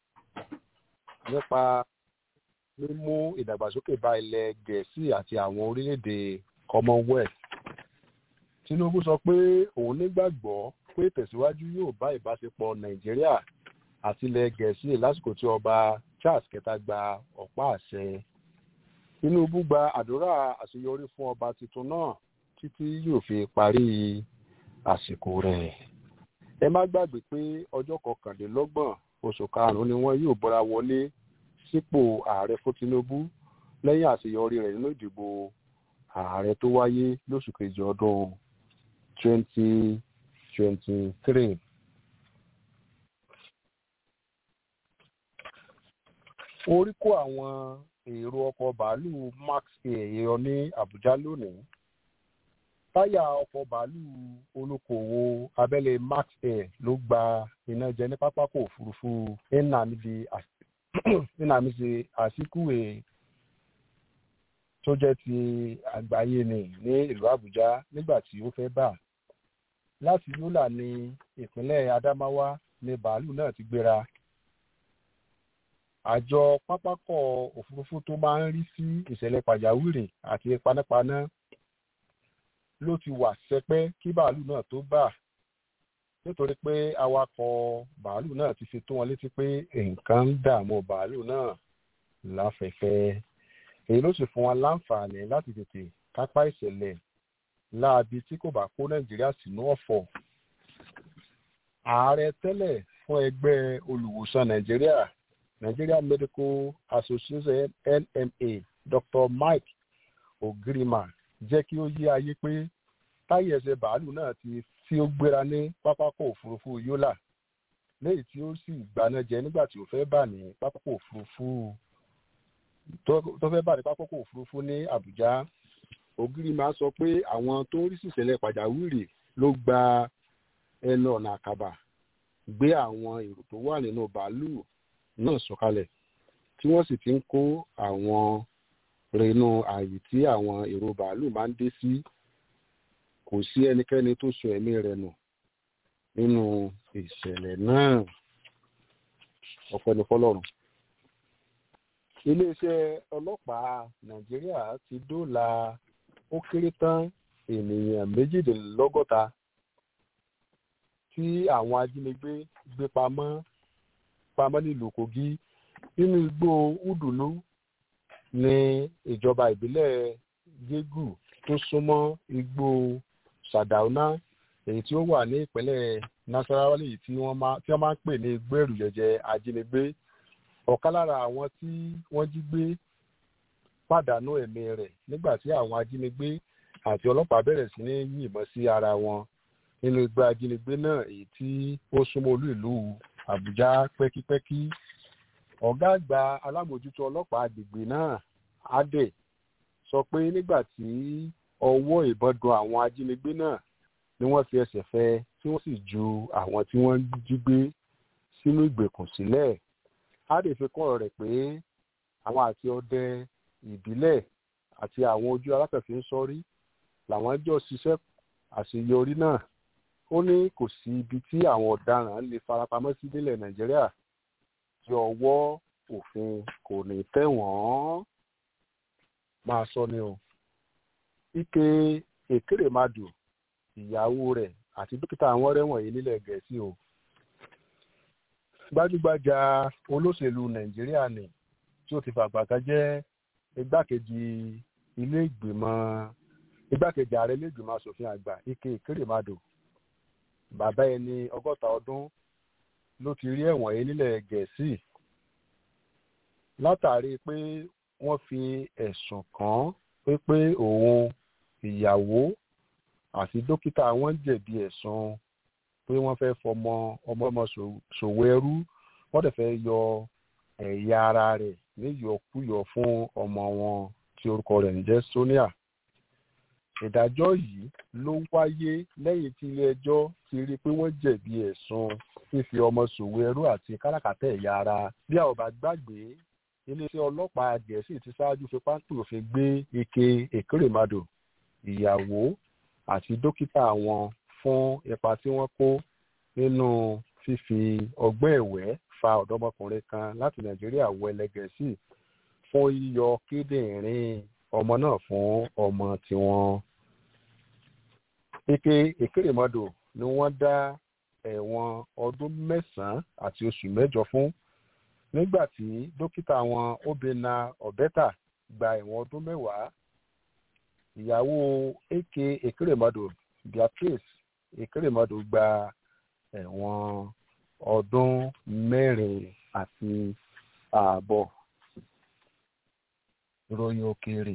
nípa mímú ìdàgbàsókè bá ilẹ̀ gẹ̀ẹ́sì àti àwọn orílẹ̀-èdè commonwealth tinubu sọ pé òun nígbàgbọ́ pé tẹ̀síwájú yóò bá ìbáṣepọ̀ nàìjíríà àti ilẹ̀ gẹ̀ẹ́sì lásìkò tí ọba charles kẹta gba ọ̀pá àṣẹ tinubu gba àdúrà àṣeyọrí fún ọba tuntun náà títí yóò fi parí àsìkò rẹ̀ ẹ má gbàgbé pé ọjọ́ kọkànlélọ́gbọ̀n oṣù karùn-ún ni wọ́n yóò bọ́ra wọlé sípò ààrẹ fún tinubu lẹ́yìn àṣeyọrí rẹ̀ nínú ìdìbò ààrẹ tó wáyé lóṣù kejì ọdún 2023. orí kó àwọn èrò ọkọ̀ bàálù max air yọ ní àbújá lónìí táyà ọkọ̀ bàálù olókoòwò abẹ́lé max air ló gba iná jẹ ní pápákọ̀ òfurufú nnamdi azikiwe tó jẹ́ ti àgbáyé ni ní ìlú àbújá nígbà tí ó fẹ́ bà láti yólà ní ìpínlẹ̀ adamawa ní bàálù náà ti gbéra àjọ pápákọ̀ òfurufú tó máa ń rí sí ìṣẹ̀lẹ̀ pàjáwìrì àti panápaná ló ti wà sẹpẹ́ kí bàálù náà tó bà nítorí pé awakọ̀ bàálù náà ti fi tó wọn létí pé nǹkan ń dààmú bàálù náà láfẹ̀fẹ́ èyí ló sì fún wọn láǹfààní láti tètè kápá ìṣẹ̀lẹ̀ láabi tí kò bá kó nàìjíríà sínú ọ̀fọ̀ ààrẹ tẹ́lẹ̀ fún ẹgbẹ́ olùwòsàn nàìjíríà nigeria medical association nma dr mike ogirima jẹ́ kí ó yé ayé pé táyà ẹsẹ̀ bàálù náà ti tí ó gbéra ní pápákọ̀ òfurufú yólà lẹ́yìn tí ó sì gbaná jẹ nígbà tí ó fẹ́ bà ní pápákọ̀ òfurufú tó fẹ́ bà ní pápákọ̀ òfurufú ní àbújá ògirima sọ pé àwọn tó ń rí sísẹ̀lẹ̀ pàjáwìrì ló gba ẹnu ọ̀nà àkàbà gbé àwọn èrò tó wà nínú bàálù náà sọ̀kalẹ̀ tí wọ́n sì ti ń kó àwọn rẹnu ààyè tí àwọn èrò bàálù máa ń dé sí kò sí ẹnikẹ́ni tó sọ ẹ̀mí rẹ̀ nù nínú ìṣẹ̀lẹ̀ náà ọ̀pẹ ní fọlọ́run. iléeṣẹ́ ọlọ́pàá nàìjíríà ti dóòlà ó kéré tán ènìyàn méjìdínlọ́gọ́ta tí àwọn ajínigbé gbé pamọ́ pamọ́ nílùú kogi nínú igbó udunu ní ìjọba ìbílẹ̀ gégù tó súnmọ́ igbó sadauna èyí tí ó wà ní ìpínlẹ̀ nasarawa èyí tí wọ́n máa ń pè ní igbó èrùjẹ̀jẹ̀ ajínigbé ọ̀kan lára àwọn tí wọ́n jí gbé pàdánù ẹ̀mí rẹ̀ nígbà tí àwọn ajínigbé àti ọlọ́pàá bẹ̀rẹ̀ sí ní yìnbọn sí ara wọn nínú igbó ajínigbé náà èyí tí ó súnmọ́ olú ìlú àbújá pẹ́kípẹ́kí ọ̀gá àgbà alámòjútó ọlọ́pàá agbègbè náà adé sọ pé nígbà tí ọwọ́ ìbọn dun àwọn ajínigbé náà ni wọ́n fi ẹsẹ̀ fẹ́ tí wọ́n sì ju àwọn tí wọ́n jí gbé sínú ìgbèkùn sílẹ̀ á lè fi kún ọ̀rọ̀ rẹ̀ pé àwọn àti ọdẹ ìbílẹ̀ àti àwọn ojú alákẹ̀fẹ́ ń sọrí làwọn jọ ṣiṣẹ́ àṣeyọrí náà ó ní kò sí ibi tí àwọn ọ̀daràn lè farapamọ́ sí nílẹ̀ nàìjíríà tí ọwọ́ òfin kò ní tẹ̀ wọ́n máa sọ ni o ike èkérèmàdù ìyàwó rẹ̀ àti dókítà àwọn rẹ̀wọ̀n yìí nílẹ̀ gẹ̀ẹ́sì o gbajúgbajà olóṣèlú nàìjíríà ni tí ó ti fàgbàtà jẹ́ igbákejì ilé ìgbìmọ̀ igbákejì ààrẹ ilé ìgbìmọ̀ asòfin àgbà ike ìkérèmàdò bàbá ẹni ọgọ́ta ọdún ló ti rí ẹ̀wọ̀n yìí nílẹ̀ gẹ̀ẹ́sì látàrí pé wọ́n fi ẹ̀sùn kàn án pé pé òun ìyàwó àti dókítà wọn jẹ̀bi ẹ̀sùn pé wọ́n fẹ́ fọmọ ọmọ ọmọ ṣòwò ẹrú wọ́n dẹ̀ fẹ́ yọ ẹ̀yà ara rẹ̀ níyọkúyọ fún ọmọ wọn tí orúkọ rẹ̀ ń jẹ́ sonia ìdájọ́ yìí ló wáyé lẹ́yìn tí ilé-ẹjọ́ ti rí i pé wọ́n jẹ̀bi ẹ̀sùn fífi ọmọ ṣòwò ẹrú àti káràkátà ẹ̀yà ara bí a ò bá gbàgbé iléeṣẹ́ ọlọ́pàá gẹ̀ẹ́sì ti ṣáájú fi pápẹ́ òfin gbé ike èkérèmàdò ìyàwó àti dókítà wọn fún ipa tí wọ́n kó nínú fífi ọgbẹ́ ẹ̀wẹ́ fa ọ̀dọ́mọkùnrin kan láti nàìjíríà wọ ẹlẹgẹ̀ẹ́sì fún yíyọ kíndìnrín ọmọ náà fún ọmọ tiwọn. ike èkérèmọdò ni wọ́n dá ẹ̀wọ̀n ọdún mẹ́sàn-án àti oṣù mẹ́jọ fún nígbà tí dókítà wọn obìnrin ọ̀bẹ́tà gba ẹ̀wọ̀n ọdún mẹ́wàá ìyàwó eke èkérèmọdò beatrice èkérèmọdò gba ẹ̀wọ̀n ọdún mẹ́rin àti ààbọ̀ ìròyìn òkèèrè.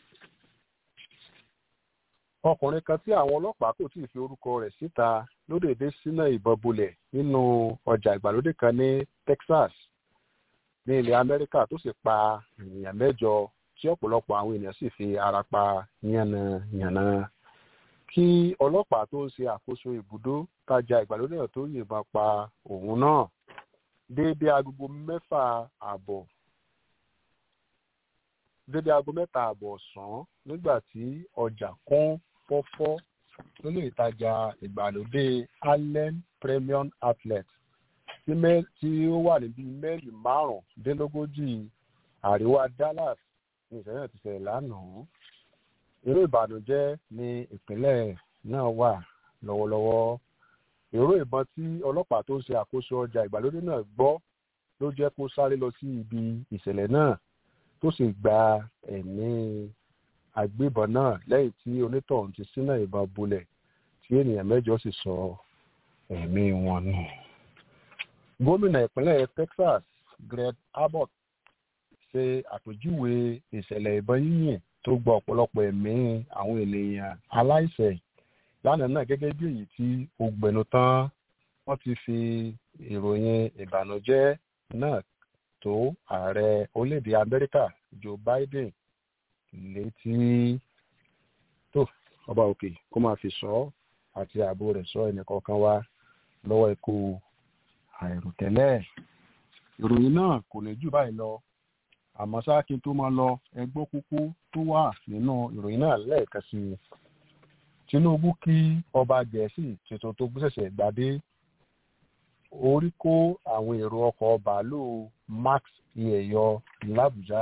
ọkùnrin kan tí àwọn ọlọ́pàá kò tí ì fi orúkọ rẹ̀ síta ló dèdè sínú ìbọn bolẹ̀ nínú ọjà ìgbàlódé kan ní texas ní ilẹ̀ amẹ́ríkà tó sì pa ènìyàn mẹ́jọ tí ọ̀pọ̀lọpọ̀ àwọn ènìyàn sì fi ara pa yánnayànna kí ọlọ́pàá tó ń ṣe àkóso ibùdó tajà ìgbàlódé náà tó yìnbọn pa òun náà déédéé agogo mẹ́fà àbọ̀ déédéé aago mẹ́ta àbọ̀ ọ̀sán nígbà tí ọjà kún fọ́fọ́ nínú ìtajà ìgbàlódé allen premium outlet tí ó wà níbi mẹ́rì márùndínlógójì àríwá dallas ní ìṣẹ̀lẹ̀ náà ti ṣẹlẹ̀ lánàá irú ìbànújẹ́ ní ìpínlẹ̀ náà wà lọ́wọ́lọ́wọ́ èrò ìbọn tí ọlọ́pàá tó ń ṣe àkóso ọjà ìgbàlódé náà gbọ́ ló jẹ́ kó sáré lọ sí ibi ìṣẹ̀lẹ̀ náà tó sì gba ẹ̀mí agbébọn náà lẹ́yìn tí onítọ̀hún ti sínú ìbọn bolẹ̀ tí ènìyàn mẹ́jọ sì sọ ẹ̀mí wọn nù. gómìnà ìpínlẹ̀ texas greg abbott ṣe àpèjúwe ìṣẹ̀lẹ̀ ìbọn yíyìn tó gba ọ̀pọ̀lọpọ̀ ẹ̀mí àwọn ènìyàn aláìsẹ̀ lánàá náà gẹ́gẹ́ bí èyí tí ó gbẹnu tán wọ́n ti fi ìròyìn ìbànújẹ́ náà tó ààrẹ orílẹ̀-èdè amẹ́ríkà joe biden létí tó ọba òkè kó máa fi sọ àti ààbò rẹ̀ sọ ẹnìkọ̀ọ̀kan wá lọ́wọ́ ikú àìròtẹ́lẹ̀ ìròyìn náà kò ní jù báyìí lọ àmọ́ ṣáà kí n tó máa lọ ẹgbọ́ kúkú tó wà nínú ìròyìn náà lẹ́ẹ̀kan sí i tinubu kí ọba gẹ̀ẹ́sì tuntun tó gbéṣẹ̀ṣẹ̀ gbadé orí kó àwọn èrò ọkọ̀ bàálù max iyẹ̀yọ làbújá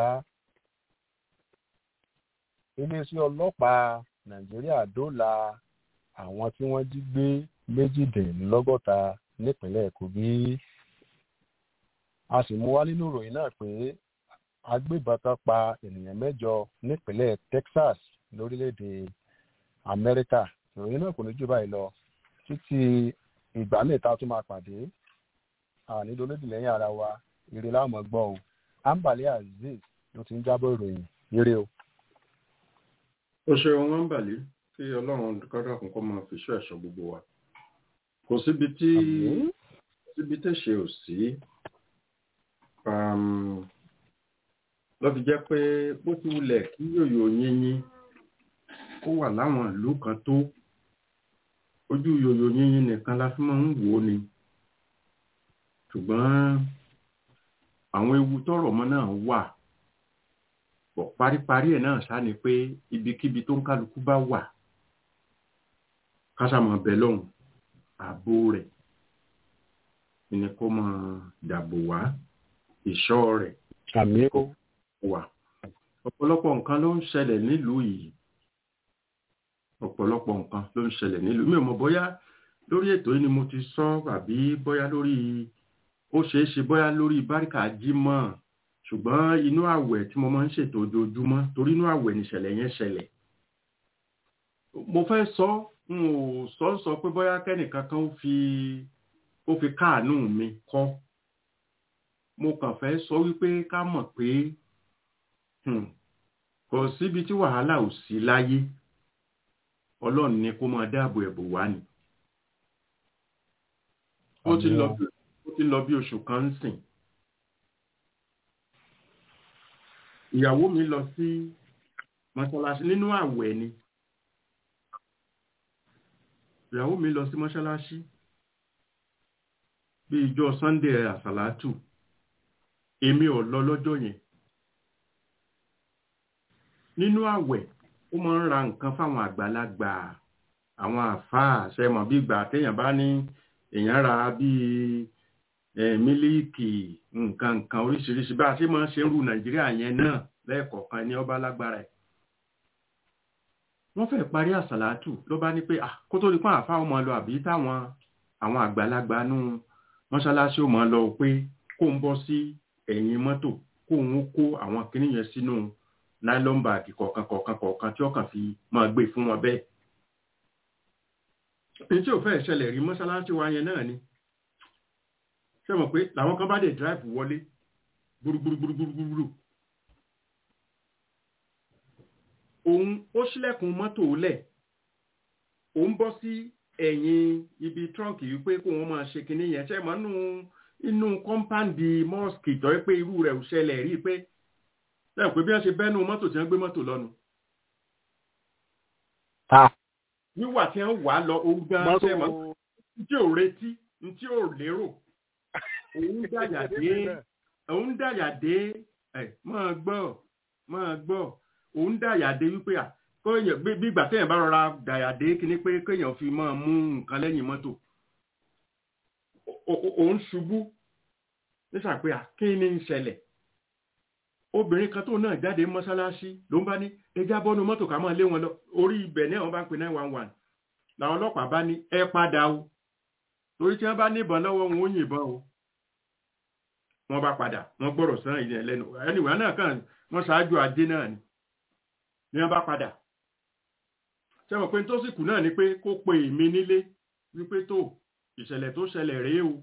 iléeṣẹ́ ọlọ́pàá nàìjíríà dóòlà àwọn tí wọ́n jí gbé méjìdínlọ́gọ́ta nípínlẹ̀ kogi a sì mú wá nínú ìròyìn náà pé agbébọn kan pa ènìyàn mẹ́jọ nípínlẹ̀ texas lórílẹ̀‐èdè amẹ́ríkà ìròyìn náà kò ní jù báyìí lọ títí ìgbà mẹ́ta tó máa pàdé ànílò lódìlẹ́yìn ara wa ire láwọn gbọ́ o ambale azeez ló ti ń jábọ̀ ìròyìn ire o. ó ṣeun wọn bàlẹ́ kí ọlọ́run kọ́dọ̀ kún kó máa fi ṣọ́ ẹ̀ṣọ́ gbogbo wa kò síbi tí síbi tẹ̀sẹ̀ ò sí lọ́ fi jẹ́ pé bó ti wulẹ̀ kí yòyò yínyín ó wà láwọn ìlú kan tó ojú yòyò yínyín nìkan la fi máa ń wò ó ni ṣùgbọ́n àwọn ewu tọrọ mọ́ náà wà pọ̀ paríparí ẹ̀ náà ṣá ni pé ibikíbi tó ń kálukú bá wà kásámọ̀ bẹ̀ lọ́hùn ààbò rẹ̀ ni kó máa dàbò wá ìṣọ́ rẹ̀ àmì ó wà ọ̀pọ̀lọpọ̀ nǹkan ló ń ṣẹlẹ̀ nílùú yìí ọ̀pọ̀lọpọ̀ nǹkan ló ń ṣẹlẹ̀ nílùú mi ò mọ̀ bóyá lórí ètò yìí ni mo ti sọ àbí bóyá lórí ó ṣeé ṣe bóyá lórí báríkà jímọ̀ ṣùgbọ́n inú àwẹ̀ tí mo máa ń ṣètò ojoojúmọ́ torí inú àwẹ̀ nìṣẹ̀lẹ̀ yẹn ṣẹlẹ̀ mo fẹ́ sọ n ò sọ sọ pé bóyá kẹ́nìkan kan ó fi ó fi káàánú mi kọ́ mo kàn fẹ́ sọ wípé ká mọ̀ pé kò síbi tí wàhálà ò sí láyé ọlọ́run ni kó máa dáàbò ẹ̀bù wá ni ó ti lọ bí ó ti lọ bí oṣù kan ń sìn ìyàwó mi lọ sí mọ́ṣáláṣí nínú àwẹ̀ ni ìyàwó mi lọ sí mọ́ṣáláṣí bí ìjọ sunday àsàlátù èmi ò lọ lọ́jọ́ yẹn nínú àwẹ̀ ó máa ń ra nǹkan fáwọn àgbàlagbà àwọn àfáà ṣẹmọ̀ bí ìgbà téèyàn bá ní èèyàn ra bíi mílíìkì nǹkan nǹkan oríṣiríṣi bá a ṣe máa ń ṣe ń ru nàìjíríà yẹn náà lẹ́ẹ̀kọ̀ọ̀kan ní ọba lágbára ẹ̀ wọ́n fẹ́ parí àsàlátù ló bá ní pé kó tó di pọ́n àfáà ó máa lọ àbí táwọn àwọn àgbàlagbà nú mọ́ṣáláṣí ó máa lọ pé kó ń bọ́ sí ẹ̀yìn mọ́tò kó ń kó àwọn kinní yẹn sínú nylon bag kọ̀ọ̀kan kọ̀ọ̀kan kọ̀ọ̀kan tí ó kàn fi máa gbé fún wọn bẹ́ẹ̀. èyí tí ò fẹ́ ṣẹlẹ̀ rí mọ́ṣáláṣí wa yẹn náà ni ṣé mọ̀ pé làwọn kan bá dé drive wọlé gbúrúgbúrúgbúrúgbúrú òun ó ṣílẹ̀kùn mọ́tò lẹ̀ òun bọ́ sí ẹ̀yìn ibi trunk yìí pé kó wọ́n máa ṣe kinní yẹn ṣe mọ́ nù inú kọ́ńpáǹdì mọ́ọ̀sì tó yẹ pé irú rẹ̀ ò ṣẹlẹ̀ rí pé lẹ́yìn pé bí wọ́n ṣe bẹ́nu mọ́tò tí wọ́n gbé mọ́tò lọ́nu. wíwà tí wọ́n wà lọ òun gan ṣe mọ́ tí ò retí tí ò lérò òun dàyà dé òun dàyà dé ẹ̀ máa gbọ́ máa gbọ́ òun dàyà dé wípé à kóyàn bí ìgbà téèyàn bá rọra dàyà dé kíní pé kéèyàn fi máa mú nǹkan lẹ́yìn mọ́tò òun ṣubú nísàpé à kí ni ń ṣẹlẹ̀ obìnrin kan tó náà jáde mọ́ṣáláṣí ló ń bá ní ẹja bọ́nu mọ́tò ká máa lé wọn lọ orí ibẹ̀ náà wọ́n bá ń pè nine one one làwọn ọlọ́pàá bá ní ẹ padà o torí tí wọ́n bá níbọn lọ́wọ́ wọn ó yìnbọn o wọ́n bá padà wọ́n gbọ́rọ̀ sán ìyẹn lẹ́nu ẹniwà náà kàn wọ́n ṣáájú ajé náà ni ni wọ́n bá padà sẹ́wọ̀n pé tó sì kù náà ni pé kó pe èmi nílé wípé tó ìṣẹ̀lẹ̀ tó ṣẹlẹ̀ rèé o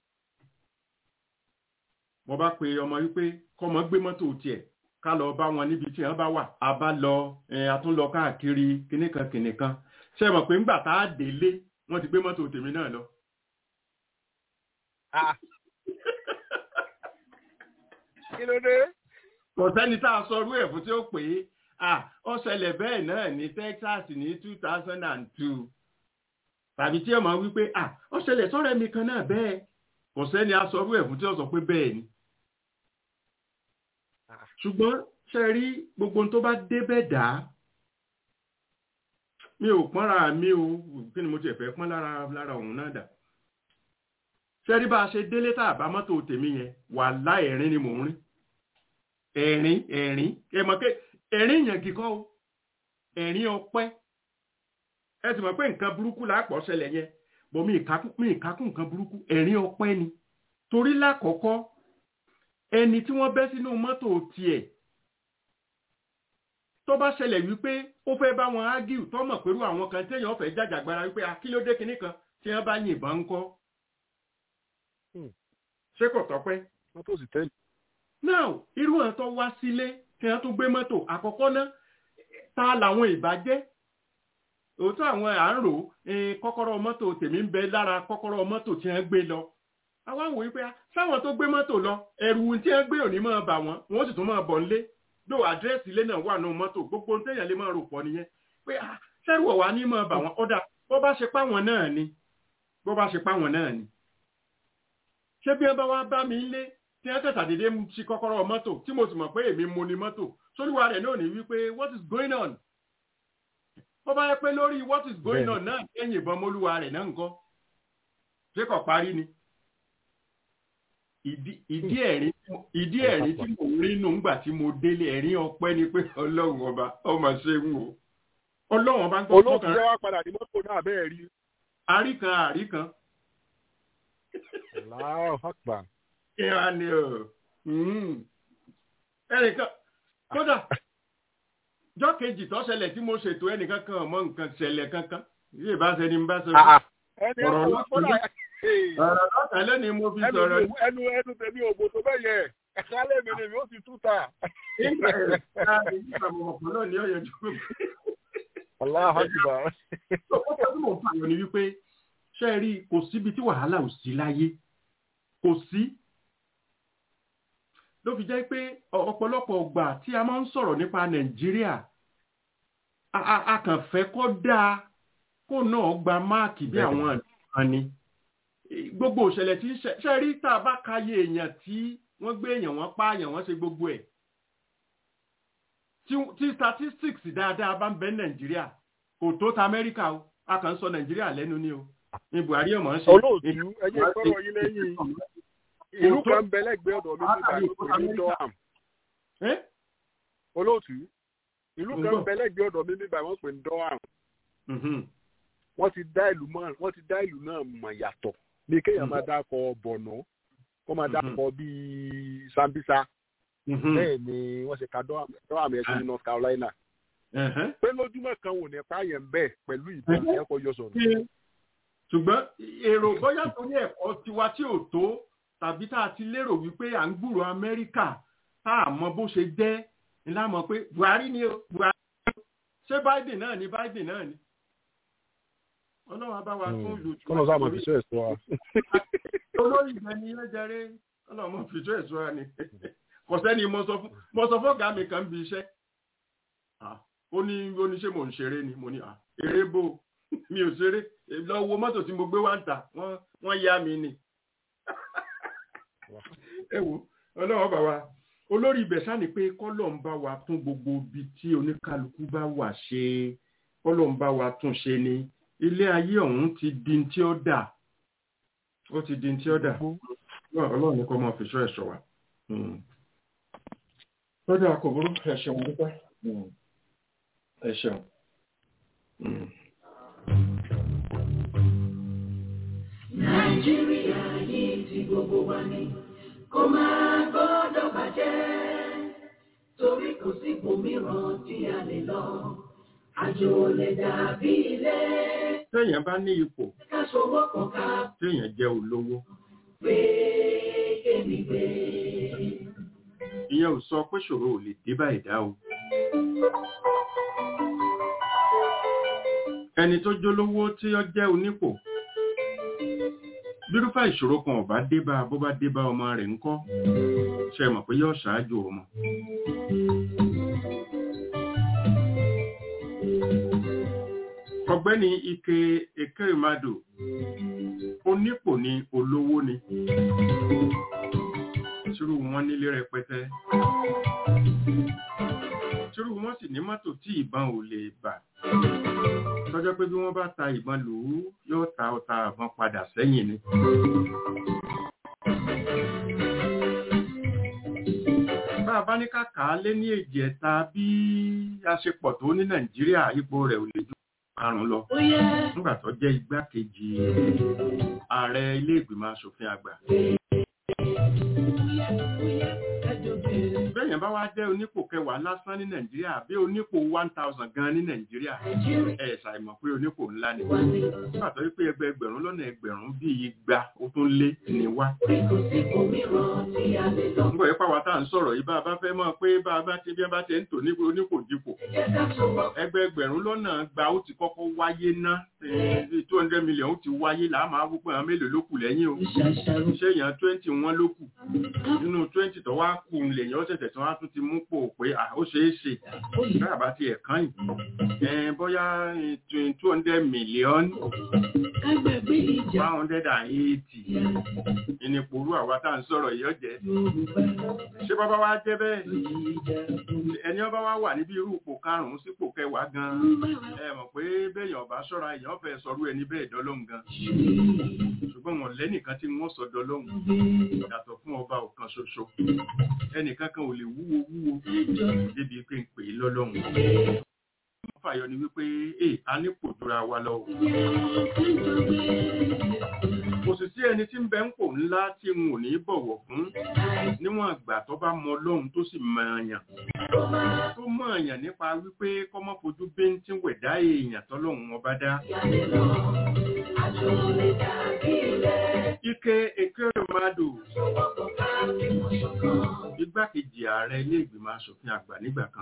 mo bá pe ọmọ wípé kọ́mọ gbé mọ́tò tiẹ̀ ká lọ bá wọn níbi tí wọ́n bá wà a bá lọ a tún lọ káàkiri kìnìkan kìnìkan sẹ́wọ̀n pé ńgbà tá a délé wọ́n ti gbé mọ́tò tèmi náà lọ. kí ló dé. kò sẹ́ni tá a sọ orú ẹ̀ fún tí ó pè é ó ṣẹlẹ̀ bẹ́ẹ̀ náà ní Texas ní two thousand and two tàbí tí ọmọ wípé ó ṣẹlẹ̀ sọ́rẹ́ mi kan náà bẹ́ẹ̀ kò sẹ́ni a sọ orú ẹ̀ fún tí ó sọ pé bẹ́ẹ̀ ni. ṣùgbọ́n ṣe rí gbogbo tó bá débẹ̀ dá mi ò pọ́nra mi ò kí ni mo ti ẹ̀fẹ́ pọ́n lára lára òun náà dà ṣe rí bá a ṣe délé tá a bá mọ́tò tèmi yẹn wà láẹ̀rín ni mò ń rí ẹ̀rín ẹ̀rín ẹ mọ̀ pé ẹ̀rín yẹn kíkọ́ o ẹ̀rín ọpẹ́ ẹ sì mọ̀ pé nǹkan burúkú lápọ̀ ṣẹlẹ̀ yẹn bọ̀ mi ìkákún nǹkan burúkú ẹ̀rín ọpẹ́ ni torí lákọ̀ọ́kọ́ ẹni tí wọ́n bẹ́ sínú mọ́tò tiẹ̀ tó bá ṣẹlẹ̀ wípé ó fẹ́ bá wọn ágìw tó mọ̀ pẹ̀lú àwọn kan téèyàn fẹ́ jàjàgbara wípé akílódé kinní kan tí wọ́n bá yìnbọn ń kọ́ ṣé kò tọ́pẹ́. mọ́tò sì tẹ́lẹ̀. now irú ẹ̀ tó wá sílé tí wọ́n tún gbé mọ́tò àkọ́kọ́ náà ta làwọn ìbàjẹ́ òótọ́ àwọn à ń rò kọ́kọ́rọ́ mọ́tò tèmi ń bẹ lára kọ́kọ́rọ́ mọ́tò tí wọ́n gbé lọ àwa wò wípé sáwọn tó gbé mọ́tò lọ ẹrù tí wọ́n gbé òní máa bà wọ́n wọ́n sì tún máa bọ̀ nílé dó àdírẹ́sì ilé náà wà nù mọ́tò gbogbo téèyàn lè máa rò pọ̀ nìyẹn pé sẹ́rù ọ̀wá ní máa bà wọ́n ọ̀dà bó bá ṣe páwọn náà ni bó bá ṣe páwọn náà ni ṣé bí wọ́n bá wá bá mi lé tí wọ́n tẹ̀sà dédé ṣí kọ́kọ́rọ́ mọ́tò tí mo sì mọ̀ pé èmi mo ni mọ́tò sóríwá rẹ̀ náà ní wípé what is going on bó bá yẹ pé lórí what is going on náà ẹ̀yìn ìbọn mólúwa rẹ̀ náà nǹkan ṣé kò parí ni ìdí ẹ̀rín ìdí ẹ̀rín tí mo rí nù ńgbà tí mo délé ẹ̀rín ọpẹ́ ni pé ọlọ́run ọba ọmọ ṣe ń wò ọlọ́run ọba ń gbọ́ olóòtú jẹ́ wá padà ní mọ́tò náà bẹ́ẹ̀ rí. àríkan àríkan. Allahu Akbar. kí á ní o ẹnìkan kódà jọ́ kejì tó ṣẹlẹ̀ tí mo ṣètò ẹnìkan kan ọmọ nǹkan ṣẹlẹ̀ kankan ilé ìbáṣẹ ni n bá sọ ẹni ẹ̀kọ́ wọn kọ́lá ọ̀rọ̀ lọ́tà lẹ́ni mo fi sọ̀rọ̀ ẹnu ẹnu tèmi ògbó tó bẹ́ẹ̀ yẹ ẹ̀ka lèmi ni mi ó ti túta. nígbà ẹ̀ka ìgbà mọ̀mọ́pọ̀ náà ní ọ̀yọ́ jù. Allahu Akbar. ọ̀pọ̀ tí mo fà yọ ni wípé ṣe rí kò síbi tí wàhálà ò sí láyé kò sí. ló fi jẹ́ pé ọ̀pọ̀lọpọ̀ ọgbà tí a máa ń sọ̀rọ̀ nípa Nàìjíríà a kàn fẹ́ kó dáa kó náà gba máàkì bí àwọn àdúrà ni gbogbo òṣẹlẹ̀ tí ṣe rí tá a bá káyé èèyàn tí wọ́n gbé èèyàn wọ́n pààyàn wọ́n ṣe gbogbo ẹ̀ tí statistics dáadáa bá ń bẹ nàìjíríà kò tó ta amẹ́ríkà o a kàn ń sọ nàìjíríà lẹ́nu ni o ní buhari ọmọ ń ṣe. olóòtú ẹyẹ sọ̀rọ̀ yín lẹ́yìn ìlú kan bẹ lẹ́gbẹ̀ẹ́ ọ̀dọ̀ mi nígbà tó pè ní durham olóòtú ìlú kan bẹ lẹ́gbẹ̀ẹ́ ọ̀dọ̀ mi nígbà wọ́n pè ní durham wọ́n ti dá ìlú mọ́ wọ́n ti dá ìlú náà mọ̀ yàtọ̀ ní kéèyàn máa dákọ̀ bọ̀nà kó máa dákọ̀ bíi sambisa bẹ́ẹ̀ ni wọ́n ṣe ka dọ́wàmù ẹ̀sìn ní north carolina pé lójúmọ́ kan wò ní pààyàn bẹ́ẹ̀ pẹ̀lú ìbọn ẹ̀kọ́ yọ sọ̀rọ̀. ṣùgbọ́n èrò bóyá torí ẹ̀kọ́ tiwa tí ò tó tàbí tá a ti lérò wípé à ń gbúrò amẹ́ríkà tá a mọ bó ṣe jẹ́ ńlá mọ̀ pé buhari ni o buhari ṣé biden náà ni biden náà ni ọlọ́run bá wa tún lù jù. kọ́nà sáà máa fi ṣọ́ ẹ̀ṣọ́ wa. olórí ìgbẹ́ ni yẹn jẹrẹ ọlọ́run máa fi ṣọ́ ẹ̀ṣọ́ wa ni kò sẹ́ni mo sọ fún ọ̀gá mi kan bí iṣẹ́ ó ní ó ní ṣé mò ń ṣeré ni mo ní eré bò mi ò ṣeré lọ wo mọ́tò tí mo gbé wá ń tà wọ́n yá mi ni. ẹ wo ọlọ́run bá wa olórí ibẹ̀ sá ni pé kọ́lọ̀ ń bá wa tún gbogbo ibi tí oníkálukú bá wà ṣe kọ́lọ̀ ń bá wa tún ṣe ni ilé ayé ọ̀hún ti di tí ó dà ó ti di tí ó dà ọlọ́run ní kọ́ máa fi ṣọ́ ẹ̀ṣọ́ wa. lọ́dọ̀ àkọ́bùrú ẹ ṣeun dúpẹ́ ẹ ṣeun. nàìjíríà yìí ti gbogbo wa ni kò máa gbọ́dọ̀ bàjẹ́ torí kò sí ibòmíràn tí a lè lọ àjò lè dàbí ilé. téèyàn bá ní ipò ká ṣòwò kan ká téèyàn jẹ́ olówó gbé kémi gbé. ìyẹn ò sọ pé ṣòro ò lè dé bá ẹ̀dá o. ẹni tó jólówó tí ó jẹ́ onípò bírúfà ìṣòro kan ò bá dé bá bó bá dé bá ọmọ rẹ̀ ńkọ́ ṣe mọ̀ pé yóò ṣáájú ọmọ. ọ̀gbẹ́ni ike ekerimadu onípò ni olówó ni tírú wọn nílé rẹpẹtẹ tírú wọn sì ní mọ́tò tí ìbọn ò lè bà tọ́jọ́ pé bí wọ́n bá ta ìbọn lù ú yóò ta ọta àbọn padà sẹ́yìn ni. bá a bá ní kàkà lé ní èjì ẹ̀ta bí a ṣe pọ̀ tó ní nàìjíríà ipò rẹ̀ ò lè ju karùn-ún lọ nígbà tó jẹ́ igbákejì ààrẹ ilé ìgbìmọ̀ asòfin àgbà. bẹ́ẹ̀yàn bá wá jẹ́ onípò kẹwàá lásán ní nàìjíríà bí onípò one thousand gan ní nàìjíríà ẹ̀ ṣàìmọ̀ pé onípò ńlá ni nígbà tó wípé ẹgbẹ́ ẹgbẹ̀rún lọ́nà ẹgbẹ̀rún bí igba ó tún lé ní wá. nígbà yẹn pàwọ́ tá à ń sọ̀rọ̀ yìí bá a bá fẹ́ mọ̀ pé bá a bá ti bí a bá ti ń tò nípò onípò dípò ẹgbẹ́ ẹgbẹ̀rún lọ́nà gba ó ti kọ́kọ́ wáyé ná two hundred million ó ti wáyé là á máa wúpọ̀ àwọn mélòó ló kù lẹ́yìn o ṣé èèyàn twenty wọn ló kù nínú twenty tó wá kù lè lèyàn ó ṣẹ̀ṣẹ̀ tí wọ́n á tún ti mú pò pé ó ṣeé ṣe bẹ́ẹ̀ bá ti ẹ̀kan yìí bóyá two hundred million one hundred and eighty ìnìpòrú àwa tá à ń sọ̀rọ̀ yìí ọ̀jẹ̀ ṣé bàbá wa jẹ́ bẹ́ẹ̀ ẹni ọba wa wà níbi irú ipò karùn-ún sípò kẹwàá gan ẹ mọ̀ pé béèyàn ọba ṣọ́ra èèyàn fẹ́ sọrú ẹni bẹ́ẹ̀ dọ́lóhùn gan ṣùgbọ́n wọn lẹ́nìkan tí wọ́n sọ dọ́lóhùn yàtọ̀ fún ọba ọ̀kan ṣoṣo ẹnìkan kan ò lè wúwo wúwo débi pé ń pè é lọ́lọ́hùn fàyọ ni wípé ẹ a ní kò dúra wa lọ kò sì sí ẹni tí ń bẹ ń pò ńlá tí n ò ní bọ̀wọ̀ fún níwọ̀n àgbà tó bá mọ Ọlọ́run tó sì mọ èèyàn tó mọ èèyàn nípa wípé kọ́mọ́ fojú bíntín wẹ̀dá èèyàn tọ́lọ́run ọba dá. Ike Ekeremadu igbákejì ààrẹ ilé ìgbìmọ̀ asòfin àgbà nígbà kan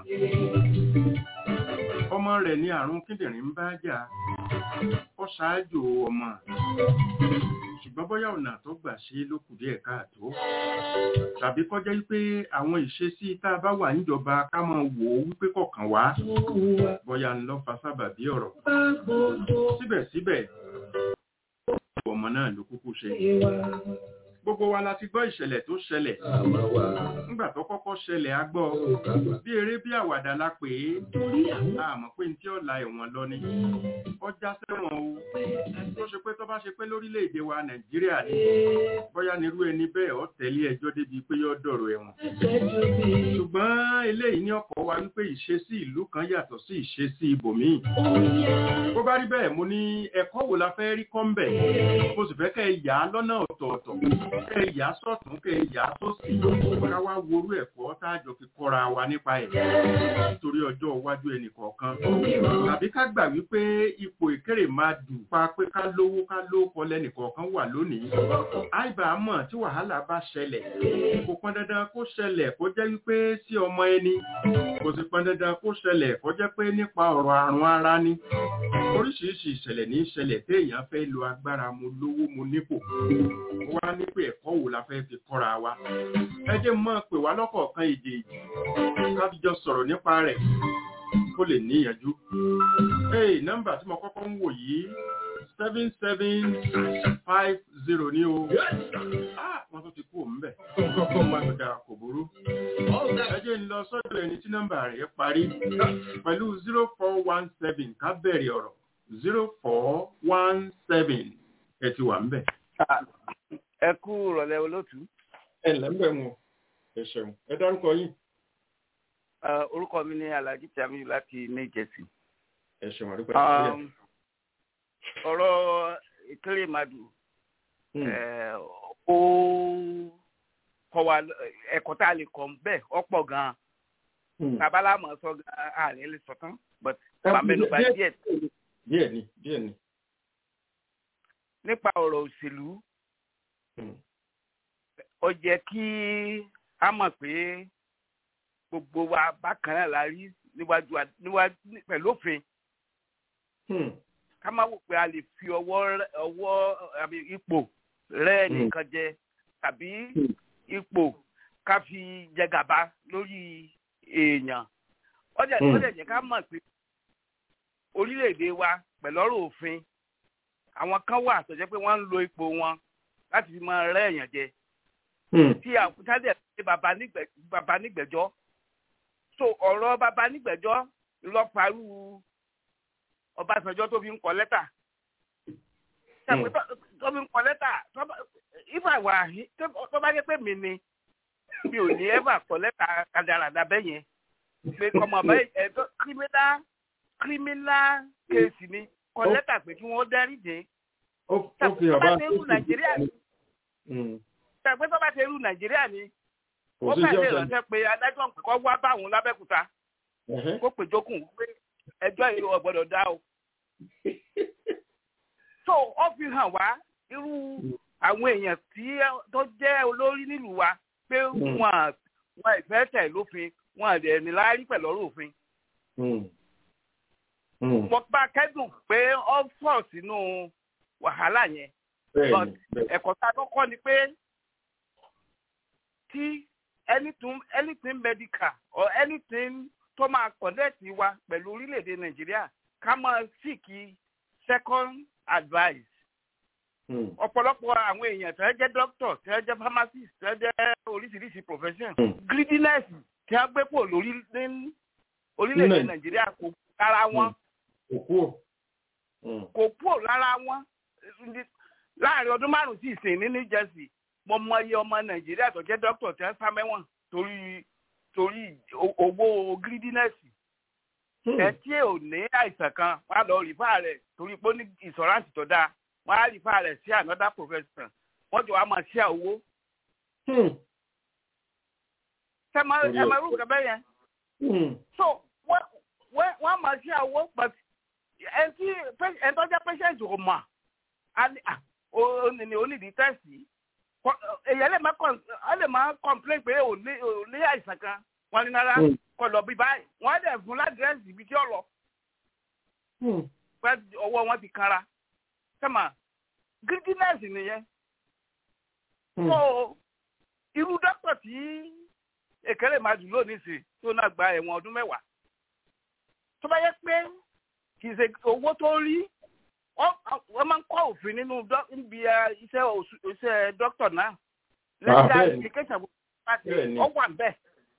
ọmọ rẹ̀ ní àrùn kíndìnrín ń bá jà ó ṣáájú ọmọ ṣùgbọ́n bóyá ọ̀nà tó gbà ṣe ló kù díẹ̀ káàtó tàbí kọjá wípé àwọn ìṣesí tá a bá wà níjọba ká máa wò ó wípé kọ̀ọ̀kan wá bóyá ń lọ́ fa sábàbí ọ̀rọ̀ síbẹ̀síbẹ̀ ọmọ náà ló kúkú ṣe gbogbo wa la ti gbọ́ ìṣẹ̀lẹ̀ tó ṣẹlẹ̀ nígbà tó kọ́kọ́ ṣẹlẹ̀ a gbọ́ bí eré bí àwàdà la pè é àmọ́ pé ní tí ó la ẹ̀wọ̀n lọ ni ọjà sẹ́wọ̀n o tó ṣe pé tó bá ṣe pé lórílẹ̀‐èdè wa nàìjíríà ni bóyá nírú ẹni bẹ́ẹ̀ ó tẹ̀lé ẹjọ́ débi pé yóò dọ̀rọ̀ ẹ̀wọ̀n ṣùgbọ́n eléyìí ní ọkọ̀ wa wípé ìṣesí ìlú kan yàtọ̀ sí ìṣesí ibòmíì bó bá rí bẹ́ẹ̀ mo ní ẹ̀kọ́ wo la fẹ́ rí kọ́ńbẹ̀ mo sì fẹ́ kẹ́ ẹ yà á lọ́nà ọ̀tọ̀ọ̀tọ̀ kẹ́ ẹ yà á sọ̀tún kẹ́ ẹ yà á sósì ká wá worú ẹ̀kọ́ tá a jọ fi kọ́ra wa nípa ẹ̀ nítorí ọjọ́ iwájú ẹnì kọ̀ọ̀kan tàbí ká gbà wípé ipò ìkéré máa dù pa pé ká lówó ká lóko lẹ́nì kọ̀ọ̀kan wà lónìí àìbá mọ̀ tí wàhálà bá ṣẹlẹ̀ kò pọn dandan kó ṣẹlẹ̀ kó jẹ́ wípé sí ọmọ ẹni kò sì pọn dandan kó ṣẹlẹ̀ kó jẹ́ pé nípa ọ̀rọ̀ àrùn ara ni oríṣiríṣi ìṣẹ̀lẹ̀ ní ìṣẹ̀lẹ̀ téèyàn fẹ́ lo agbára mo lówó mo nípò wá ní pé ẹ̀kọ́ wo la fẹ́ fi kọ́ra wa ẹ jẹ́ mọ́ pè wá lọ́kọ̀ọ̀kan èdè kábíjọ sọ̀rọ̀ nípa rẹ̀ kó lè níyànjú. Hey, nọ́mbà tí mo kọ́kọ́ ń wò yìí seven seven five zero ní o. Ah, wọ́n tún ti kú òun bẹ̀. Kọ́kọ́ máa ń da kò burú. Ẹ jẹ́ ń lọ sọ́dọ̀ ẹni tí nọ́mbà rẹ̀ parí pẹ̀lú zero four one seven ká bẹ̀rẹ̀ ọ̀rọ̀ zero four one seven ẹ ti wà ń bẹ̀. Ẹ kú ìrọ̀lẹ́ olótú. Ẹ lẹ́mbẹ̀ wọn. Ẹ ṣeun. Ẹ dárúkọ yín. Orúkọ mi ni Alhaji Tamiyu láti New Jersey. Ẹ ṣeun àdúgbò ọ̀rọ̀ ìkéré madu ó kọ́ wa ẹ̀kọ́ tá a lè kọ́ bẹ́ẹ̀ ọ̀pọ̀ gan-an tabala mọ̀ sọ gan-an àárín lè sọ̀tán but wà mẹ́nuba díẹ̀. díẹ̀ ni díẹ̀ ni. nípa ọ̀rọ̀ òṣèlú ó jẹ́ kí a mọ̀ pé gbogbo wa bákan náà la rí níwájú pẹ̀lú òfin ká má wò pé a lè fi ọwọ́ ọwọ́ àbí ipò rẹ́ nìkan jẹ tàbí ipò ká fi jẹ gàba lórí èèyàn ọjà ọjà jẹ ká mọ̀ pé orílẹ̀-èdè wa pẹ̀lú ọ̀rọ̀ òfin àwọn kan wà tó jẹ́ pé wọ́n ń lo ipò wọn láti fi máa rẹ́ èèyàn jẹ tí àkútádẹ̀ ṣe bàbá nígbẹ̀jọ́ so ọ̀rọ̀ bàbá nígbẹ̀jọ́ lọ́pàá Ọbásanjọ́ tó fi ń kọ lẹ́tà tó fi ń kọ lẹ́tà ifá wà tó bá yẹ pé mi ni mi ò ní ẹ́fà kọ lẹ́tà kàdàràdà bẹ́ẹ̀ yẹn pé kọ́mọ bẹ́ẹ̀ ẹ̀tọ́ kírímínà kírímínà kéèsì ni kọ lẹ́tà pé kí wọ́n dárí dé. tó bá ṣe irú Nàìjíríà ni tàbí tó bá ṣe irú Nàìjíríà ni ó fẹ́ lè ránṣẹ́ pé adájọ́ kọ́ wá báwọn lábẹ́kúta kó pè jókòó pé ẹjọ́ yìí ò gbọ́dọ̀ dá o. so ó fi hàn wá irú àwọn èèyàn tí tó jẹ́ olórí nílùú wa pé wọn wọn ìfẹ́ tẹ̀ lófin wọn àdẹ̀ ní láárí pẹ̀lú ọ̀rọ̀ òfin. mo bá kẹ́dùn pé ó fọ̀ sínú wàhálà yẹn. ẹ̀kọ́ tá a tó kọ́ ni pé tí anything anything medical or anything tó máa connect wa pẹ̀lú orílẹ̀-èdè nàìjíríà ká máa síkì second advice. ọ̀pọ̀lọpọ̀ àwọn èèyàn tẹ́ jẹ́ doctor tẹ́ jẹ́ pharmacist tẹ́ jẹ́ oríṣiríṣi profession greediness tí wọ́n gbé pò lórí orílẹ̀-èdè nàìjíríà kò lára wọn kò kúrò lára wọn láàrin ọdún márùn-ún sí ìsìn ní new jersey mo mọ iye ọmọ nàìjíríà tó jẹ́ doctor tẹ́ sá mẹ́wọ̀n torí torí owó greediness ẹ tí ò ní àìsàn kan wà lọ rìfà rẹ̀ torí pé ó ní insurance tó dáa wọ́n á rìfà rẹ̀ sí another profession wọ́n jọ wá máa ṣe owó. ẹ máa rú nǹkan bẹ́ẹ̀ yẹn. so wọ́n máa ṣe owó but ẹ tí ẹ tó jẹ́ patient ò mọ̀ ní onídìí tẹ́sì èyàn lè máa complain pé ò ní àìsàn kan wọ́n ní rárá kọ lọ bí báyìí wọ́n dẹ̀ fún ládírẹ́sì ibi tí ó lọ. pẹ́ ọwọ́ wọn ti kanra sẹ́mà greediness nìyẹn. so irú dókítà tí èkéré máa dùn lónìí sí tó náà gba ẹ̀wọ̀n ọdún mẹ́wàá. tó bá yẹ pé kì í ṣe owó tó rí wọ́n máa ń kọ́ òfin nínú níbi iṣẹ́ dókítà náà. lẹ́yìn application ó wà bẹ́ẹ̀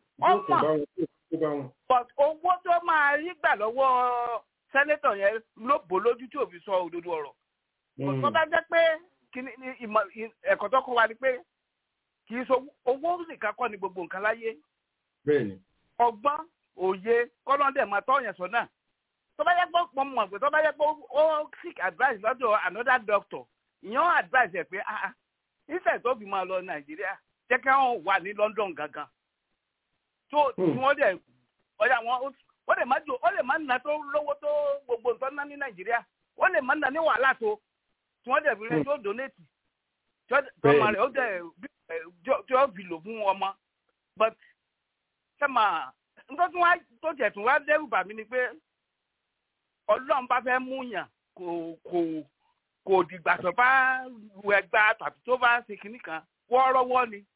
ọmọ but owó tó máa rí gbà lọ́wọ́ sẹ́nétọ̀ yẹn ló bò lójú tí òfin sọ òdodo ọ̀rọ̀. tó bá jẹ́ pé ẹ̀kọ́ tó kọ́ wa ni pé kì í so owó nìkan kọ́ ni gbogbo nǹkan láyé. ọgbọ́n òye kọ́lọ́dẹ̀ máa tọ́ yẹn sọ náà. tó bá yẹ pé mo mọ̀ pé tó bá yẹ pé ó seek advice lọ́dọ̀ another doctor ìyẹn advice ẹ̀ pé ah ìfẹ́ tó fi máa lọ nàìjíríà jẹ́ kí wọ́n wà ní London gangan tó tí wọ́n dẹ̀ ọ̀yà wọn ó lè má jò ó lè má nà tó lówó tó gbogbo nǹkan ná ní nàìjíríà ó lè má nà ní wàhálà tó tí wọ́n dẹ̀ fi rẹ̀ tó donate tí ọmọ rẹ̀ ó dẹ̀ tí ó fi lò fún ọmọ but sẹ́mà nítorí tí wọ́n tó jẹ̀ tún wá dẹ́rù bà mí ni pé ọlọ́run bá fẹ́ mú yàn kò kò kò dìgbà tó bá lu ẹgbàá tàbí tó bá ṣe kinní kan wọ́ọ́rọ́wọ́ ni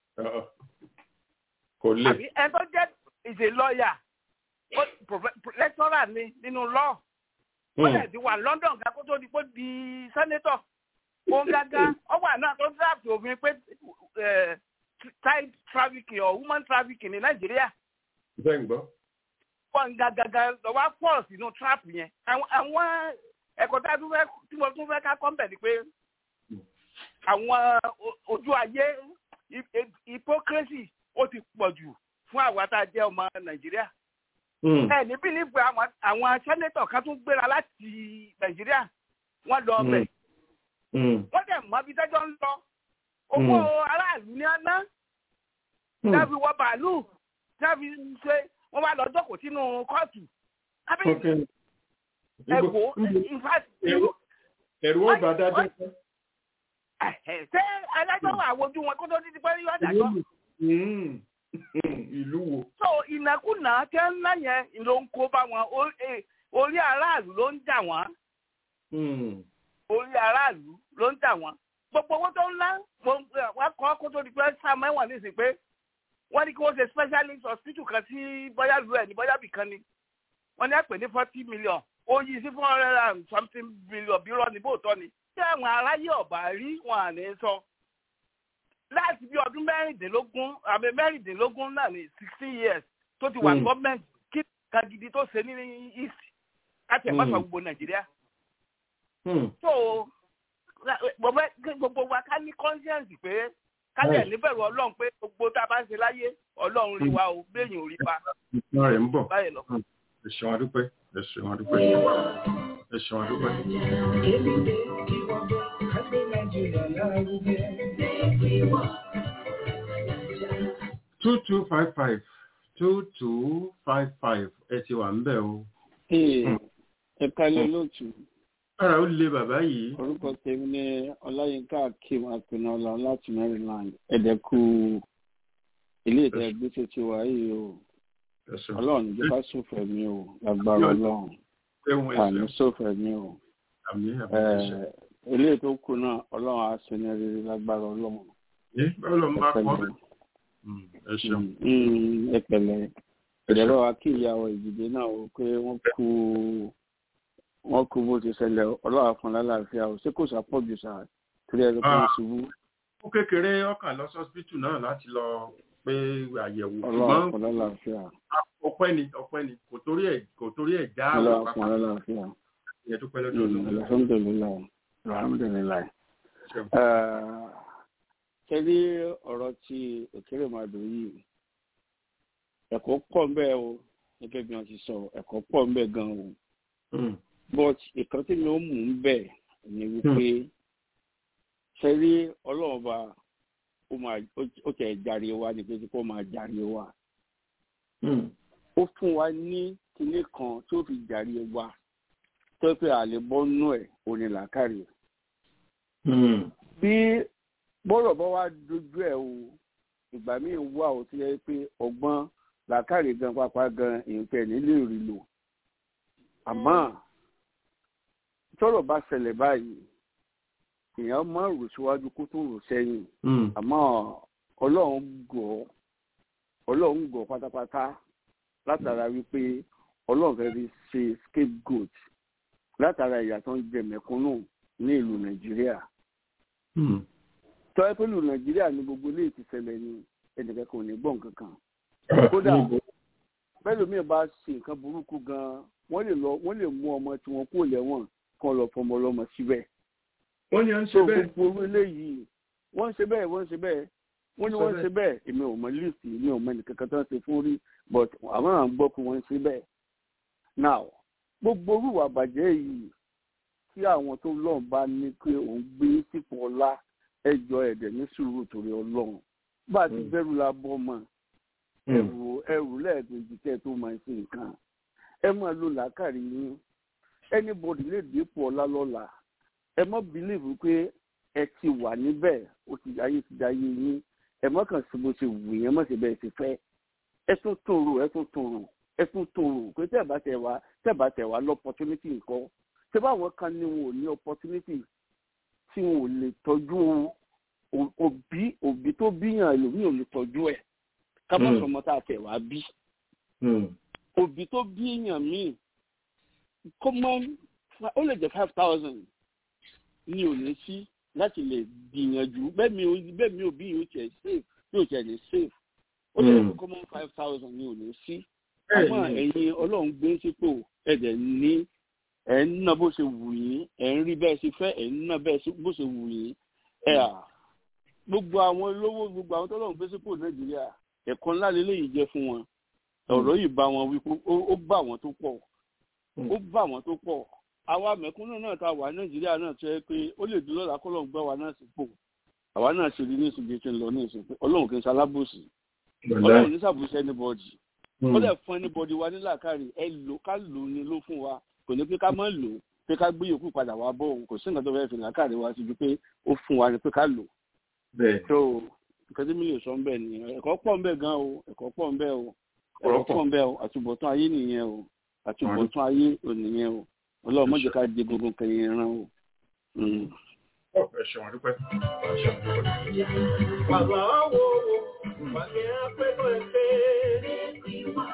kò lè. àbí ẹ tó jẹ́ ìṣe lọ́ọ̀yà lẹ́tọ́rà ni nínú lọ́ọ̀ ó lè ti wà London ká kó tó di pé di sẹ́nétọ̀ òun gángan ọwọ́ àná tó draft òfin pé child trafficking or woman trafficking ní Nàìjíríà. bẹ́ẹ̀ ń gbọ́. wọ́n gángan lọ́wọ́ pọ̀ sínú trap yẹn àwọn ẹ̀kọ́ tá a tún fẹ́ tí mo tún fẹ́ ká kọ́ńbẹ̀ ni pé àwọn ojú ayé hypocrisy ó ti pọ̀ jù fún àwa tá a jẹ́ ọmọ nàìjíríà. ẹ ní bílíìfù àwọn sẹ́nétọ̀ kan tún gbéra láti nàìjíríà wọ́n lọ ọbẹ̀. wọ́n dẹ̀ mọ́ bí tẹ́jọ́ ń lọ. owó aráàlú ní ọ̀nà. dábì wọ bàálù dábì ṣe wọ́n wá lọ jókòó sínú kóòtù. ẹ̀wò ẹ̀rù ọba dájọ́. ṣé adájọ́ wà wojú wọn kó tó dídí pé yóò dájọ́ ìlú wo. so ìnákùná tẹ́ ń ná yẹn ló ń kó bá wọn orí aráàlú ló ń jà wọ́n. orí aráàlú ló ń jà wọ́n. gbogbo owó tó ń ná wọ́n kọ́ kó tó di pé sáà mẹ́wọ̀n ní ìsìn pé wọ́n ní kí wọ́n ṣe specialist hospital kan sí bóyá lu ẹ̀ ní bóyá bìkan ni. wọ́n ní àpè ní forty million ó yí sí four hundred and something billion bí rọ́ọ̀nì bóòtọ́ ni. tí àwọn aráyé ọ̀bà rí wọn à ní sọ láti bí ọdún mẹ́rìndínlógún àmì mẹ́rìndínlógún náà ní sixteen years tó ti wà gọ́ọ̀mẹ̀ntì kí nǹkan gidi tó ṣe ní east láti ẹ̀ pàṣẹ gbogbo nàìjíríà. so gbogbo wa ká ní conscience pé ká lè níbẹ̀rù ọlọ́run pé gbogbo tá a bá ń ṣe láyé ọlọ́run rí wa o béèyàn ò rí wa. ìtàn rẹ̀ ń bọ̀ báyìí lọ. ẹ ṣeun adúpẹ́ ẹ ṣeun adúpẹ́ ẹ ṣeun adúpẹ́. two two five five two two five five ẹ ti wà ń bẹ̀ o. ẹ kálẹ̀ lóòtú. ara ó le bàbá yìí. orúkọ tèmi ni ọláyínká akim apinọlá láti maryland ẹ̀dẹ̀kù ilé ìtẹ́ gbèsè ti wà yìí o. ọlọ́run ìjọba sófẹ̀ mi o lágbára ọlọ́run àmì sófẹ̀ mi o. ilé tó kù náà ọlọ́run á sinmi rere lágbára ọlọ́run. ọlọ́run bá kọ́ ẹ ṣeun. ẹ pẹ̀lẹ́ ìdẹ̀rọ akíyàwó ìdìde náà ó pé wọ́n kú wọ́n kú bó ti ṣẹlẹ̀ ọlọ́wà fún lálàáfíà ó ṣé kò sàpọ̀jù sáà torí ẹ̀rọ kan ṣubú. ó kékeré ọkàn lọ sọ́sibítù náà láti lọ pé àyẹ̀wò ọlọ́wà fún lálàáfíà. ọpẹ́ ni ọpẹ́ ni kò torí ẹ̀ kò torí ẹ̀ já àwọn ọlọ́wà fún lálàáfíà. ìyẹn tó pẹ́ lọ́dọ̀ ọ̀dọ̀. alhamdulilayi alhamdulilayi. ṣe rí ọ̀rọ̀ tí òkèrè máa dùn yìí ẹ̀kọ́ pọ̀ ń bẹ o gẹ́gẹ́ bí wọ́n ti sọ ẹ̀kọ́ pọ̀ ń bẹ gan o but ìkan tí mi ó mú ń bẹ ni wípé ṣe rí ọlọ́run ọba ó tẹ̀ járe wa ni pé kó máa járe wa ó fún wa ní kinní kan tó fi járe wa tó pé àlè bọ́nú ẹ̀ òní làákàrí bí bọ́rọ̀ bá wá dojú ẹ̀ o ìgbà míì wà ó ti yẹ pé ọgbọ́n làákàrí gan pápá gan èèpẹ̀ nílé rí lò àmọ́ tọ́rọ̀ bá ṣẹlẹ̀ báyìí èèyàn máa rò síwájú kó tó rò sẹ́yìn àmọ́ ọlọ́run gọ̀ ọlọ́run gọ̀ pátápátá látara wípé ọlọ́run fẹ́ fi ṣe scapegoat látara ìyà tó ń jẹ mẹ̀kúnnù ní ìlú nàìjíríà tọ́ ẹ pé ìlú nàìjíríà ní gbogbo ilé ti ṣẹlẹ̀ ní ẹnìkan kò ní gbọ́n kankan kódà bẹ́ẹ̀ mi bá ṣe nǹkan burúkú gan-an wọ́n lè lọ wọ́n lè mú ọmọ tí wọ́n kó lẹ́wọ̀n kan lọ fọmọ ọlọ́mọ síbẹ̀. wọ́n ní à ń ṣe bẹ́ẹ̀. tó gbogbo eléyìí wọ́n ń ṣe bẹ́ẹ̀ wọ́n ń ṣe bẹ́ẹ̀ wọ́n ní wọ́n ń ṣe bẹ́ẹ̀ èmi ò mọ líìsì èmi ò mọ ẹnìkankan tó ń ṣe fún rí but àwọn à ń gbọ́ pé wọ́n ń ṣe bẹ́ẹ̀. now gbogbo orúwà bàjẹ́ yìí tí àwọn tó lọ́n bá ní pé òun gbé sípò ọlá ẹjọ́ ẹ̀dẹ̀ ní sùúrù torí ọlọ́run bá a ti bẹ̀rù la bọ́ mọ́ ẹrù ẹrù lẹ́ẹ̀kejì kẹ́ ẹ tó máa ṣe nǹkan ẹ máa lo làákàrí yín anybody lè dépò ọlá lọ́la ẹ má bìlíìfù pé ẹ ti wà níbẹ̀ ó ti ayé ti da ayé yín ẹ má kàn sí bó ṣe wù yẹn má ṣe bẹ́ẹ̀ ṣe fẹ́ ẹ tún tòrò ẹ tún tòrò ẹ tún tòrò pé tẹ́ bá tẹ̀ wá tẹ́ bá tẹ̀ wá lọ́pọ̀tunítì nǹkan ṣé báwọn kan ní wọn ò ní opportunity tí wọn ò lè tọ́jú òbí òbí tó bíyàn ẹlòmíì ò lè tọ́jú ẹ̀ ká má sọmọ tá a tẹ̀ wá bí òbí tó bí èèyàn míì common ó lè jẹ́ five thousand ní ò ní sí láti lè gbìyànjú bẹ́ẹ̀ mi ò bẹ́ẹ̀ mi ò bí yóò tiẹ̀ safe yóò tiẹ̀ lè safe ó lè jẹ́ common five thousand ní ò ní sí àmọ́ ẹ̀yin ọlọ́run gbé sípò ẹ̀dẹ̀ ní ẹ̀ ń ná bó ṣe wù yín ẹ̀ ń rí bẹ́ẹ̀ ṣe fẹ́ ẹ̀ ń ná bẹ́ẹ̀ bó ṣe wù yín ẹ̀ à gbogbo àwọn olówó gbogbo àwọn tọ́lọ́run gbé sípò nàìjíríà ẹ̀kọ́ ńlá lélẹ́yìí jẹ́ fún wọn ọ̀rọ̀ yìí bá wọn wí ó bá wọn tó pọ̀ ó bá wọn tó pọ̀ àwa mẹ̀kúnnù náà ta wà nàìjíríà náà tó yẹ pé ó lè dúró lọ́la kọ́lọ́n gbá wa náà sípò àwa náà ṣe rí ní ìsìnkú tí ń lọ ní ìsìnkú ọlọ́run kì í ṣalábòsì ọlọ́run ní sàbòsí anybody ó lè fún anybody wa nílàkàrí ẹ lò ká lò ní ló fún wa kò ní pé ká má lò pé ká gbé yòókù padà wá bọ̀ òun kò sí nǹkan tó fẹ́ fi làkàrí wa sí ju pé ó fún wa ni pé ká lò. tó nǹkan tí mi lè sọ ń bẹ̀ nìyẹn ẹ̀kọ́ pọ̀ ń bẹ̀ gan o ẹ̀kọ́ pọ̀ ń bẹ̀ o ẹ̀kọ́ pọ̀ ń bẹ̀ o àtúbọ̀tán ayé nìyẹn o àtúbọ̀tán ayé ò nìyẹn o ọlọ́run mọ̀jẹ̀ ká di gbogbo nǹkan yẹn rán o. ẹ ṣeun àdúpẹ́. Bàbá wo wàgé apẹ́kọ̀ ẹ̀fẹ́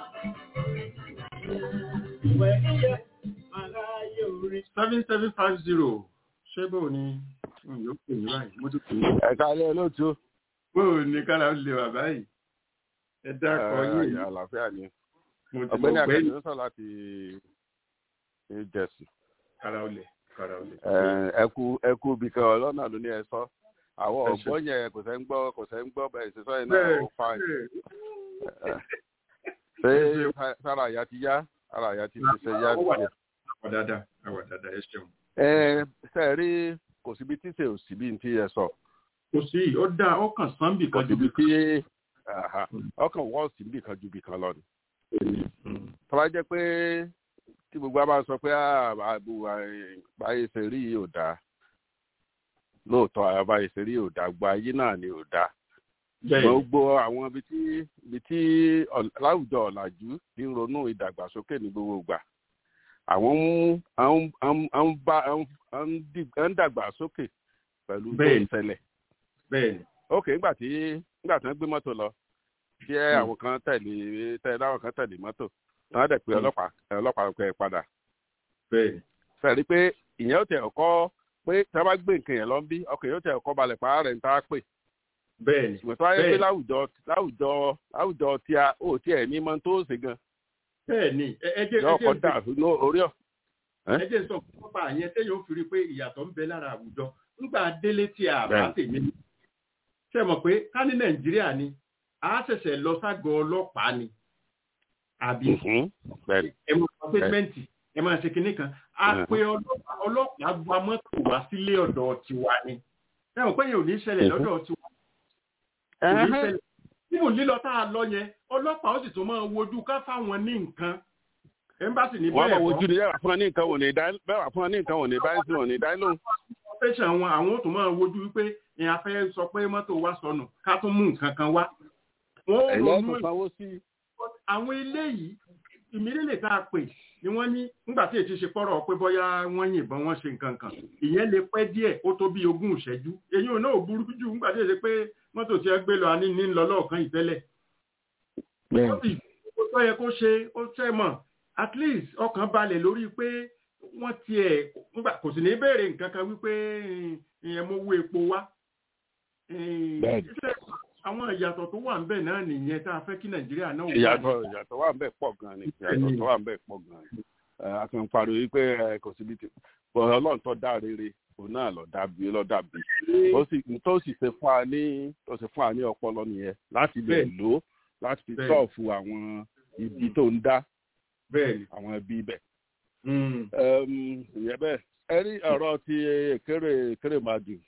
ìwẹ̀ ìyẹ́ aláyé orí. seven seven five zero ṣé bò ní yóò pè ní báyìí mo ti pè é. ẹ̀ka alẹ́ olóòtú. bó o ní kára lè wà báyìí ẹ dákọ yìí. àlàáfíà ni mo ti ọ̀gbẹ́ni mọ̀ pé akẹ́kọ̀ọ́ sọ láti new jersey. kára olè kára olè. ẹkú ẹkú bìkan ọlọ́nà ló ní ẹ sọ àwọn Ẹ ṣé. ọ̀gbọ́n yẹn kò sẹ́ ń gbọ́ kò sẹ́ ń gbọ́ bẹ́ẹ̀ ṣe sọ yẹn náà ó fa ṣé sára àyà ti yá ara àyà ti ṣe yá Ó wà díẹ̀. àwà dáadáa àwà dáadáa ẹ ṣeun. ẹ ṣe rí kò síbi tí ṣe ò síbi tí ẹ sọ kò sí ó dáa ó kàn sán bì kò kan ju síbi bì tí aha, ọkàn wọ́ọ̀sì bì kan ju bì kan lọ ni. tó bá jẹ́ pé tí gbogbo a máa sọ pé àbò àbáyé ṣe rí yìí ò dáa lóòótọ́ àbáyé ṣe rí yìí ò dáa gba ayé náà ni ò dáa bẹ́ẹ̀ gbogbo àwọn ibi tí ibi tí ọ̀- láwùjọ ọ̀làjú ti ń ronú ìdàgbàsókè ní gbogbo ìgbà àwọn ń àwọn- àwọn- àwọn ń bá àwọn ń dì- ń dàgbàsókè pẹ̀lú tó Bẹ́ẹ̀ni. ń ṣẹlẹ̀ bẹ́ẹ̀ ni ok nígbà tí nígbà tí wọ́n gbé mọ́tò lọ tí àwọn kan tẹ̀lé tẹ̀lé àwọn kan tẹ̀lé mọ́tò tán dẹ̀ pé ọlọ́pàá ọlọ́pàá pẹ̀ padà. sẹ́ni pé ìyẹn ó tẹ̀ ọkọ́ pé tí wọ́n bá gbé nǹkan yẹn lọ bí ọkọ̀ yóò tẹ̀ ọkọ́ balẹ̀ pa rẹ̀ ń tá a pè. bẹ́ẹ̀ni ṣùgbọ́n tó wáyé pé láwùjọ láwùjọ láwùjọ tí a ò tí ẹ̀ ní mọ́ tó ṣe gan. bẹ́ẹ̀ni ẹ jẹ́ yọ ọkọ̀ dà orí ọ̀. ẹ jẹ́ sọ fún pápá yẹn téèyàn ó fi rí i pé ìyàtọ̀ ń bẹ lára àwùjọ nígbà délé tí a bá tèmi ṣe mọ̀ pé ká ní nàìjíríà ni a ṣẹ̀ṣẹ̀ lọ ságọ́ ọlọ́pàá ni àbí ẹ máa sọ pẹ́sẹ́ǹtì ẹ máa ṣe kinní kan a pe ọlọ́pàá gba mọ́tò wá sílé ọ̀dọ̀ tiwa ni ẹ mọ̀ pé yẹn ò ní ṣẹlẹ̀ lọ́dọ̀ tiwa kò ní ṣẹlẹ̀ nínú lílọ tá a lọ yẹn ọlọ́pàá ó sì tún máa wojú ká fáwọn ní nǹkan ẹmbásì ní bẹ́ẹ̀ kọ́ wọ́n máa wojú ní bẹ́ẹ̀ fún wọn ní nǹkan wò ní bẹ́ẹ̀ wà fún wọn ní nǹkan wò ní báyìí sí wọn ní dáì lóhùn. tẹ̀sán wọn àwọn ó tún máa wojú wípé ìyẹn afẹ́ sọ pé mọ́tò wa sọnù ká tún mú nǹkan kan wá. wọ́n ronú àwọn eléyìí ìmílẹ̀ tá a pè ni wọ́n ní nígbà tí èyí ṣe pọ́rọ̀ pé bóyá wọ́n yìnbọn wọ́n ṣe nǹkan kan ìyẹn lè pẹ́ díẹ̀ ó tó bí ogún ìṣẹ́jú èyí ò náà ò burú jù nígbà tí èyí ṣe pé mọ́tò tí ẹ gbé lọ àní ní lọ lọ́ọ̀kan ìtẹ́lẹ̀. ó sì ó tó yẹ kó ṣe ó tẹ́ mọ̀ at least ọkàn balẹ̀ lórí pé wọ́n tiẹ̀ kò sì ní béèrè nǹkan kan wípé ìyẹn mo wú epo wá àwọn ìyàtọ̀ tó wà ńbẹ̀ náà nìyẹn tá a fẹ́ kí nàìjíríà náà wà. ìyàtọ̀ ìyàtọ̀ wà ńbẹ̀ pọ̀ gan ni ìyàtọ̀ tó wà ńbẹ̀ pọ̀ gan ni a ti ń pariwo wípé kò síbi tí ọlọ́run tó dá rere òun náà lọ dàbí lọ dàbí ó sì tó sì ṣe fún wa ní tó ṣe fún wa ní ọpọlọ nìyẹn láti lè lò ó láti fi sọ́ọ̀fù àwọn ibi tó ń dá àwọn ẹbí bẹ̀. ìyẹn bẹ́ẹ̀ ẹ rí ọ̀rọ̀ ti kéré kéré máa dùn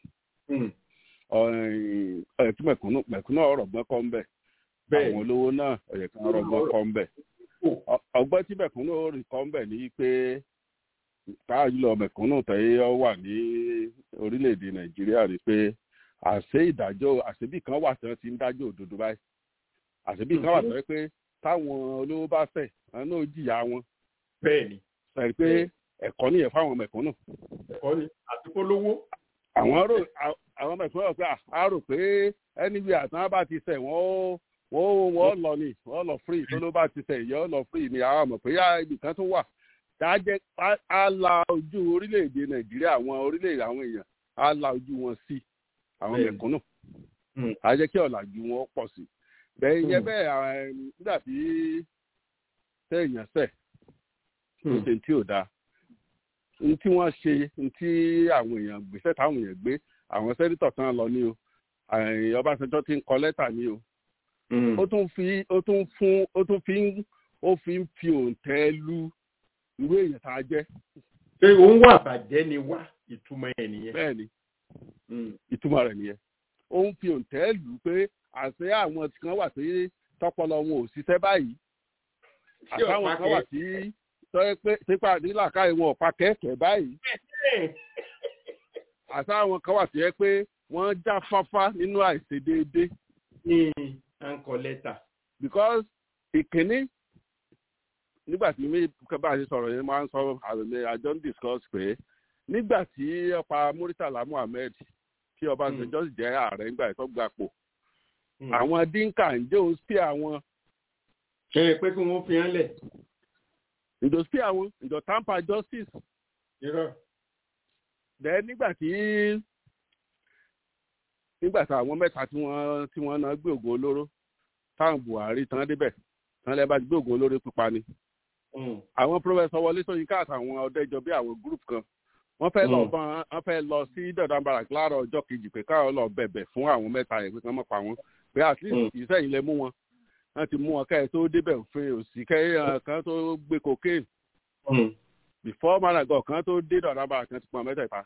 ẹ̀tún mẹ̀kúnnù mẹ̀kúnnù ọ̀rọ̀ gbọ́n kọ́ ń bẹ̀ àwọn olówó náà ọ̀yẹ̀ kan ọ̀rọ̀ gbọ́n kọ́ ń bẹ̀ ọgbọ́n tí mẹ̀kúnnù rí kọ́ ń bẹ̀ ní pé káàjùlọ mẹ̀kúnnù tẹ̀yẹ wà ní orílẹ̀-èdè nàìjíríà ni pé àṣé ìdájọ́ àṣébì kan wà tí wọ́n ti ń dájọ́ òdodo báyìí àṣébì kan wà tẹ́lẹ̀ pé táwọn olówó bá fẹ̀ wọn náà jìyà wọn. bẹ́ẹ̀ni. sọ pé ẹ̀kọ́ nìyẹn fáwọn mẹ̀kúnnù. ẹ̀kọ́ ni àti polówó. àwọn rò àwọn mẹ̀kúnnù rò pé a rò pé ẹnibi àtàn bá ti sẹ̀ wọ́n wọ́n wọ́n lọ ni wọ́n lọ free tó ló bá ti sẹ̀ yọ́ lọ free ni àwọn mọ̀ pé yá ibì kan tó wà dájẹ́ á la ojú orílẹ̀-èdè nàìjíríà àwọn orílẹ̀-èdè àwọn èèyàn á la ojú wọn sí àwọn mẹ̀kúnnù á jẹ́ kí ọ̀làjú wọn pọ̀ sí bẹ́ẹ̀ yẹ bẹ́ẹ̀ nígbà tí sẹ́yìn sẹ̀ tó ṣe tí ò dáa ní tí wọ́n ṣe ní tí àwọn èèyàn gbèsè táwọn èèyàn gbé àwọn sẹ́dítọ̀ kan lọ ní o ọbásanjọ́ ti ń kọ lẹ́tà ní o ó tún fi ó tún fún ó tún fi ó fi ń fi òǹtẹ̀ lu irú èèyàn tá a jẹ́. pé òun wà bàjẹ́ ni wá ìtumọ̀ ẹ̀ nìyẹn. bẹ́ẹ̀ni ìtumọ̀ rẹ̀ nìyẹn ó ń fi òǹtẹ̀ lù pé àṣẹ àwọn kan wà sí tọpọlọ wọn ò ṣiṣẹ́ báyìí àtàwọn kan wà sí tọ́yẹ pé sípà nílàkà ìwọ̀n ọ̀pá kẹ̀kẹ́ báyìí àtàwọn kan wà sí ẹ pé wọ́n já fáfá nínú àìṣedéédé. àǹkọ lẹ́tà. because ìkíní nígbà tí mi bá a ṣe sọ̀rọ̀ yẹn máa ń sọ àjọ ń discuss pé nígbà tí ọba muritala muhammed tí ọbásanjọ́ sì jẹ́ ààrẹ nígbà tó gbapò àwọn dínkà ń jẹ́ òun sí àwọn. ṣe é pé kí wọ́n fi hàn lẹ̀. ìjọ sí àwọn ìjọ tampa justice. irọ́. bẹ́ẹ̀ nígbà tí nígbà tí àwọn mẹ́ta tí wọ́n tí wọ́n náà gbé ògùn olóró táwọn buhari tán débẹ̀ tán lẹ́ẹ̀ bá ti gbé ògùn olóró pípa ni. àwọn pírọfẹsọ wọlé sọyìnká àtàwọn ọdẹjọ bí àwọn gúrùpù kan wọ́n fẹ́ lọ bọ́n wọ́n fẹ́ lọ sí dọ̀dọ̀ barak láàárọ̀ ọjọ́ kejì pé káwọn lọ bẹ̀bẹ̀ fún àwọn mẹ́ta yẹn pé kán mọ̀ pa wọ́n pé at least ìsẹ́yìn lẹ mú wọn wọ́n ti mú wọn kẹ́ ẹ̀ tó débẹ̀ òfin òsì kẹ́ kan tó gbé cocaine before managan kan tó dé dọ̀dọ̀ barak kan ti pọn mẹ́tẹ̀ẹ̀ta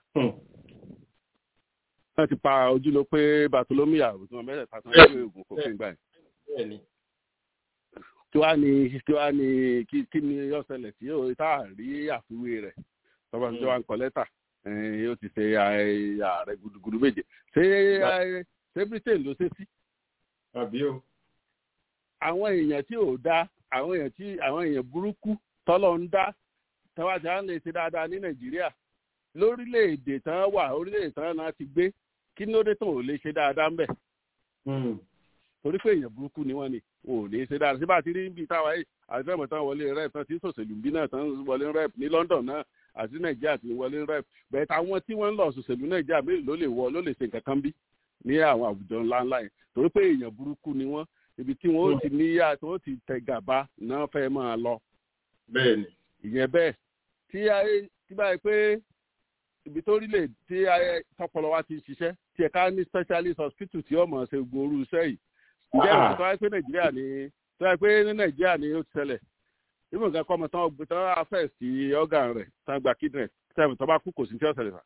wọ́n ti pa ojúlọ pé bartolome yàrá tí wọ́n mẹ́tẹ̀ẹ̀ta tán gbé oògùn cocaine gbà yẹn tí wàá ní tí wàá ní kí ni ọ̀sẹ̀lẹ̀ tí yóò tá a rí àfiwé rẹ̀ tọ́ba tí wàá ń kọ lẹ́tà yóò ti ṣe ààrẹ gudugudu méje ṣé ṣé britain ló ṣe sí. àbí o. àwọn èèyàn tí ò dá àwọn èèyàn tí àwọn èèyàn burúkú tọ́lọ̀ ń dá tọ́wá tí wọ́n lè ṣe dáadáa ní nàìjíríà lórílẹ̀‐èdè tán wà orílẹ̀‐èdè tán náà ti gbé kí ló dé tó ò lè ṣe dáadáa ń bẹ̀. torí pé èèyàn burúkú ni wọ́n ni ò ní ṣe dáadáa síbà tí rí bí táwa yìí àti fẹ́mọ̀ tán wọlé rep tán tí sòṣèlú bí náà tán wọlé rep ní London náà àti Nàìjíríà tí wọlé rep bẹ́ẹ̀ táwọn tí wọ́n ń lọ sòṣèlú Nàìjíríà mélòó ló lè wọ ló lè ṣe nǹkan kan bí ní àwọn àwùjọ ńláńlá yẹn torí pé èèyàn burúkú ni wọ́n ibi tí wọ́n ó ti níyà tí wọ́n ti tẹ gàba náà fẹ́ máa lọ. bẹ́ẹ̀ni. ìyẹn bẹ́ẹ̀ tí ayé tí báyìí pé ibi tó rí lè tí ayé tọpọlọ wa ti ṣiṣẹ́ tí ẹ̀ka ní specialist hospital tí ọmọ ṣe gbòòrú iṣẹ́ yìí. ǹjẹ́ ìwọ̀n tó wáyé pé nàìjíríà ni tó wáyé pé ní nàìjíríà ni ó ti ṣẹlẹ̀ ìmọ̀ nǹkan kọ́ ọmọ tán ọgbẹ́ tán afẹ́ sí organ rẹ̀ tán gba kidney tẹ́lẹ̀ tó bá kú kò sí ní tí ó ṣẹlẹ̀ fà.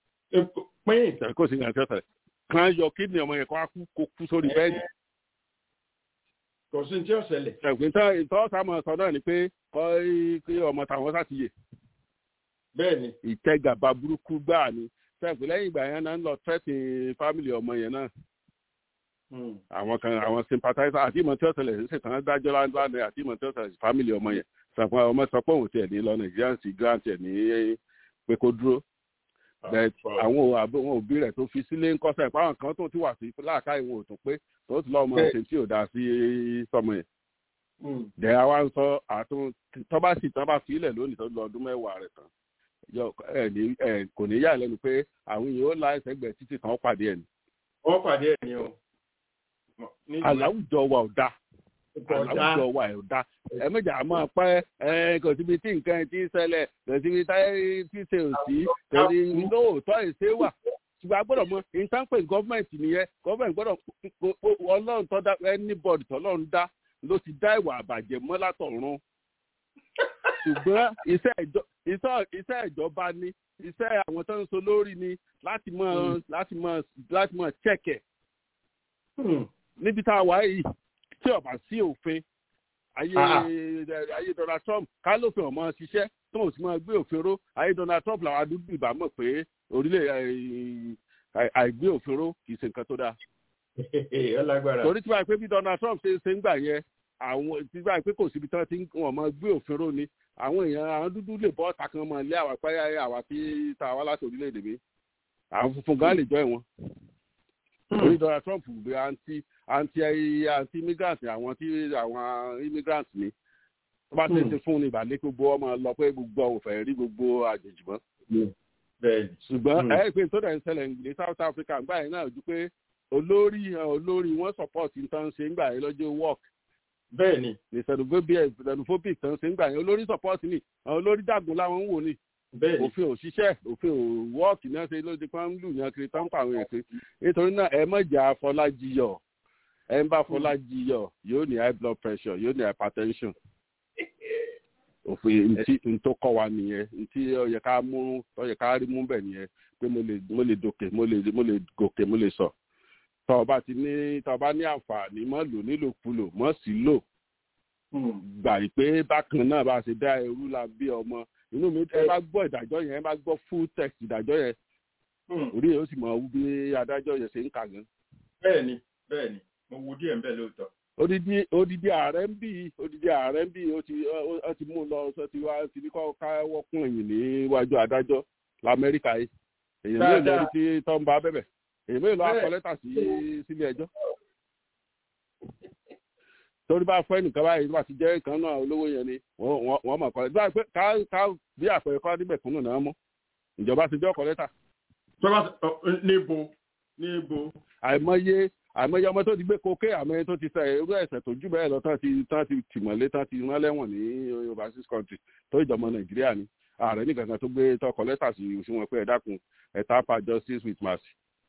pín kò sí ní tí ó ṣẹlẹ̀ kan yọ kidney ọmọ yẹn kó wá kú sórí bẹ́ẹ̀dì kò sí tí ó ṣẹlẹ̀. ẹ̀gbìn tán ìtọ́sàmọ̀ sọ náà ni pé kọ́ kí ọmọ tàwọn sátìyè. bẹ́ẹ̀ni. ìtẹ́gàba burúkú gbáà ni sẹ́ẹ̀pì lẹ́yìn ìgbà yẹn náà ń lọ tẹ́tì fámìlì ọmọ yẹn náà. àwọn kan àwọn sympathizer àti ìmọ̀ tí ó ṣẹlẹ̀ ṣe tán dájọ́ láńláńlẹ̀ àti ìmọ̀ tí ó ṣẹlẹ̀ fámìlì ọmọ yẹn sàpọ̀ ọmọ sọ pé òun tiẹ̀ ní lọ nàìjíríà sí grant ẹ̀ ní pé kó dúró àwọn àwọn òbí rẹ̀ tó fi sílé ń kọ́sẹ̀ páwọn kan tó ti wà sí láàká ìwọ̀n òtún pé tó ti lọ́ọ́ mọ ṣe tí ò dáa sí sọmọ yẹn. dẹ̀ àwa ń sọ àtún tọ́ba sì tán bá fi ilẹ̀ lónìí tó lọ ọdún mẹ́wàá rẹ̀ tán kò ní yà lẹ́nu pé àwọn èèyàn ó la ẹsẹ̀ gbẹ̀ títí kan pàdé ẹ̀ ni. wọ́n pàdé ẹ̀ ni o. àláwùjọ wa ò dáa àláwùjọ wa ò dáa ẹ méjà máa pẹ́ ẹ kò síbi tí nǹkan ti ń ṣẹlẹ̀ kò síbi tí ṣe ò sí torí lóòótọ́ ìṣe wà ṣùgbọ́n a gbọ́dọ̀ mọ ìtànpẹ̀ gọ́ọ̀mẹ̀ntì nìyẹn gọ́ọ̀mẹ̀ntì gbọ́dọ̀ ọlọ́run tó dá anybody tọ́lọ́run dá ló ti dá ìwà àbàjẹ́ mọ́ látọ̀run ṣùgbọ́n iṣẹ́ ìjọba ni iṣẹ́ àwọn tó ń so lórí ni láti mọ láti mọ láti mọ chẹ́kẹ̀ níbi tá a wà yìí tí ó bá sí òfin ayé ayé Donald Trump ká lófin ọmọ ṣiṣẹ́ tó ò sì máa gbé òfin ró ayé Donald Trump làwọn adúgbò ìbá mọ̀ pé orílẹ̀ àìgbé òfin ró kì í ṣe nǹkan tó dáa. torí tí wàá pé bí Donald Trump ṣe ṣe ń gbà yẹn àwọn tí wàá pé kò síbi tí wọ́n ti wọ́n máa gbé òfin ró ni àwọn èèyàn àwọn dúdú lè bọ́ ọ̀tà kan máa lé àwọn apáyà àwa tí ta wá láti orílẹ̀-èdè mi àwọn funfun gan lè jọ ìwọ̀n orí Donald Trump gbé anti anti anti immigrant àwọn tí àwọn immigrant ni tó bá tẹ̀sí fún ni ìbàlẹ̀ gbogbo ọmọ lọ pé gbogbo òfẹ́ rí gbogbo àjèjì mọ́. ṣùgbọ́n ẹ pé tó dẹ̀ ń ṣẹlẹ̀ ní South Africa ńgbà yẹn náà ju pé olórí olórí wọn support nǹkan ṣe ńgbà yẹn lọ́jọ́ work. bẹ́ẹ̀ni. ní xenophobic tán ṣe ńgbà yẹn olórí support ni àwọn olórí dàgùn láwọn ń wò ni òfin ò ṣiṣẹ́ òfin ò wọ́ọ̀kì náà ṣe ló di pa ń lù yàn kiri tán pa àwọn èèyàn nítorí náà ẹ mọ̀jà Fọlájiyọ̀ ẹ ń bá Fọlájiyọ̀ yóò ní high blood pressure yóò ní hypertension òfin ntí ntó kọ́ wa nìyẹn ntí ó yẹ ká mú ó yẹ ká rí mú bẹ̀ nìyẹn pé mo lè mo lè dòkè mo lè mo lè gòkè mo lè sọ tọ́ ọ bá ti ní tọ́ ọ bá ní àǹfààní mọ́ lò nílòkulò mọ́ sí lò gbà pé bákan náà bá ṣe dá ẹrú la bí ọmọ inú mi ẹ bá gbọ́ ìdájọ́ yẹn ẹ bá gbọ́ full text ìdájọ́ yẹn orí yẹn ó sì mọ bí adájọ́ yẹn ṣe ń kà gan. bẹ́ẹ̀ni bẹ́ẹ̀ni mo wo díẹ̀ nbẹ lóòótọ́. odidi odidi ààrẹ ń bì odidi ààrẹ ń bì ó ti ó ti mú un lọ sọ ti wá ti ní kọ́ káwọ́ kún ẹ̀yìn níwájú adájọ́ lamẹ́ríkà yìí èyàn mélòó lórí tí tó ń bá bẹ̀bẹ̀ èyàn mélòó akọ lẹ́tà sí sílé ẹjọ́ torí bá fẹ́ nìkan báyìí wá ti jẹ́ ìkan náà olówó yẹn ni wọ́n mọ̀ kọ́ ẹ̀ bí ká ká bí àpẹẹrẹ kọ́ níbẹ̀ kúnnù náà mọ́ ìjọba ti jẹ́ ọkọ̀ lẹ́tà. tọ́ba níbo níbo. àìmọye àìmọye ọmọ tó ti gbé koké àmọye tó ti sẹ irú ẹ̀ṣẹ̀ tó jù bẹ́ẹ̀ lọ tán ti tán ti tìmọ́lé tán ti rán lẹ́wọ̀n ní overseas country tó ìjọba nàìjíríà ni ààrẹ nìkan kan tó gbé tọkọ lẹ́tà sí òṣùwọ̀n pé ẹ dákun ẹ tapa justice with mercy.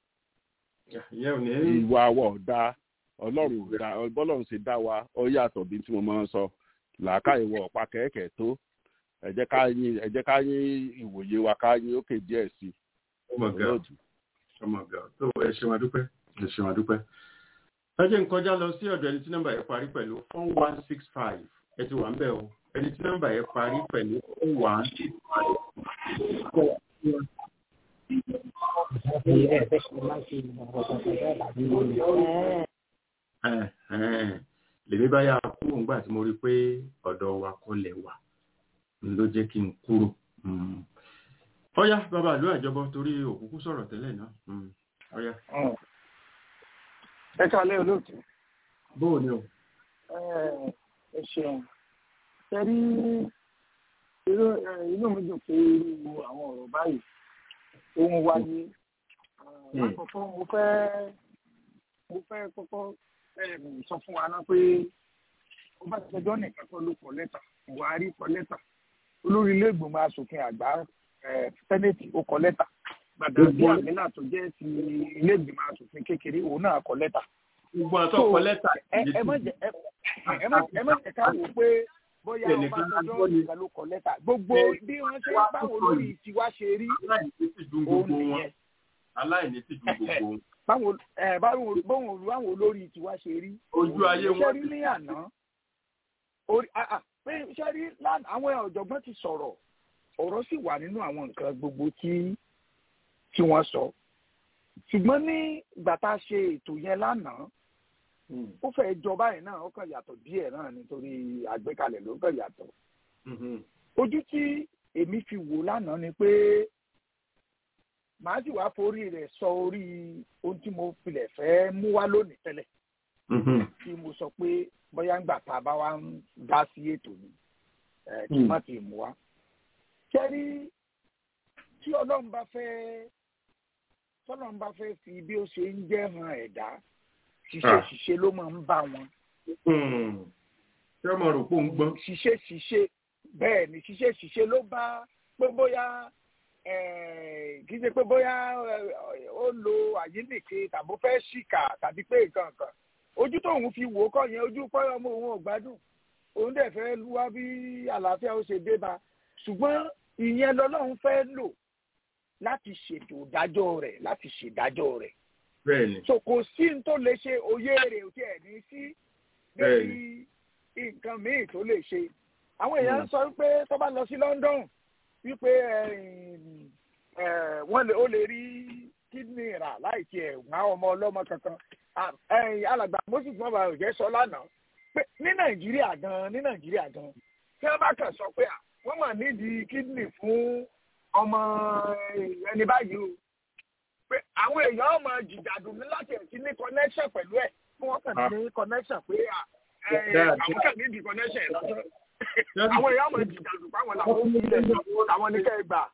ìwà àwọ̀ ọ̀dà ọlọ́run ọ̀dà bọ́lọ́run ṣe dá wa ó yàtọ̀ bí tí mo máa ń sọ làákàyè wọ ọ̀pá kẹ̀kẹ́ tó ẹ jẹ́ ká yín ẹ jẹ́ ká yín ìwòye wa ká yín òkè díẹ̀ sí i. ọmọ ọgá ọmọ ọgá tó ẹ ṣe wọn dúpẹ́ ẹ ṣe wọn dúpẹ́. ẹ jẹ́ n kọjá lọ sí ọ̀dọ̀ ẹni tí nọ́mbà yẹn parí pẹ̀lú four one six five ẹ ti wà ń bẹ̀ o ẹni tí nọ́mbà yẹn parí pẹ̀lú four one six five. lèmi bá yà kúrò ńgbà tí mo rí i pé ọ̀dọ̀ wa kọ́ lẹ̀ wà ló jẹ́ kí n kúrò. ọ̀yá bàbá àlú àjọbọ torí òkúkú sọ̀rọ̀ tẹ́lẹ̀ náà. ọ̀yá. ẹ kálẹ́ olóòtú. bóò ni o. ẹ ṣeun ṣe rí inú mi dùn pé irú àwọn ọ̀rọ̀ báyìí tó ń wáyé lákòókò mo fẹ́ mo fẹ́ kọ́kọ́ sọ fún wa náà pé ó bá tẹjọ́ nìkan tó ló kọ lẹ́tà buhari kọ lẹ́tà olórí ilé ìgbìmọ̀ asòfin àgbà sẹ́nẹ̀tì ó kọ lẹ́tà gbàdàgbé àmìlà tó jẹ́ ti ilé ìgbìmọ̀ asòfin kékeré òun náà kọ lẹ́tà. gbogbo àtọ́ kọ lẹ́tà. ẹ má jẹ́ ká wò pé bóyá ọba tọjọ́ nìkan ló kọ lẹ́tà gbogbo bí wọ́n ṣe báwo lórí tiwa ṣe rí òun nìyẹn. aláìní sì ju gbogbo wọn. báwo báwo báwo olórí tiwa ṣe rí. ojú ayé wọn ṣe rí ní àná pé ṣe rí àwọn ọ̀jọ̀gbọ́n ti sọ̀rọ̀ ọ̀rọ̀ sì wà nínú àwọn nǹkan gbogbo tí tí wọ́n sọ ṣùgbọ́n ní ìgbà tá a ṣe ètò yẹn lánàá ó fẹ́ jọba yẹn náà ó kàn yàtọ̀ díẹ̀ náà nítorí àgbékalẹ̀ ló kàn yàtọ̀ ojú tí èmi fi wò lánàá ni pé màá sì wá forí rẹ̀ sọ orí ohun tí mo filẹ̀ fẹ́ mú wá lónìí tẹ́lẹ̀ tí mo sọ pé bóyá ńgbà tá a bá wá ń dá sí ètò ni kí má ti mú wá. kẹ́rí tí ọlọ́run bá fẹ́ tọ́lọ́run bá fẹ́ fi bí ó ṣe ń jẹ́ hàn ẹ̀dá ṣiṣẹ́ ṣiṣẹ́ ló máa ń bá wọn. ṣé ọmọ rò pé ó ń gbọ́n. ṣiṣẹ́ ṣiṣẹ́ bẹ́ẹ̀ ni ṣiṣẹ́ ṣiṣẹ́ ló bá pé bóyá kì í ṣe pé bóyá ó lo àyínnìke tàbí ó fẹ́ ṣìkà tàbí pé nǹkan kan ojú tóun fi wò ó kọ́ yẹn ojú pẹ́ ọmọ òun ò gbádùn òun dẹ̀ fẹ́ wá bí àlàáfíà ó ṣe dé bá ṣùgbọ́n ìyẹn lọ́lọ́run fẹ́ lò láti ṣètò ìdájọ́ rẹ̀ láti ṣèdájọ́ rẹ̀. bẹ́ẹ̀ni. so kò sí n tó lè ṣe òye rẹ̀ ò tiẹ̀ ní sí lórí nǹkan míì tó lè ṣe. àwọn èèyàn sọ wípé tó bá lọ sí London wípé wọ́n lè ó lè rí kídìní rà láì tiẹ̀ wá ọmọ ọlọ́mọ kankan alàgbà moses mọba òjẹ sọ lánàá pé ní nàìjíríà gan ní nàìjíríà gan tí wọn bá kàn sọ pé wọn mà nídìí kídìnì fún ọmọ ẹni báyìí o pé àwọn èèyàn ọmọ jìjàdù ní láti ẹ̀sìn ní connection pẹ̀lú ẹ̀ kí wọ́n kàn ní connection pé àwọn kàn nídìí connection lọ́sọ̀ àwọn èèyàn ọmọ jìjàdù páwọn làwọn ó nílẹ̀ àwọn ní kẹ́ ẹ gbà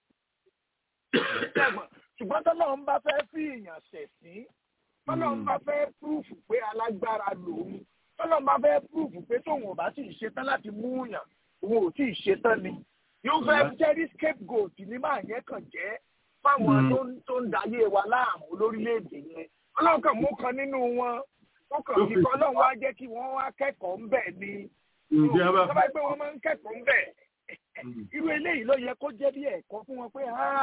ṣùgbọ́n tọ́lọ́run bá fẹ́ fi èèyàn ṣẹ̀sín tọ́lọ́run bá fẹ́ púrúfù pé alágbára lòun tọ́lọ́run bá fẹ́ púrúfù pé tóun ò bá sì ṣetán láti mú yàn òun ò tí ì ṣetán ni yóò fẹ́ jẹ́rí scapegoat ní máa yẹn kàn jẹ́ fáwọn tó ń dayé wa láàmú lórílẹ̀‐èdè yẹn ọlọ́run kan mú kan nínú wọn ó kàn fi kọ́ ọlọ́run wá jẹ́ kí wọ́n wá kẹ́kọ̀ọ́ ńbẹ̀ ni tọ́ba pé wọ́n máa ń kẹ́kọ̀ọ́ ńbẹ̀ irú eléyìí ló yẹ kó jẹ́ bí ẹ̀kọ́ fún wọn pé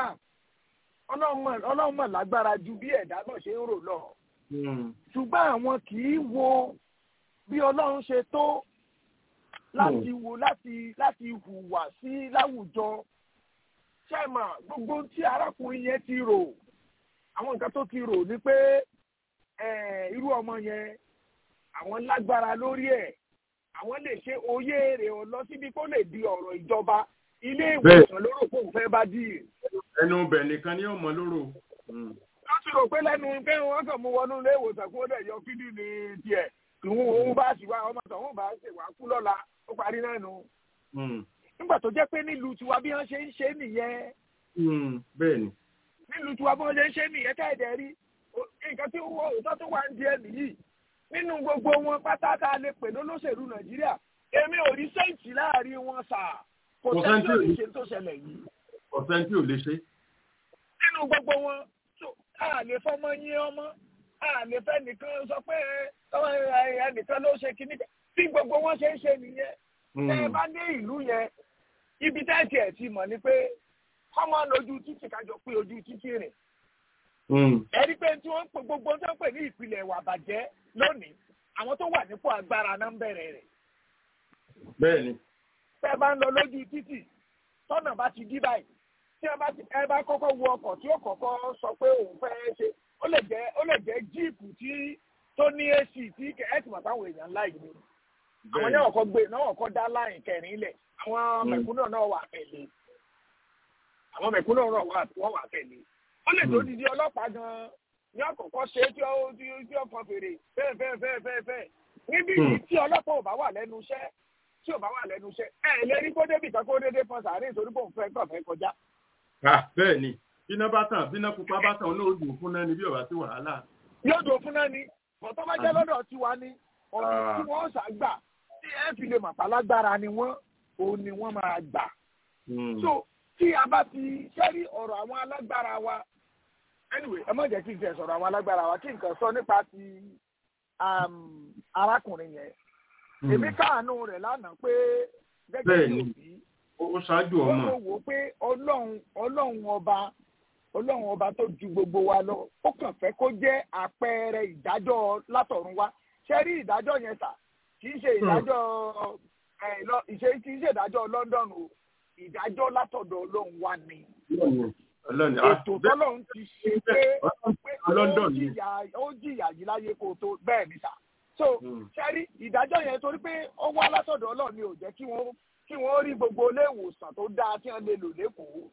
ọlọ́run mọ̀ lágbára ju bí ẹ̀dá náà ṣe ń rò lọ ṣùgbọ́n àwọn kì í wo bí ọlọ́run ṣe tó láti wo láti láti hùwà sí láwùjọ ṣẹ́mà gbogbo tí arákùnrin yẹn ti rò àwọn nǹkan tó ti rò ni pé irú ọmọ yẹn àwọn lágbára lórí ẹ̀ àwọn lè ṣe oyè rẹ̀ ọ lọ síbi kó lè di ọ̀rọ̀ ìjọba ilé ìwòsàn lóró kó fẹ́ bá dì í. ẹnu bẹ̀ nìkan ni ó mọ lóró wọ́n ti rò pé lẹ́nu pé wọ́n kàn mú wọnú ilé ìwòsàn kó dẹ̀ yọ fídíò ní tiẹ̀ ìwọ̀n òun bá sì wá ọmọ tọ̀hún bá ṣe wá kú lọ́la ó parí náà nù. nígbà tó jẹ́ pé nílùú tiwa bí wọ́n ṣe ń ṣe nìyẹn. bẹ́ẹ̀ni. nílùú tiwa bí wọ́n ṣe ń ṣe nìyẹn káyọ̀dẹ̀ rí nǹkan tí wọ́n òótọ́ tó wà ń di ẹnì yìí nínú gbogbo wọn pátá tá a lè pè lólóṣèlú nàìjíríà èmi ò rí sẹ́ǹtì láàrin wọn sà kò sẹ́ǹtì ò lè ṣe tó ṣẹlẹ̀ yìí. kò sẹ́ǹtì ò lè ṣe. nínú gbogbo wọn a lè fọmọ yín ọmọ a lè fẹ́ nìkan sọ pé ẹnìkan ló ṣe kíní tí gbogbo wọn ṣe ń ṣe nìyẹn tẹ ẹ bá dé ìlú yẹn ibi tẹ́ẹ̀tì ẹ̀ ti mọ̀ ni pé kọ́mọ lójú títì kájọ pé ojú títì rìn ẹ̀rí pé tí wọ́n ń pè gbogbo tó ń pè ní ìpìlẹ̀ ìwà àbàjẹ́ lónìí àwọn tó wà nípò agbára náà ń bẹ̀rẹ̀ rẹ̀. bẹ́ẹ̀ni. tẹ́ ẹ bá ń lọ lójú títì tọ́nà bá ti dí báyìí tí ẹ bá kọ́kọ́ wo ọkọ̀ tí ó kọ́kọ́ sọ pé òun fẹ́ ṣe ó lè jẹ́ ó lè jẹ́ jíìpù tí tó ní ac tí ẹ ti mọ̀ táwọn èèyàn ńlá yìí ni àwọn yẹn ọkọ̀ gbé náà ọkọ̀ dá láyìn kẹrin lẹ̀ àwọn mẹ̀kúnnà náà wà tẹ̀lé àwọn mẹ̀kúnnà náà wọ́n wà tẹ̀lé ó lè tó didi ọlọ́pàá gan-an ní ọ̀kọ̀ọ̀kọ̀ ṣe tí ó tí ó kàn fèrè fẹ́ẹ̀ fẹ́ẹ̀ fẹ́ẹ̀ fẹ́ẹ̀ fẹ́ẹ̀ níbi yìí tí ọlọ́pàá ò bá wà lẹ́nu iṣẹ́ tí ò bá wà lẹ́nu iṣẹ́ ẹ lè rí kó débì kan kó dédé fọn sàárè nítorí kò ń fẹ́ kàn fẹ́ kọjá. bẹ́ẹ̀ ni bíná bá tàn bíná pupa bá tàn náà ó dùn fún náà ni bí ọ̀bá sí wàhálà. yóò dùn fún náà ni bọ̀tọ́ bá jẹ́ lọ́dọ̀ tiwa ni ọ̀nà tí wọ́n ṣàgbà tí ẹ fi lè màpá lágbára ni wọ́n òun ni wọ́n máa gbà. so tí a bá ti ṣẹ́rí ọ̀rọ̀ àwọn alágbára wa anyway ẹ má jẹ́ kí n tẹ̀ sọ̀rọ̀ àwọn alágbára wa kí n kàn sọ nípa ti arákùnrin yẹn èmi káàánú rẹ̀ lánàá pé gẹ́gẹ́ bí òbí ó ṣáájú ọmọ ó wò ó pé ọlọ́run ọlọ́run ọba ọlọ́run ọba tó ju gbogbo wa lọ ó kàn fẹ́ kó jẹ́ àpẹẹrẹ ìdájọ́ látọ̀run wá ṣe rí ìdájọ́ yẹn sà kì í ṣe ìdájọ́ ìṣe kì í ṣe ìdájọ́ London o ìdájọ́ látọ̀dọ̀ ọlọ́run wá ni ètò tọ́lọ́run ti ṣe pé ó jìyà yìí láyé kó tó bẹ́ẹ̀ ni sà so ṣẹ́rí ìdájọ́ yẹn torí pé ó wá látọ̀dọ̀ ọlọ́run ni ò jẹ́ kí wọ́n kí wọ́n rí gbogbo ilé ìwòsàn tó dáa tí wọ́n lè lò lẹ́kọ̀ọ́.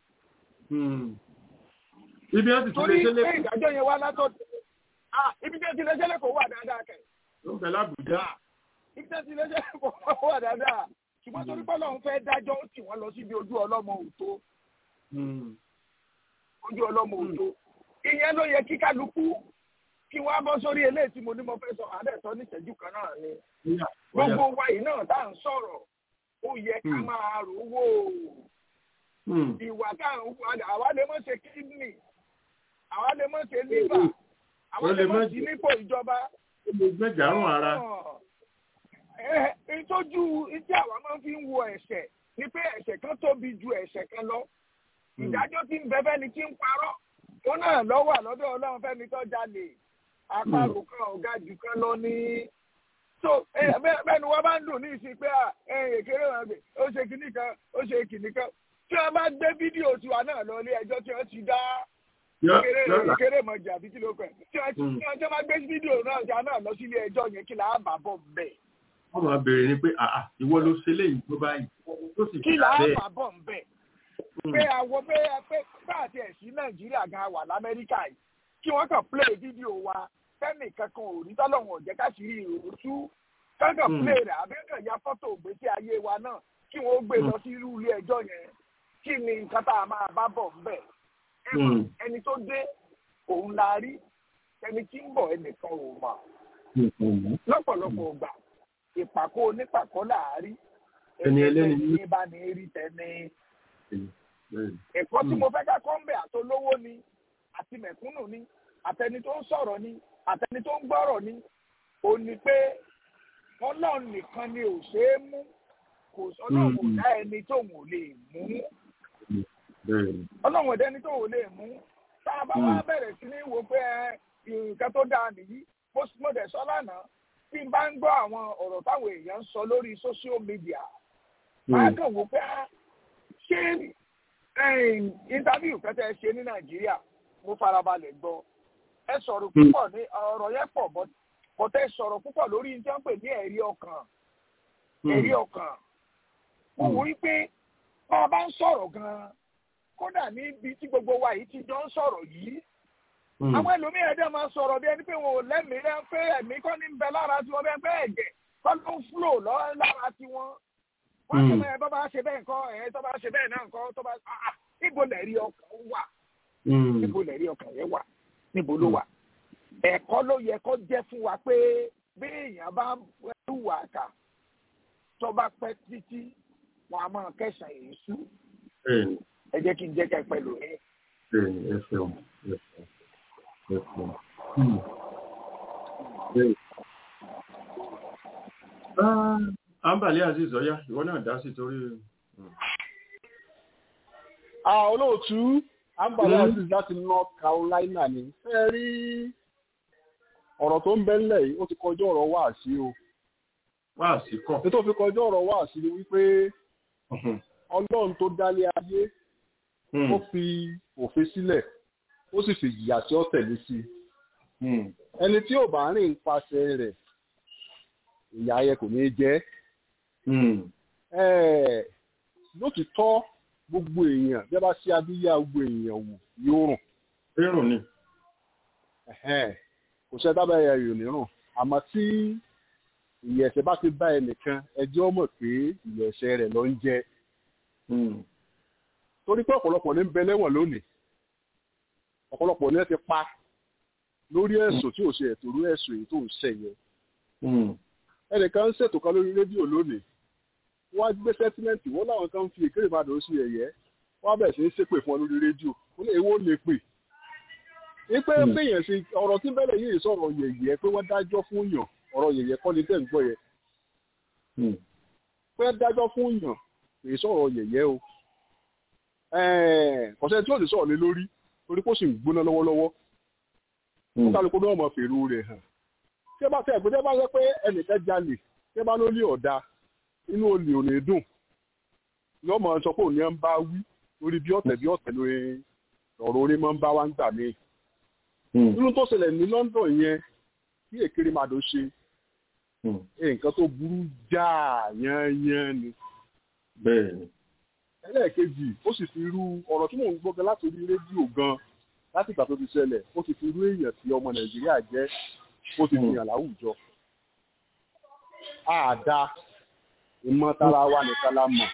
ibi wọn ti tún lè ṣe lẹ́kọ̀ọ́. torí pé ìdájọ́ yẹn wá látọ̀dọ̀ ibi tí wọ́n ti lè ṣe lẹ́kọ̀ọ́ wà dáadáa kẹ̀. ó ń bẹ lábùjá. ibi tí wọ́n ti lè ṣe lẹ́kọ̀ọ́ wà dáadáa ṣùgbọ́n torí pé ọlọ́run fẹ́ dájọ́ ó tì wọ́n lọ síbi ojú ọlọ́mọ òtó. ojú ọlọ́mọ òtó. ìyẹn ló yẹ kí kálukú kí wọ́n á bọ́ sórí eléyìí tí mo ní mo fẹ́ sọ àdẹ́sọ ní ìṣẹ́jú kan náà ni. gbogbo wa yìí náà tá à ń sọ̀rọ̀ ó yẹ ká máa rò wò ìwà tá à ń wà àwa lè mọ̀ ṣe kídìnì àwa lè mọ̀ ṣe lífà àwa lè mọ̀ sí nípò ìjọba. ó lè gbẹ́jàrún ara. ìtọ́jú tí àwa máa fi ń wo ẹ̀ṣẹ̀ ni pé ẹ̀ṣẹ̀ kan tóbi ju ẹ̀ṣẹ̀ kan lọ. ìdájọ́ tí ń bẹ fẹ́ni tí ń parọ́ ó náà lọ́wọ́ àlọ́dọ̀ ọlọ́run fẹ́mi tó jalè àparò kan ọ̀gá jù kan lọ ní. so bẹ́ẹ̀ ni wọ́n bá ń dùn ní ìsìn pé èkéré wọn gbé ó ṣe kìnnì kan ó ṣe kìnnì kan tí wọ́n bá gbé fídíò tiwa náà lọ ilé ẹjọ́ tí wọ́n ti dá èkéré mọ̀ jà bí kí ló kọ̀ tí wọ́n tí wọ́n bá gbé fídíò náà jà náà lọ sí ilé ẹjọ́ yẹn kí làá bà bọ̀ bẹ̀. wọ́n máa béèrè ni pé ìwọ ló ṣe léyìí tó báyìí tó sì kí làá bà bọ̀ bẹ̀ pé àwọn pé pé káàtì ẹ̀sìn nàìjíríà gan wà lamẹ́ríkà yìí kí wọ́n kàn play fídíò wa fẹ́mi kankan ò rí tọ́lọ́hún ọ̀jẹ́ káṣírí ìròtú kankan play rẹ̀ àbẹ́kàn ya fọ́tò ògbésí ayé wa náà kí wọ́n gbé lọ sí irú ilé ẹjọ́ yẹn kí ni nǹkan tá a máa bá bọ̀ ńbẹ̀. ẹni tó dé òun la rí ẹni tí ń bọ̀ ẹnìkan ò mọ̀. lọ́pọ̀lọpọ̀ gbà ìpàkó onípàkọ́ làárí ẹni ẹlẹ́ni ní bá ní rí tẹ́ni ẹ̀kọ́ tí mo fẹ́ ká kọ́ ń bẹ̀ àtolówó ni àti mẹ̀kúnnù ni àtẹni tó ń sọ̀rọ̀ ni àtẹni tó ń gbọ́rọ̀ ni ò ní pé ọlọ́run nìkan ni ò ṣe é mú kò ọlọ́run kò dá ẹni tóun ò lè mú ọlọ́run ọ̀dẹ́ ẹni tóun ò lè mú tá a bá wá bẹ̀rẹ̀ sí ní wo pé nǹkan tó dáa nìyí mo dẹ̀ sọ lánàá tí n bá ń gbọ́ àwọn ọ̀rọ̀ táwọn èèyàn ń sọ lórí social media máa kàn wò pé ṣé interview kẹtẹ ṣe ní nàìjíríà mo farabalẹ̀ gbọ́ ẹ sọ̀rọ̀ púpọ̀ ní ọ̀rọ̀ yẹn pọ̀ bọ́tẹ́ sọ̀rọ̀ púpọ̀ lórí ní tí wọ́n pè ní ẹ̀rí ọkàn ẹ̀rí ọkàn mo wò ó pé bá a bá ń sọ̀rọ̀ gan-an kódà níbi tí gbogbo wa yìí ti jọ ń sọ̀rọ̀ yìí àwọn ẹlòmíràn dẹ́ máa sọ̀rọ̀ bí ẹni pé wọn ò lẹ́mìí rẹ́ pé ẹ̀mí kọ́ ní bẹ lára tiwọn bẹ́ẹ̀ pé ẹ̀jẹ̀ kọ́ ló ń fúlò lọ́ lára tiwọn wọ́n ti mọ ẹ bọ́ bá ṣe bẹ́ẹ̀ nǹkan ẹ̀ tó bá ṣe bẹ́ẹ̀ náà nǹkan tó bá níbo lẹ̀rí ọkàn wà níbo lẹ̀rí ọkàn yẹn wà níbo ló wà ẹ̀kọ́ ló yẹ kó jẹ́ fún wa pé bí èèyàn bá wà kà tó bá pẹ́ títí wọn a máa kẹsàn èyí sú ẹ jẹ́ kí n jẹ́ kẹ́ pẹ̀lú yín. ẹ ṣeun ẹ ṣeun ẹ ṣeun. Ambali Aziz Ọ̀yá, ìwọ náà dá sí torí. Olóòtú Ambali Aziz láti North Carolina ni. Ẹ rí ọ̀rọ̀ tó ń bẹ́lẹ̀ yìí, ó ti kọjá ọ̀rọ̀ wá sí o. Wá sí kọ̀. Ètò fi kọjá ọ̀rọ̀ wá sí ni wípé Ọlọ́run tó dálé ayé, ó fi òfin sílẹ̀, ó sì fi ìyà tí ó tẹ̀lé sí. Ẹni tí ò bá rìn nípasẹ̀ rẹ̀, ìyà yẹ kò ní jẹ́ lótìtọ́ gbogbo èèyàn bí a bá ṣe abíyá gbogbo èèyàn wò yóò rùn. rírùn ni. kò ṣe dábàá ẹ̀yà yòó nírùn àmọ́ tí ìyẹ̀sẹ̀ bá ti bá ẹnìkan ẹjọ́ mọ̀ pé ìyẹ̀sẹ̀ rẹ̀ ló ń jẹ torí pé ọ̀pọ̀lọpọ̀ ní ń bẹ lẹ́wọ̀n lónìí ọ̀pọ̀lọpọ̀ ní ẹ ti pa lórí ẹ̀sùn tí ò ṣe ẹ̀tọ́rú ẹ̀sùn èyí tó ń ṣẹ̀ yẹn ẹnìkan ń ṣètò kan lórí rédíò lónìí wọ́n á gbé sẹ́tímẹ́ǹtì wọ́n láwọn kan ń fi èkéré ìbàdàn sí ẹ̀yẹ́ wọ́n á bẹ̀rẹ̀ sí í ṣépè fún ọ lórí rédíò ó lè èwo lè pè ipe péyàn sí ọ̀rọ̀ tí bẹ́lẹ̀ yìí sọ̀rọ̀ yẹ̀yẹ́ pé wọ́n dájọ́ fún yàn ọ̀rọ̀ yẹ̀yẹ́ kọ́ ni tẹ̀ ń gbọ́ yẹn pé dájọ́ fún yàn kì í sọ̀rọ̀ yẹ̀yẹ́ o kọ̀sẹ́ tí ò ní sọ̀rọ̀ lé lórí torí kó sì ń gbóná lọ́wọ́lọ́wọ́ ó kálukú náà mọ̀ fèrú rẹ̀ hàn tí ẹ bá tẹ̀ pé tí ẹ bá sọ pé ẹnìkan jalè tí ẹ bá lólè ọ̀dà inú olè ò ní dùn yóò mọ̀ sọ pé òní ẹ̀ ń bá wí lórí bí ọ̀tẹ̀ bí ọ̀tẹ̀ lórí ọ̀rọ̀ orí máa ń bá wá ń gbà míì nínú tó ṣẹlẹ̀ ní London yẹn kí èkéré màdó ṣe nǹkan tó burú jáà yányán ni. bẹ́ẹ̀ni. ẹlẹ́ẹ̀kejì ó sì fi irú ọ̀rọ̀ tí mò ń gbọ́ gan láti orí rédíò gan láti ìgbà tó ti ṣẹlẹ̀ ó ti fi irú èèyàn tí ọmọ Nàìjíríà jẹ́ ó ti fi hàn láwùjọ. àdá ìmọ̀tara wa nìkan la mọ̀.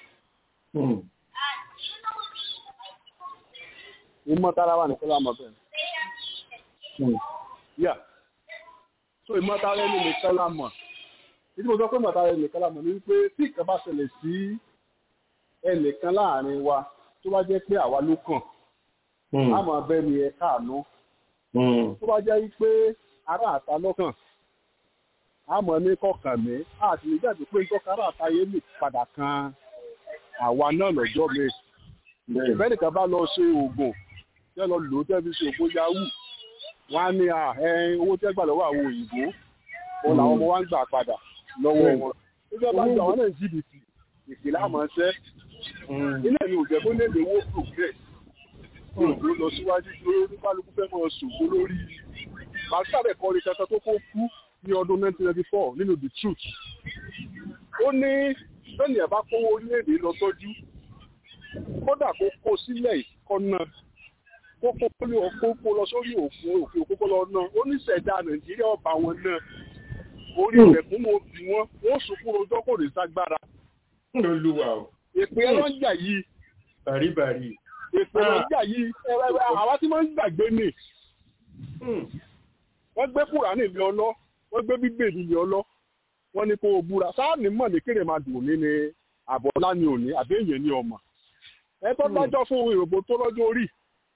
ìmọ̀tara wa nìkan la mọ̀ bẹ́ẹ̀ yà so ìmọ̀tara ẹni nìkan la mọ̀ ìdí mo sọ pé ìmọ̀tara ẹni nìkan la mọ̀ ni wípé tí ìkan bá ṣẹlẹ̀ sí ẹnìkan láàrin wa tó bá jẹ́ pé àwa ló kàn á mọ̀ abẹ́ ni ẹ káàánú tó bá jẹ́ wípé ará àta lọ́kàn á mọ̀ ní kọkàn mí àti ìgbà tó pé nǹkan ará àta yẹn lè padà kan àwa náà lọ́jọ́ mi ìfẹ́ nìkan bá lọ ṣe oògùn tẹ́ lọ lò ó tẹ́ fi ṣe oògùn yahoo wọ́n á ní owó tẹ́ gbà lọ́wọ́ àwọn òyìnbó wọn làwọn ọmọ wa ń gbà padà lọ́wọ́ wọn nígbà bá gbà wọn náà jìbìtì ìpìlẹ̀ àmọ́ṣẹ́ ilé mi ò jẹ́ kó lè léwó progress ní òdó lọ síwájú tí oníkálukú fẹ́ mọ̀ ṣògbó lórí màsàbẹ̀ kọrin kankan tó kó kú ní ọdún 1994 nínú the truth ó ní bẹ́ẹ̀ni ẹ̀ bá kówó orílẹ̀-èdè lọ tọ́jú kódà kó kó sílẹ̀ ìkọ́nà kókó lé ọkókó lọ sórí òfin òfin òkókó lọ náà ó ní ṣẹ̀dá nàìjíríà ọba wọn náà orí ilẹ̀kùn mo bì wọ́n wọ́n sunkún rojọ́ kò ní ságbára. olúwa o. èpè ẹran jà yìí. bàríbàrí. èpè ẹran jà yìí àwa tí wọ́n ń gbàgbé nì. wọ́n gbé kúránì lé ọlọ́ wọ́n gbé bíbélì lé ọlọ́ wọ́n ní kó o búra sáàni mọ̀ ní kéré máa dùn ní ni àbọ̀lá ni òní àbí èèyàn ni ọmọ. ẹ tó dájọ́ fún ìròbó tó lọ́jọ́ orí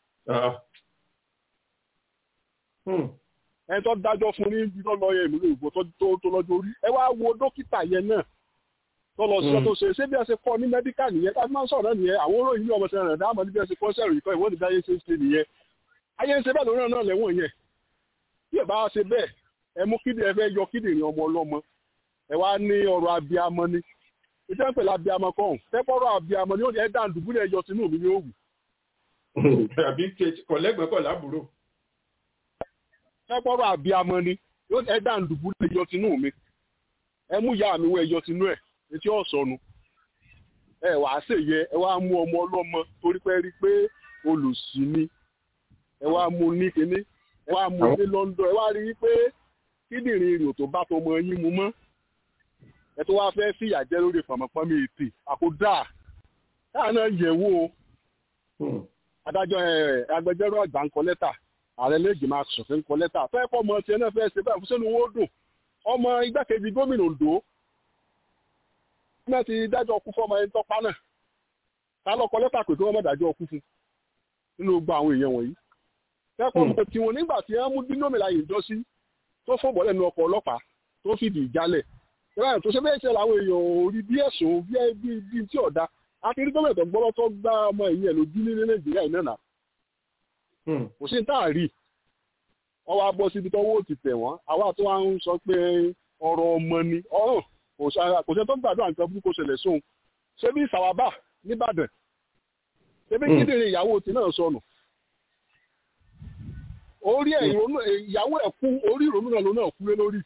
ẹ tó dájọ́ fún ní ibi tó lọ yẹ ìlú ìbò tó lọ́jọ́ orí ẹ wá wo dókítà yẹn náà tó lọ sí ọtọ ṣe ṣé bí ẹ ṣe kọ́ ní mẹ́díkà nìyẹn ká máa ń sọ̀rọ̀ nìyẹn àwọn olóyìn ní ọmọ ṣe rẹ̀ dáàmọ́ ní bí ẹ ṣe kọ́ sẹ́rù ìkọ́ ìwọ́n ní bí ayé ṣe ń ṣe nìyẹn ayé ń ṣe bẹ́ẹ̀ lórí náà lẹ́wọ̀n yẹn bí ẹ bá ṣe bẹ́ẹ̀ ẹ mú kíndìn ẹ fẹ́ yọ kíndìnrín ọmọ ọlọ́mọ ẹ wá ní ọ̀rọ̀ abiyamọ ni ìjọ ń pèlè abiyamọ kọ́ tẹ́pọ̀rọ̀ abiyamọ ni ó ní ẹ dá ǹdùbúlẹ̀ ẹyọ tinú mi ní òwú àbí kọ̀lẹ́gbẹ̀ẹ́ kọ̀ lábúrò. ẹgbọ́rọ̀ àbíamọ ni ẹ dá ǹdùbú lè yọ tinú mi ẹ mú ìyá mi wọ ẹyọ tinú ẹ etí ọ̀sọ́nu ẹ wàá ṣèyẹ ẹ wá mú ọmọ ọlọ́mọ torí pé rí pé olùsí ni ẹ wá mú ní kinní ẹ wá mú ní London ẹ wá rí i pé kíndìnrín rìn tó bá tọmọ yín mu mọ́ ẹ tó wá fẹ́ fìyà jẹ lórí pàmòpọ́nmi ètè àkódà káà náà yẹ̀ wò ó adájọ́ agbẹjọ́rò àgbà ń kọ lẹ́tà ààrẹ lẹ́gbẹ̀ẹ́ máa ṣọ̀fẹ́ ń kọ lẹ́tà fẹ́ kọ́ ọmọ tiẹ̀ náà fẹ́ ṣe báyìí fún sẹ́nu owó dùn ọmọ igbákejì gómìnà Ondo náà ti dájọ́ ọkú fún ọmọ ẹni tọ́pá náà ta ló kọ lẹ́tà pé kí wọ́n má dájọ́ ọkú fún nínú gba àwọn èèyàn wọ̀nyí fẹ́ kọ́ ọmọ tiwọn nígbà tí wọ́n mú dínómìnà yìí jọ sí tó fún bọ́lẹ̀ nu ọkọ̀ ọlọ́pàá tó fìdí ìjálẹ̀ ìrànà tó ṣe bẹ́ẹ̀ ṣe làwọn èèyàn ò rí bí ẹ̀sùn bí tí ọ̀dà akiri gómìnà tó gbọ́dọ̀ tó gbá ọmọ ìyẹn lójú ní nàìjíríà yìí náà kò sí tá a rí wọ́n wá bọ́ síbi tọ́wọ́ ti tẹ̀ wọ́n àwa tó wá ń sọ pé ọ̀rọ̀ ọmọ ni ọ̀hún kò sẹ́ tó ń gbàdúrà nǹkan burúkú ṣẹlẹ̀ sóhun ṣé bí sàwábà nìbàdàn ṣé bí kíndìnrín ìyàwó ti náà sọnù orí ẹ̀ ìyàwó ẹ̀ kú orí ìrònú náà ló náà kú lé lórí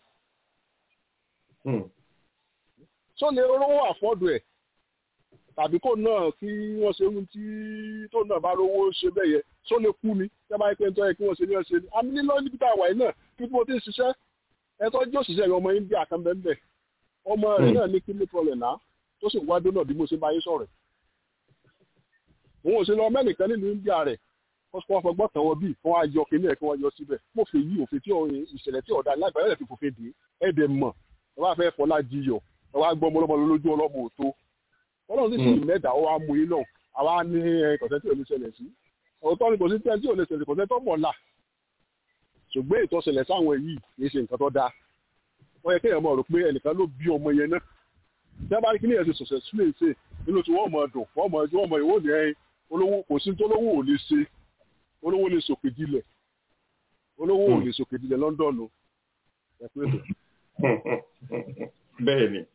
sọ́ni olówó àfọ́dù ẹ̀ tàbí kò náà kí wọ́n ṣe ohun tí tó náà bá rówó ṣe bẹ́ẹ̀ yẹ só lè kú ni tẹ́ bá yẹ pé ń tọ́ yẹ kí wọ́n ṣe ní ọ̀ṣẹ́ ni àmì nílò níbi tá a wà yìí náà kí wọ́n ti ṣiṣẹ́ ẹ̀tọ́ jẹ́ òṣìṣẹ́ ọmọ India kan bẹ́ẹ̀ ọmọ rẹ̀ náà ní kíní problem náà tó sì wá dóná bí mo ṣe bá yín sọ̀rọ̀ òun ò ṣe lọ mẹ́nìkan nínú India rẹ̀ wọ́n fọgbọ́n tàn wọ́n bíi wọ́n á yọ kíní ẹ̀ kí wọ́n yọ síbẹ̀ mo fi yí òfin tí ìṣẹ̀lẹ̀ tí ọ̀dà lágbàá yẹn fi fòfin dé ẹ̀dẹ̀ mọ̀ ẹ wá fẹ́ fọlá jiyọ̀ ẹ wá gbọ́ ọmọlọ́mọ lójú ọlọ́mọ òtó ọlọ́run sì sì mẹ́ta ó wá mú yín náà àwa ní kọ̀sẹ́ tí ò ní ṣẹlẹ̀ sí ọ̀tọ́ ni kò sí tí ò ní ṣẹlẹ̀ kọ̀sẹ́ tó mọ̀ la ṣùgbọ́n ìtọ́sẹ̀lẹ̀ sáwọn yìí kì í ṣe nǹkan tó dáa wọ́n yẹ kéèyàn mọ̀ rò pé ẹnìkan ló bí ọmọ yẹn náà tí a bá rí kí ní ẹ̀sìn sọ̀sẹ̀ sílẹ̀ ṣe nínú tí wọ́n mọ̀ dùn wọ́n mọ̀ ẹjọ́ wọ́n mọ̀ ìwọ́n ní ẹyin olówó kò sí tó lówó ò lè ṣe olówó lè sòkè dilẹ̀ olówó ò lè sòkè dilẹ̀ London ẹ pé bẹ̀. bẹ́ẹ̀ ni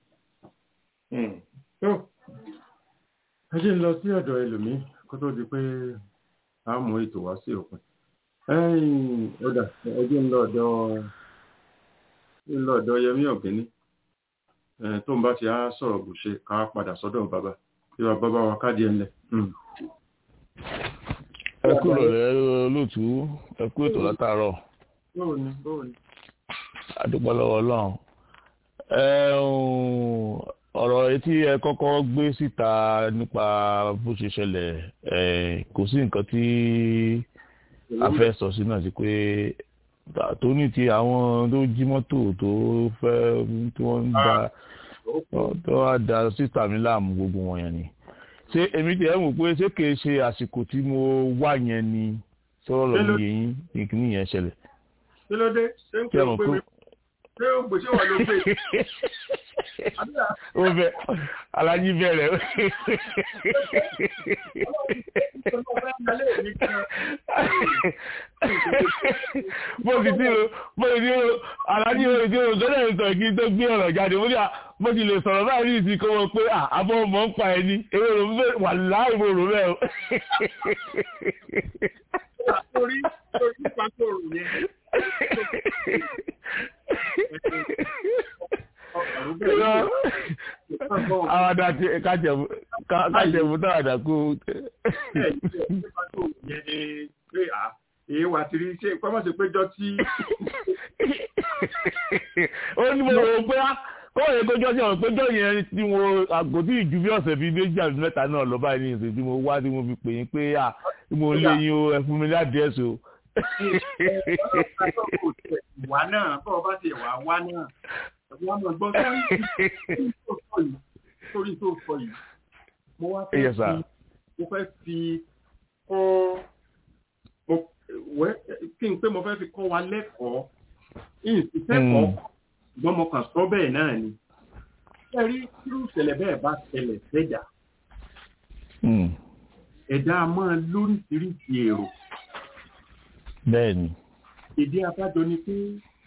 ẹ ṣe ń lọ sí ọ̀dọ̀ ẹlòmíì kó tó di pé a mú ètò wá sí òpin ọ̀dà ẹjẹ́ ń lọ ọ̀dọ̀ ń lọ ọ̀dọ̀ Yẹmí Ọ̀gbẹ́ni tó ń bá ti á sọ̀rọ̀ bù ṣe ká padà sọ́dọ̀ bàbá tí wàá bàbá wa káàdì ẹ̀ ńlẹ̀. ẹ kú rọ̀lẹ́ olóòtú ẹ kú ètò látàárọ̀. báwo ni báwo ni. adúpọ̀ lọ́wọ́ ọlọ́run ọ̀rọ̀ etí ẹ kọ́kọ́ gbé síta nípa bó ṣe ṣẹlẹ̀ kò sí nǹkan tí a fẹ́ sọ sí náà sí pé tó ní ti àwọn tó jí mọ́tò tó fẹ́ tí wọ́n ń da tó wá da sísà mi láàmú gbogbo wọn yẹn ni ṣé èmi tiẹ̀ ń wò pé ṣé kìí ṣe àsìkò tí mo wà yẹn ni sọ̀rọ̀ lọ́mú yẹn ìkíní yẹn ṣẹlẹ̀. kí ló dé ṣé ń pè é pé mi ṣé o gbèsè wà ló gbé. ó bẹ alájí bẹ̀rẹ̀. bó ti tí o bó ti tí o alájí o ti o gbọ́dọ̀ ń sọ kí n tó gbé ọ̀rọ̀ jáde mo ní à bó ti lè sọ̀rọ̀ báyìí ní ìsìn kó wọ́n pé àbọ̀ ọmọ ń pa ẹni ewé rò bẹ́ẹ̀ wà láì mo rò bẹ́ẹ̀ o. torí torí pàtó rò yẹn àwọn àti kájẹ̀mú táwàdà kú. èyí wà tí rí ṣe kọ́mọ̀ sí péjọ tí. ó ní mo rò pé kọ́wọ́ yẹn péjọ sí ọ̀rọ̀ péjọ yẹn tí mo àgọ́ tí ìjú bí ọ̀sẹ̀ bíi méjì àti mẹ́ta náà lọ báyìí ní ìsìn tí mo wá tí mo fi pè yín pé à mo lé yín o ẹ fún mi ládìẹ́sì o wà náà bọ́ ọ bá ti wà wá náà wà mọ̀ gbọ́ sórí tó sọ yìí mo wá fẹ́ fi mo fẹ́ fi kọ́ kí n pé mo fẹ́ fi kọ́ wa lẹ́kọ̀ọ́ ìsìnkẹ́kọ̀ọ́ ṣùgbọ́n mo kàn sọ bẹ́ẹ̀ náà ni ẹ rí irú ìṣẹ̀lẹ̀ bẹ́ẹ̀ bá ṣẹlẹ̀ sẹ́jà ẹ̀dá máa lóríṣiríṣi èrò bẹ́ẹ̀ni. ìdí abájọ ni pé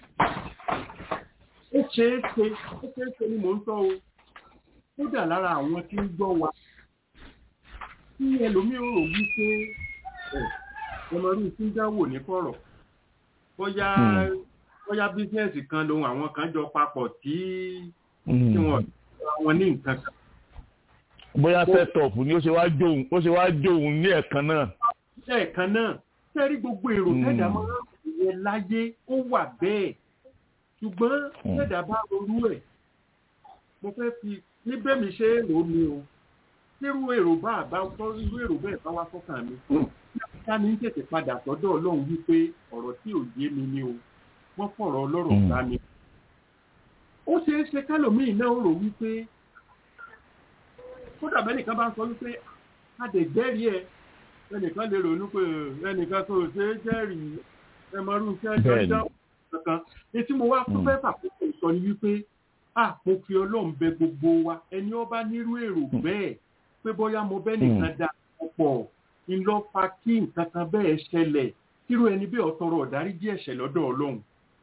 ó ṣeé ṣe ó ṣeé ṣe ni mò ń sọ o kódà lára àwọn tí ń gbọ́ wa tí ẹlòmíràn rò wípé ọmọdún tí ń dáwò ní kọ̀rọ̀ bóyá bóyá bísíǹsì kan lòun àwọn kan jọ papọ̀ tí tí wọ́n wọn ní nǹkan kan. bóyá set-up ni ó ṣe wá jóun ó ṣe wá jóun ní ẹ̀kan náà. ẹ̀kan náà sẹ́rí gbogbo èrò tẹ́dà máa ń yẹ láyé ó wà bẹ́ẹ̀ ṣùgbọ́n tẹ́dà bá ronú ẹ̀ mo fẹ́ fi níbẹ̀ mi ṣe èrò mi o nírú èrò bá àbá tọ́ irú èrò bẹ́ẹ̀ bá wá fọ́kàn mi ká ní tètè padà sọ́dọ̀ ọlọ́run wípé ọ̀rọ̀ tí ò yé mi ni o wọ́n fọ̀rọ̀ ọlọ́rọ̀ bá mi. ó ṣeé ṣe kálòmíì náà rò wípé kódà bẹ́nìkan bá sọ wípé adẹ̀gbẹ́rì ẹ̀ ẹnìkan lè ronú pé ẹnìkan tó ṣe é jẹ́rìí ẹmọrú iṣẹ́ jọjọ́ kankan etí mo wá fún fẹ́ fàkókò sọ ni wípé à mo fi ọlọ́run bẹ gbogbo wa ẹni ọba nírú èrò bẹ́ẹ̀ pé bóyá mo bẹ́ nìkan da ọ̀pọ̀ ńlọ fa kí nǹkan kan bẹ́ẹ̀ ṣẹlẹ̀ kírú ẹni bẹ́ẹ̀ ọ̀tọ̀rọ̀ ọ̀dáríjì ẹ̀ṣẹ̀ lọ́dọ̀ ọlọ́run.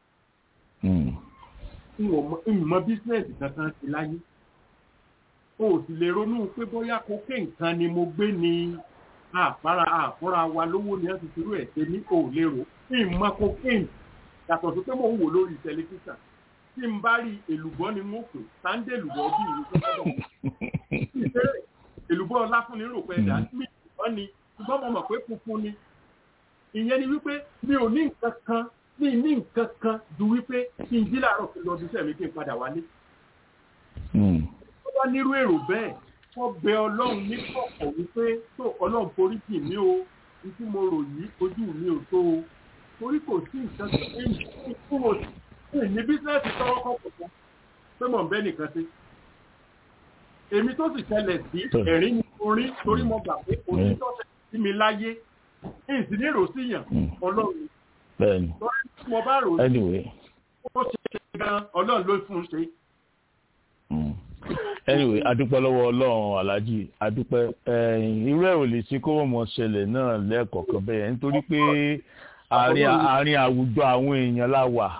ìmọ̀ bísíǹsì kankan ti láyé o ò sì lè ronú pé bóyá kókè nǹkan ni mo gbé ni àfárá àfúnra wa lówó ni wọ́n ti fi rú ẹ̀ ṣe ní òlérò ìmọ̀ cocaine yàtọ̀ sí pé mò ń wò lórí tẹlifíṣàn tí n bá rí èlùbọ́ ni mo pè sáńdé èlùbọ́ bí ìlú tó gbọ́dọ̀ èlùbọ́ ọláfúnni rò pé ẹ̀dá mi ìbọn ni ṣùgbọ́n mo mọ̀ pé funfun ni ìyẹn ni wípé mi ò ní nǹkan kan mi ní nǹkan kan ju wípé kí n jí láàárọ̀ kí n lọ bí iṣẹ́ mi kí n padà wálé tó bá nírú èrò bẹ́ẹ̀ wọ́n bẹ ọlọ́run ní kọ̀kọ̀ wípé tó ọlọ́run forí jì mí o ní tí mo rò yìí ojú mi ò tó o torí kò sí nǹkan tó ń fún mo ní bísíǹsì tọwọ́ kọ̀ọ̀kan kan pé mò ń bẹ́ nìkan sí. èmi tó sì ṣẹlẹ̀ sí ẹ̀rín ni mo rí torí mo gbà pé kò ní tọ́sẹ̀ sí mi láyé èyí sì ní èrò sí yàn ọlọ́run. bẹ́ẹ̀ni mo bá rò ó anyway ó ṣe gan ọlọ́run ló fún un ṣe anyway adúpẹ́ lọ́wọ́ ọlọ́run aláàjì adúpẹ́ irú ẹ̀ ò lè ṣe kó wọ́n mọ̀ ṣẹlẹ̀ náà lẹ́ẹ̀kọ̀ọ̀kan bẹ́ẹ̀ nítorí pé àárín àwùjọ àwọn èèyàn la wà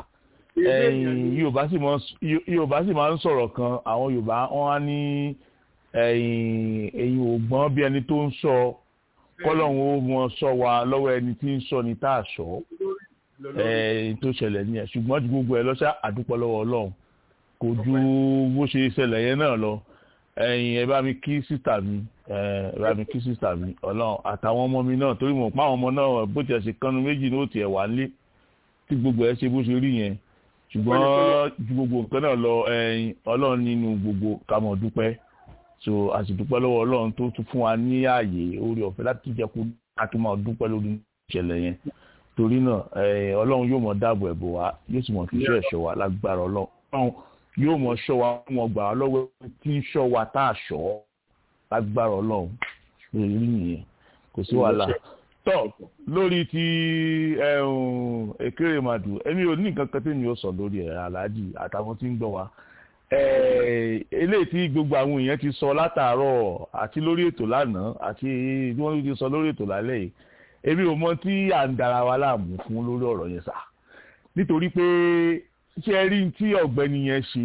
yorùbá sì máa ń sọ̀rọ̀ kan àwọn yorùbá wọn á ní ẹ̀yìn ògbọ́n bí ẹni tó ń sọ kọ́lọ́hún ó mọ sọ wa lọ́wọ́ ẹni tí ń sọ ní tá a sọ tó ṣẹlẹ̀ nìyẹn ṣùgbọ́n ju gbogbo ẹ lọ́sà àdúpẹ́ lọ́wọ́ ọlọ́run kò ju bó ṣe ṣẹlẹ̀ yẹn náà lọ ẹ̀yin ẹ bá mi kí sísà mi ẹ bá mi kí sísà mi ọlọ́run àtàwọn ọmọ mi náà torí mo pa àwọn ọmọ náà bó tiẹ̀ ṣe kánú méjì ní òtí ẹ̀ wá lé tí gbogbo ẹ ṣe bó ṣe rí yẹn ṣùgbọ́n ju gbogbo nǹkan náà lọ ẹ̀yin ọlọ́run nínú gbogbo ká mọ̀ dúpẹ́ so a sì dúpẹ́ lọ́wọ́ ọlọ́run tó tún fún wa ní ààyè orí ọ̀fẹ́ láti jẹ́ kó a tún máa dúpẹ́ lórí ìṣẹ̀lẹ̀ yẹn torí náà ọlọ́run yóò mọ̀ dáàbò ẹ̀bò wa yóò sì mọ̀ fi iṣẹ́ ẹ̀ṣọ́ wa lágbára ọlọ́run yóò mọ̀ ṣọ́ wa wọn gbà á lọ́wọ́ tí ń ṣọ́ wa tá a ṣọ́ lágbára ọlọ́run lórí nìyẹn kò sí wàhálà tọ́ lórí ti Ekéremàdù èmi ò ní nǹkan kan tí mi ò sọ lórí ẹ̀ aláàjì àtàwọn tí ń gbọ́ wa eléyìí tí gbogbo àwọn èèyàn ti sọ látàárọ̀ àti lórí ètò lánàá àti bí wọ́n ti sọ lórí ètò lálẹ́ yìí èmi ò mọ tí à ń dara wa láàmú fún lórí ọ̀rọ̀ yẹn sá nítorí pé ṣé ẹ rí tí ọ̀gbẹ́ni yẹn ṣe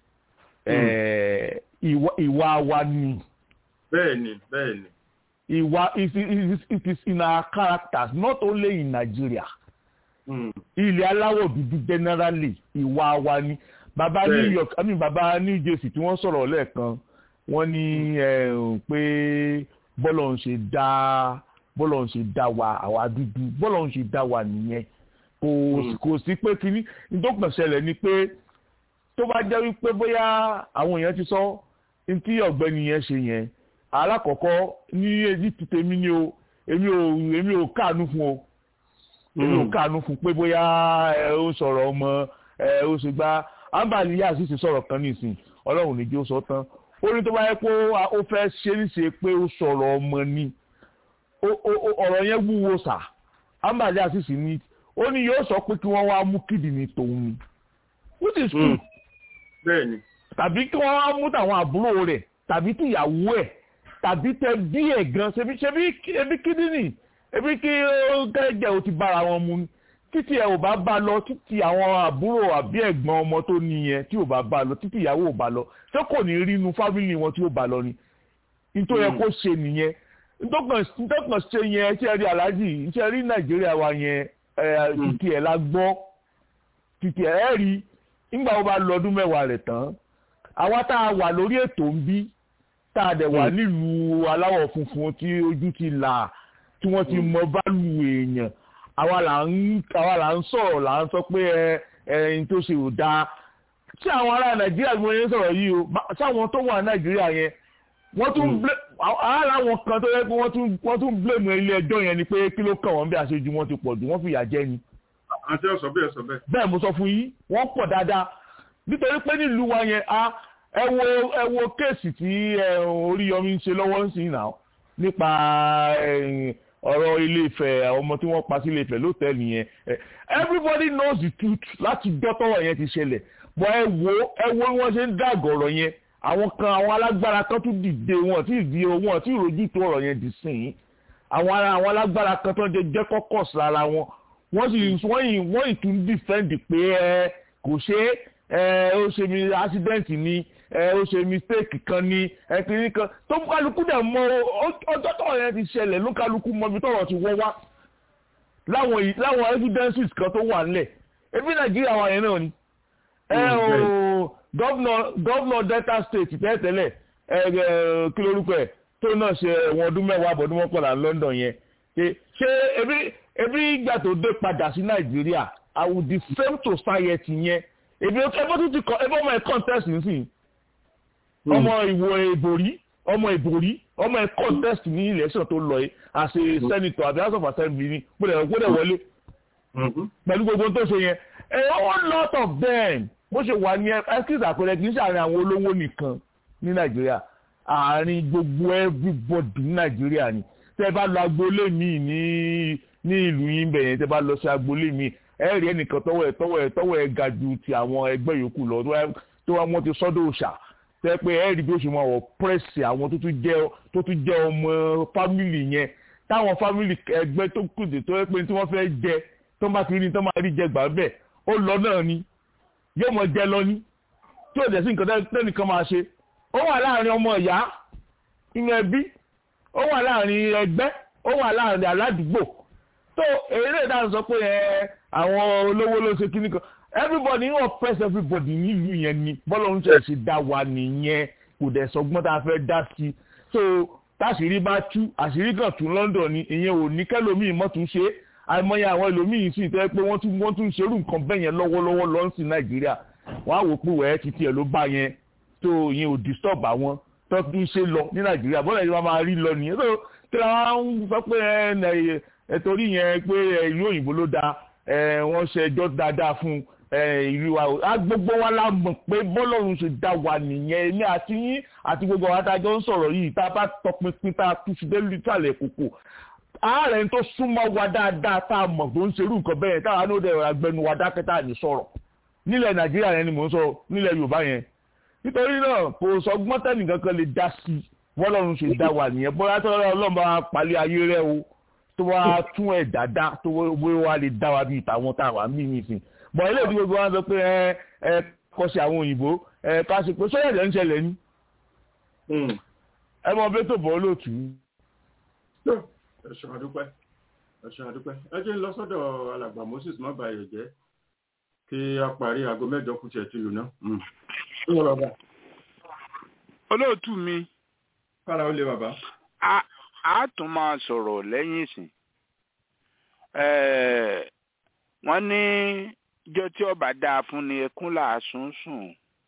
ìwà wa ni. bẹ́ẹ̀ni bẹ́ẹ̀ni. ìwà it is it is in our characters not only in Nigeria. ilẹ̀ aláwọ̀ dúdú generally ìwà wa ni bàbá New York I mean bàbá New Jersey tí wọ́n sọ̀rọ̀ lẹ́ẹ̀kan wọ́n ní pé bọ́lọ̀ ń ṣe dá bọ́lọ̀ ń ṣe dá wa àwa dúdú bọ́lọ̀ ń ṣe dá wa nìyẹn kò kò sí pé kíní nítorí ṣẹlẹ̀ ni pé tó bá jẹ́ wípé bóyá àwọn èèyàn ti sọ tí ọ̀gbẹ́ni yẹn ṣe yẹn alákọ̀ọ́kọ́ ní èyí ti tèmi ni o èmi ò èmi ò káànú fún o èmi ò káànú fún pé bóyá ẹ ó sọ̀rọ̀ ọmọ ẹ ó ṣe gbá ambali yà sì ti sọ̀rọ̀ kan nísìn ọlọ́run ní jẹ́ ó sọ tán ó ní tó bá yẹ pé ó fẹ́ ṣe é ṣe pé ó sọ̀rọ̀ ọmọ ni ọ̀rọ̀ yẹn wúwo sà ambali yà sì sì ní ó ní yóò sọ pé kí wọ́n wá mú kídìní tòun ni which is true. bẹ́ẹ̀ni. tàbí kí wọ́n wá mú tàwọn àbúrò rẹ̀ tàbí tìyàwó ẹ̀ tàbí tẹ bí ẹ̀ gan ṣebí ṣebí ebi kídìní ebi kí gẹ́gẹ́ o ti bára wọn mu títí ẹ ò bá bá lọ títí àwọn àbúrò àbí ẹ̀gbọ́n ọmọ tó níyẹn tí ò bá bá lọ títí ìyàwó ò bá lọ ṣé kò ní rí inú fámìlì wọn tí ó bá lọ ni nítorí ẹ kó ṣe nìyẹn ntọ́kàn ṣe yẹn ṣe rí aláàjì ṣe rí nàìjíríà wa yẹn títí ẹ̀ la gbọ́ títí ẹ̀ rí nígbà wo bá lọ ọdún mẹ́wàá rẹ̀ tán àwa tá a wà lórí ètò ń bí tá a dẹ̀ wà nílùú aláwọ̀ funfun tí ojú ti là tí wọ́n ti mọ bálù èèyàn àwa là ń àwa là ń sọ̀rọ̀ là ń sọ pé ẹ ẹyin tó ṣe ò dáa tí àwọn ará nàìjíríà bí wọ́n yẹn sọ̀rọ̀ yìí o sáwọn tó wà nàìjíríà yẹn wọ́n tún ara wọn kan tó yẹ pé wọ́n tún wọ́n tún blame ilé ẹjọ́ yẹn ni pé kí ló kàn wọ́n bí àṣejù wọn ti pọ̀ jù wọ́n fìyà jẹ ni. àti ọ̀sọ̀ bẹ́ẹ̀ sọ bẹ́ẹ̀. bẹ́ẹ̀ mo sọ fún yín wọ́n pọ̀ dáadáa nítorí pé nílùú wa yẹn a ẹ wo ẹ wo kéèsì tí Oríyọmí ń ṣe lọ́wọ́ ń sìn náà nípa ọ̀rọ̀ ilé Ifẹ̀ àwọn ọmọ tí wọ́n pa sí ilé Ifẹ̀ lótẹ́ẹ̀lì yẹn everybody knows the truth láti dọ́tọ́wọ̀ yẹn ti ṣẹlẹ̀ bọ́ ẹ wo ẹ wo bí wọ́n ṣe ń dàgọ̀rọ̀ yẹn àwọn kan àwọn alágbára kan tún dìde wọn tí ìdí wọn tí ìrojú tó ọ̀rọ̀ yẹn dì sìn àwọn ara àwọn alágbára kan tó ń jẹ jẹ́ kọ́kọ́ sára wọn wọ́n sì wọ́n yìí wọ́n yìí tún defend pé ẹ kò ṣe ẹ ó ṣe mi accident ni ẹ ó ṣe mistake kan ni ẹ kìíní kan tó kálukú dẹ̀ mọ ọjọ́ tọ̀rọ̀ yẹn ti ṣẹlẹ̀ ló kálukú mọ ibi tọ̀rọ̀ ti wọ́ wá láwọn láwọn evidences kan tó wà nílẹ̀ ebi Nàìjíríà wà yẹn náà ni ẹ o gọ́vnọ̀ gọ́vnọ̀ delta state tẹ́tẹ́lẹ̀ ẹ ẹ kí lórúkọ ẹ̀ tó náà ṣe ẹ̀wọ̀n ọdún mẹ́wàá àbọ̀dún mọ́kànlá London yẹn ṣé ebi ebi ìgbà tó dé padà sí Nàìjíríà I will defame society yẹn ebi ẹbọ tó ti kọ ẹbọ ọmọ ẹ contest nísìnyí ọmọ ìwò ìbòrí ọmọ ìbòrí ọmọ ẹ contest ní election tó lọ yìí as a senator àbí house of assembly ni gbọ́dọ̀ gbọ́dọ̀ wọlé pẹ̀lú gbogbo tó ṣe yẹn a whole lot of them bó ṣe wà ní excuse àpẹẹrẹ kì í ṣàárín àwọn olówó nìkan ní nàìjíríà àárín gbogbo everybody ní nàìjíríà ni tẹ bá lọ agboolé mi ní ní ìlú yín bẹ̀yẹn tẹ bá lọ sí agboolé mi ẹ rí ẹnìkan tọwọ́ ẹ tọwọ́ ẹ tọwọ́ ẹ ga ju ti àwọn ẹgbẹ́ yòókù lọ tó wá wọn ti sọ́dọ̀ òòṣà tẹ pé ẹ rí bí ó ṣe máa wọ pírẹsì àwọn tó tún jẹ́ tó tún jẹ́ ọmọ fámìlì yẹn táwọn fámìlì ẹgbẹ́ tó kù dé tó yẹ pé tí wọ́n fẹ́ jẹ tó bá ti rí tó máa rí jẹ gbà bẹ́ẹ̀ ó lọ náà ni yóò mọ jẹ lọ ní tí ò dẹ̀ sí nǹkan tẹ́nìkan máa ṣe ó wà láàrin ọmọ ìyá inú ẹbí ó wà láàrin ẹgbẹ́ ó wà láàrin aládùúgbò tó èrè ìdáhùn sọ pé ẹ àwọn olówó ló ṣe kíní kan everybody ń oppress everybody nílùú yẹn ni bọ́lá ń ṣe dá wa nìyẹn kò dẹ̀ sọgbọ́n tá a fẹ́ dá sí i so táṣìírí bá tú àṣírí kan tún London ni ìyẹn ò ní kẹlòmíì mọ́ tún ṣe àìmọye àwọn ẹlòmíì sì tẹ́ pé wọ́n tún wọ́n tún ṣerú nǹkan bẹ́ẹ̀ yẹn lọ́wọ́lọ́wọ́ lọ́nsìn Nàìjíríà wọ́n á wò pé wẹ́ẹ́ ti tiẹ̀ ló bá yẹn tó yẹn ò disturb àwọn tó tún ṣe lọ ní Nàìjíríà bọ́lá yìí wọ́n máa rí lọ nìyẹn tó tí wọ́n ń sọ pé ẹ torí yẹn pé ìlú òyìnbó ló da wọ́n ṣe ẹjọ́ dáadáa fún ìlú wa gbogbo wa la mọ̀ pé bọ́lọ́run ṣe dá wa nìyẹn èmi àti yín àti gbogbo àwọn adájọ́ ń sọ̀rọ̀ yìí tá a bá tọpinpin tá a tún fi dé lítàlẹ̀ kòkò ààrẹ tó súnmọ́ wa dáadáa tá a mọ̀ tó ń ṣerú nǹkan bẹ́ẹ̀ táwa ní ó dẹ̀ agbẹnu wa dákẹ́ tá a ní sọ̀rọ̀ nílẹ̀ nàìjíríà yẹn ni mò ń sọ nílẹ̀ yorùbá yẹn nítorí náà kò sọ gbọ́ntẹ́nì kankan lè dá sí i bọ́lọ́run ṣe dá wa nìyẹn bóyá tó ọlọ́run bá palẹ̀ ayé rẹ o tó wá tún ẹ̀ dáadáa tó wá lè dá wa bíi tàwọn táwa mí nìsín bọ̀ ilé ìdí gbogbo wọn sọ pé ẹ ẹ kọsí àwọn òyìnbó ẹ ká ṣe pé sọ́yà jẹ́ ń ṣẹlẹ̀ ní. ẹ mọ bí tó bọ́ lóòtú. ẹ̀sùn àdúpẹ́ ẹ̀sùn àdúpẹ́ ẹ jẹ́ ń lọ sọ́dọ̀ alàgbà Moses má bàa jẹ́ kí a parí aago mẹ́jọ kù tiẹ̀ ti lù náà. olóòtú mi. kára ó lé bàbá. a tún máa sọ̀rọ̀ lẹ́yìn ìsìn wọ́n ní ìjọ tí ọba dáa fún ni ẹkún làásùn sùn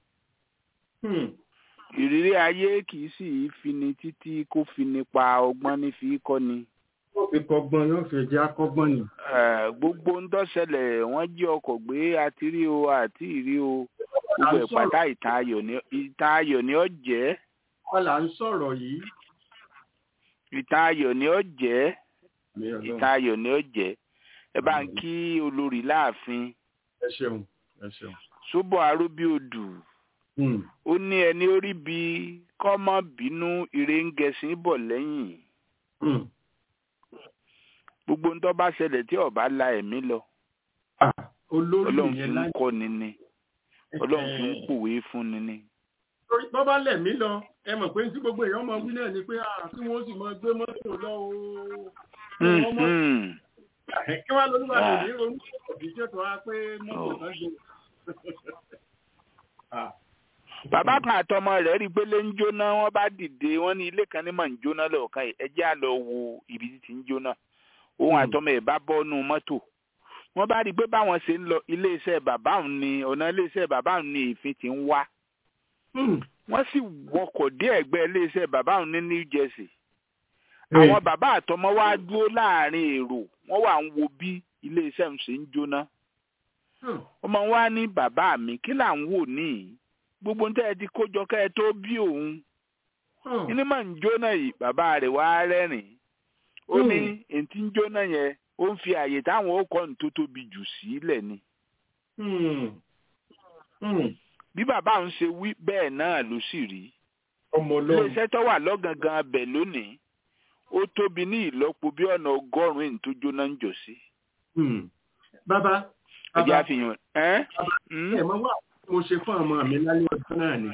ìrírí ayé kì í sì í fini títí kó fini pa ọgbọ́n ní fi kọ́ni. yóò fi kọ́gbọ́n yóò fi jẹ́ akọ́gbọ́n ni. gbogbo ń dọ́sẹ̀lẹ̀ wọ́n jí ọkọ̀ gbé àti rí o àti ìrí o gbogbo ìpàdá ìtàn ayọ̀ ni ó jẹ́. wọ́n là ń sọ̀rọ̀ yìí. ìtàn ayọ̀ ni ó jẹ́ ìtàn ayọ̀ ni ó jẹ́ ẹ bá ń kí olórí láàfin. ẹ ṣeun ẹ ṣeun. ṣùbọ̀ arúbíodù ó ní ẹni orí bí kọ́mọ bínú ire ń gẹṣin bọ̀ lẹ́yìn. gbogbo ńtọ́ bá ṣẹlẹ̀ tí ọba la ẹ̀mí lọ. ọlọ́run fi ń kọ́ ni ni ọlọ́run fi ń pòwe fún ni ni. bọ́ bá lẹ̀ mí lọ ẹ mọ̀ pé tí gbogbo èèyàn máa wí náà ni pé kí wọ́n sì máa gbé mọ́tò lọ o kí wàá lórí wàá lòdì ronú ìdíjọ́ tó wá pé mọ́tò náà gbé. bàbá kan àtọmọ rẹ̀ rí pé lé ń jóná wọ́n bá dìde wọ́n ní ilé kan ní mà ń jóná lọ́ọ̀kan yìí ẹjẹ́ á lọ wo ibi tí ti ń jóná òun àtọmọ ẹ̀ bá bọ́nu mọ́tò wọ́n bá rí i pé báwọn ṣe ń lọ iléeṣẹ́ bàbá òun ni ọ̀nà iléeṣẹ́ bàbá òun ni èéfín ti ń wá wọ́n sì wọkọ̀ dé ẹ̀gbẹ́ iléeṣẹ́ bàbá òun ní New Jersey àwọn bàbá àtọmọ wá dúró láàrin èrò wọ́n wà ń wo bí iléeṣẹ́ ń ṣe ń jóná ọmọ wa ní bàbá mi kí là ń wò níyì gbogbo ń tẹ́ ẹ ti kójọ kẹ́ ẹ tó bí òun inú mà ń jóná yìí bàbá rẹ̀ wá rẹ́rìn ó ní ètí ń jóná yẹn ó ń fi àyè táwọn ó kọ́ ní tó tóbi jù sílẹ̀ ni bí bàbá òun ṣe wí bẹ́ẹ̀ náà ló sì rí iléeṣẹ́ tó wà lọ́gangan bẹ̀ lónìí ó tóbi ní ìlọ́po bí ọ̀nà ọgọ́rùn-ún èyí tó jóná ń jọ sí. bàbá ẹ̀jẹ̀ àfihàn ẹ́. ẹ̀ mọ́ wà mo ṣe fún ọmọ mi lálẹ́ ọjọ́ náà ni.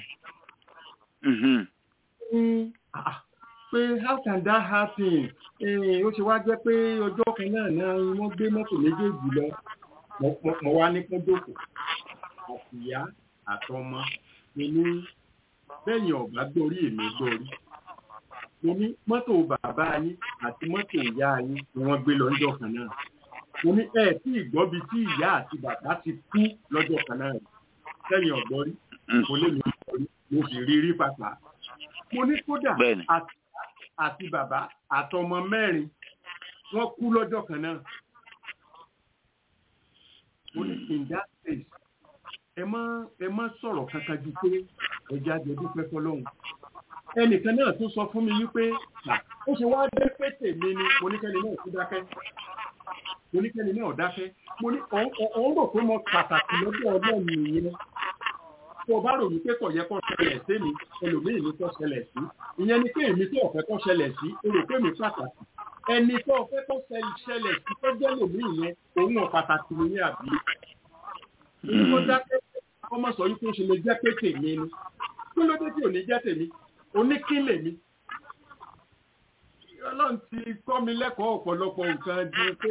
pé how can that happen? ó ṣe wá jẹ́ pé ọjọ́ kan náà náà wọ́n gbé mọ́tò méjèèjì lọ mo wá ní kún dòkò àtìyá àtọmọ mi ní bẹ́yìn ọ̀gá gbórí èmi gbórí mo ní mọ́tò bàbá yín àti mọ́tò ìyá yín ni wọ́n gbé lọ lọ́jọ́ kan náà mo ní ẹ tí ìgbọ́bi tí ìyá àti bàbá ti kú lọ́jọ́ kan náà sẹ́yìn ọ̀gbọ́n rí mo lè mi gbọ́rí mo sì rí rí pàpà mo ní kódà àti bàbá àtọmọ mẹ́rin wọ́n kú lọ́jọ́ kan náà mo ní in that case ẹ má ẹ má sọ̀rọ̀ kankan ju pé ẹja jẹ dúpẹ́ fọlọ́hún ẹnìkan náà tún sọ fún mi wípé ó ṣe wá dé pé tèmi ni mo ní kẹ́ni náà kú dákẹ́ mo ní kẹ́ni náà dákẹ́ mo ní òun rò pé mo pàtàkì lọ́dọ̀ ọlọ́run nìyẹn tó o bá rò wípé kò yẹ kó ṣẹlẹ̀ sí mi ẹlòmíì ní kó ṣẹlẹ̀ sí ìyẹn ni pé èmi tó ọ̀fẹ́ kó ṣẹlẹ̀ sí o rò pé mi pàtàkì ẹni tó ọ̀fẹ́ kó ṣẹlẹ̀ sí tó jẹ́ lòmíì yẹn òun ò pàtàkì nìyẹn àbí tó dákẹ́ ọmọ sọ yìí tó ṣe lè jẹ́ pé tèmi ni kí ló dé tí ò ní jẹ́ tèmi oníkílè mi ọlọ́run ti kọ́ mi lẹ́kọ̀ọ́ ọ̀pọ̀lọpọ̀ nǹkan ju pé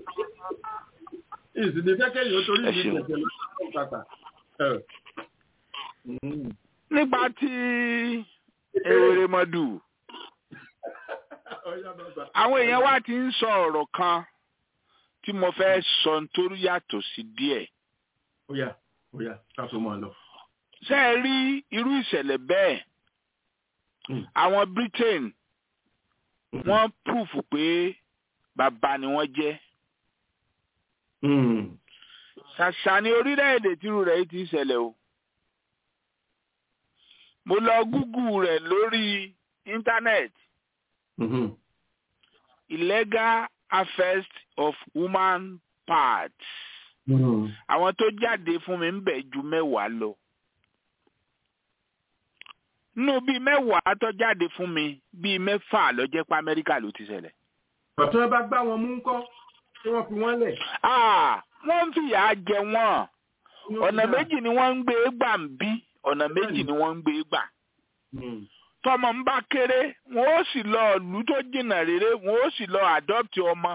ìsìnkú kẹ́kẹ́ yìí ó torí mi jẹ̀jẹ̀ lọ́wọ́ pàpà. nípa tí èrè mọ́dù àwọn èèyàn wa ti ń sọ ọ̀rọ̀ kan tí mo fẹ́ sọ nítorí yàtọ̀ sí díẹ̀. ó yá ó yá ká tó máa lọ. ṣé ẹ rí irú ìṣẹ̀lẹ̀ bẹ́ẹ̀ àwọn Britain wọ́n proof pé bàbá ni wọ́n jẹ́. ṣàṣà ni orílẹ̀-èdè tírú rẹ̀ ti ṣẹlẹ̀ o. mo lọ Google rẹ̀ lórí internet. illegal harvest of human parts. àwọn tó jáde fún mi ń bẹ̀ ju mẹ́wàá lọ nínú bíi mẹ́wàá tó jáde fún mi bíi mẹ́fà ló jẹ́ pé amẹ́ríkà ló ti ṣẹlẹ̀. ọ̀tún ẹ bá gbá wọn mú kọ́ tí wọ́n fi wọ́n lẹ̀. wọ́n ń fìyà jẹ wọ́n ọ̀nà méjì ni wọ́n ń gbé gbà ń bí ọ̀nà méjì ni wọ́n ń gbé gbà. tọmọ ń bá kéré wọn ó sì lọ ìlú tó jìnnà rere wọn ó sì lọ adopt ọmọ.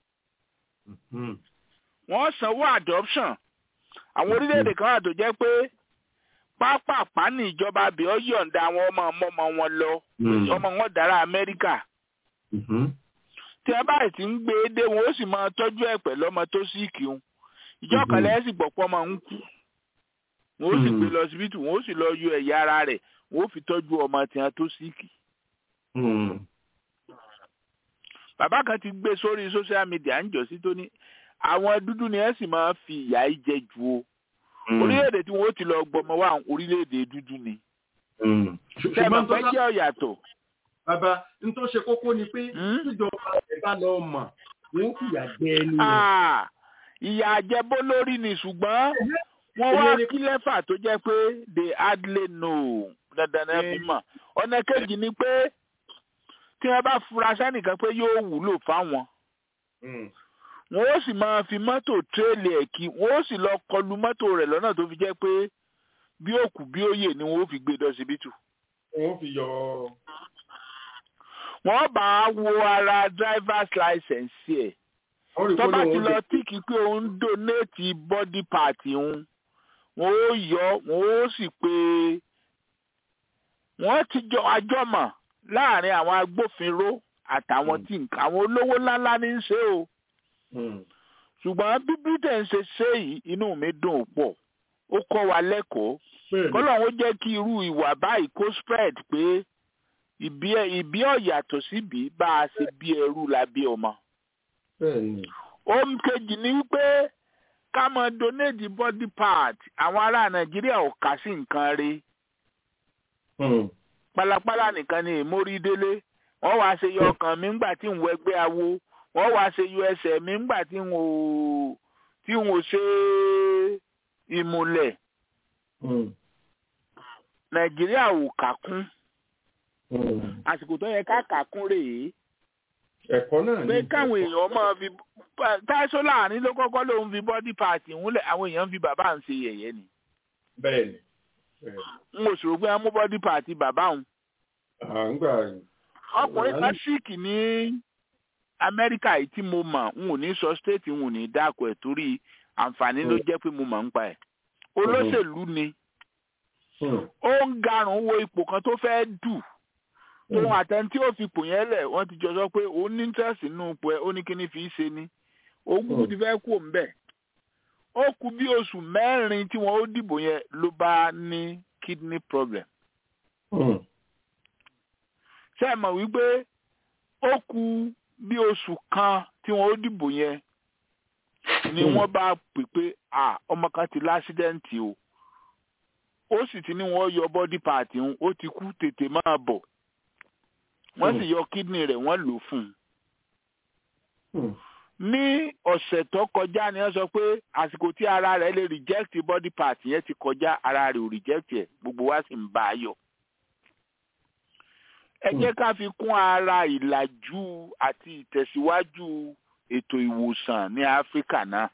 wọ́n sanwó adoption àwọn orílẹ̀-èdè kan wà tó jẹ́ pé pápápá ní ìjọba àbí ọ yọ̀ǹda àwọn ọmọ ọmọ wọn lọ ọmọ wọn dára amẹ́ríkà tí ẹ báyìí ti ń gbé e dé wọn ó sì máa tọ́jú ẹ̀ pẹ̀lú ọmọ tó sì kírun ìjọ kan lẹ́yìn sì gbọ̀pọ̀ ọmọ ń kú wọn ó sì gbé lọ síbítù wọn ó sì lọ yọ ẹ̀yà ara rẹ̀ wọn ó fi tọ́jú ọmọ tiwọn tó sì kì. bàbá kan ti gbé sórí social media ń jọ sí tó ní àwọn dúdú ni ẹ sì máa fi ìyà jẹ jù o orílẹ̀-èdè tí wọ́n ti lọ gbọmọ wá orílẹ̀-èdè dúdú ni. sẹ́mi pẹ́ jẹ́ ọ̀yàtọ̀. bàbá n tó ṣe kókó ni pé tíjọba ẹ̀ bá lọ mọ̀ wọ́n fìyà jẹ ẹni rẹ̀. ìyà àjẹbó lórí ni ṣùgbọ́n wọ́n wá kí lẹ́fà tó jẹ́ pé they hardly know dandan náà fi mọ̀. ọ̀nà kejì ni pé tí wọ́n bá fura sẹ́nìkan pé yóò wúlò fáwọn wọn ó sì máa fi mọ́tò tírélì ẹ̀ kí wọn ó sì lọ kọlu mọ́tò rẹ̀ lọ́nà tó fi jẹ́ pé bí òkú bí òye ni wọn ó fi gbé dọ́sibítù. wọn ó fi yọ. wọ́n bá wo ara driver's license ẹ̀ tó bá ti lọ tíìkì pé òun donate body part òun wọn ó yọ wọn ó sì pé wọ́n ti jọ àjọmọ̀ láàrin àwọn agbófinró àtàwọn tí nǹkan àwọn olówó ńláńlá ní í ṣe o ṣùgbọ́n bí britain ṣe ṣe yìí inú mi dùn pọ̀ ó kọ́ wa lẹ́kọ̀ọ́ kọ́lọ́hún jẹ́ kí irú ìwà báyìí kó spread pé ìbí ọ̀yàtọ̀ síbi bá a ṣe bí ẹrú la bí ọmọ. ohun kejì ni wípé ká mọ donate body part àwọn ará nàìjíríà ò kà sí nǹkan rí pálapàla nìkan ni èmórí délé wọ́n wá ṣe yọ ọkàn mi ńgbà tí ń wọ ẹgbẹ́ awo wọ́n wá ṣe yọ ẹsẹ̀ mi ńgbà tí n ò tí n ò ṣe ìmùlẹ̀ nàìjíríà ò kà kún àsìkò tó yẹ ká kà kún rèé ẹ̀kọ́ náà ní. pé káwọn èèyàn máa fi táṣọ láàrin ló kọ́kọ́ ló ń fi bọ́dí pààtì ńlẹ̀ àwọn èèyàn ń fi bàbá ń ṣe yẹ̀yẹ́ ni. bẹ́ẹ̀ni. n ò sọ̀rọ̀ pé wọ́n mú bọ́dí pààtì bàbá òun. ọkùnrin kan síìkì ní amẹ́ríkà yìí tí mo mọ̀ n ò ní sọ stéètì n ò ní dákọ̀ ẹ̀ torí àǹfààní ló jẹ́ pé mo mọ̀ ń pa ẹ̀. olóṣèlú ni ó ń garùn wo ipò kan tó fẹ́ dù tóun àtẹni ó fi pò yẹn lẹ̀ wọ́n ti jọ sọ pé òun ní interest nínú ipò ẹ̀ ó ní kíní fi í ṣe ni ogun ti fẹ́ kú òun bẹ̀. ó kù bí oṣù mẹ́rin tí wọ́n ó dìbò yẹn ló bá ní kidney problem. ṣé ẹ mọ̀ wípé ó kù bí oṣù kan tí wọ́n ó dìbò yẹn ni wọ́n bá pè pé ọmọ kan ti lásídẹ́ǹtì o ó sì ti ní wọ́n yọ bọ́dí pààtì ń ó ti kú tètè máa bọ̀ wọ́n sì yọ kídìnì rẹ̀ wọ́n lò fún un. ní ọ̀sẹ̀ tó kọjá ni wọ́n sọ pé àsìkò tí ara rẹ̀ lè reject body part yẹn ti kọjá ara rẹ̀ ò reject ẹ̀ gbogbo wa sì ń bá a yọ. ẹ jẹ́ ká fi kún ara ìlàjú àti ìtẹ̀síwájú ètò ìwòsàn ní áfíríkà náà.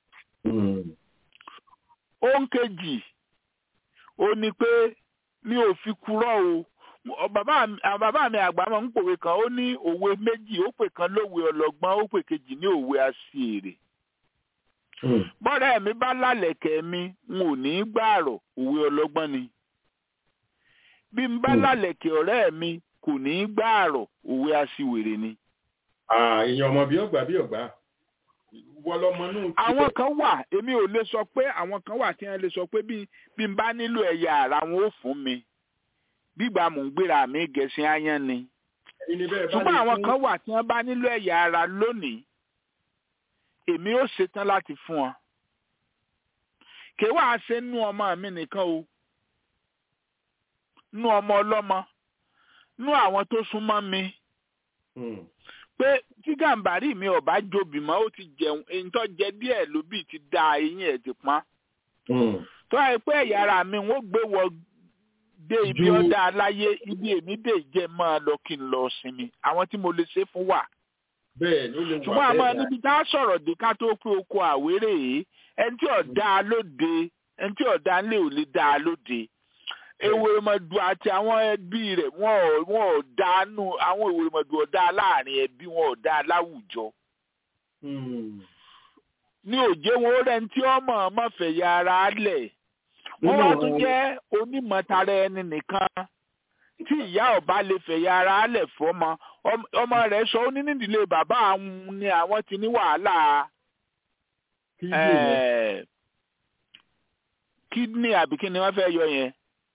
ohun kejì ó ní pé mi ò fi kúrò o bàbá mi àgbà máa ń pòwe kan ó ní òwe méjì ó pè kan lówe ọlọ́gbọ́n ó pè kejì ní òwe aṣèrè. bọ́dà mi bá lálẹ̀kẹ̀ mi n ò ní í gbààrọ̀ òwe ọlọ́gbọ́n ni. bí n bá lálẹ̀kẹ̀ ọ̀rẹ́ mi kò ní í gbààrọ̀ òwe aṣiwèrè ni. èèyàn ọmọ bí ọgbà bí ọgbà wọlọmọ náà. àwọn kan wà èmi ò lè sọ pé àwọn kan wà tí wọn lè sọ pé bí n bá nílò ẹ̀yà ara wọn ó fún mi gbígbà mò ń gbéra mi gẹ̀ẹ́sì áyán ni. ṣùgbọ́n àwọn kan wà tí wọ́n bá nílò ẹ̀yà ara lónìí èmi ó ṣetán láti fún wọn. kì í wàá ṣe nú ọmọ mi nìkan o nú ọmọ ọlọ́mọ nú àwọn tó súnmọ́ mi. pé tí gàǹbàrí mi ò bá jobi mọ́ ó ti jẹun èyí tó jẹ díẹ̀ ló bì ti da eyín ẹ̀ ti pọ́n. tó àyè pé ẹ̀yà ara mi wọ́n gbé wọ dé ibi ọ̀dà aláyé ibi èmi dé jẹ́ máa lọ kí n lọ sinmi àwọn tí mo lè ṣe fún wà. bẹ́ẹ̀ ló lè wà bẹ́ẹ̀ ṣùgbọ́n àmọ́ níbi tá a sọ̀rọ̀ dé ká tó pé oko àwérè yìí ẹni tí ọ̀dà lóde ẹni tí ọ̀dà ńlẹ̀ ò lè dá a lóde. ewérémọdù àti àwọn ẹbí rẹ̀ wọn ò dánú àwọn ewérémọdù ọ̀dà láàrin ẹbí wọn ò dá láwùjọ. ní òjé wọn rẹ̀ ní tí ọmọ ọmọ fẹ̀yà ara lẹ̀ wọ́n wá tún jẹ́ onímọ̀tara ẹni nìkan tí ìyá ọba lè fẹ̀yà ara lẹ̀ fọ́mọ ọmọ rẹ̀ sọ ó ní nídìílé bàbá àwọn ni àwọn ti ní wàhálà kídìní àbí kí ni wọ́n fẹ́ yọ yẹn.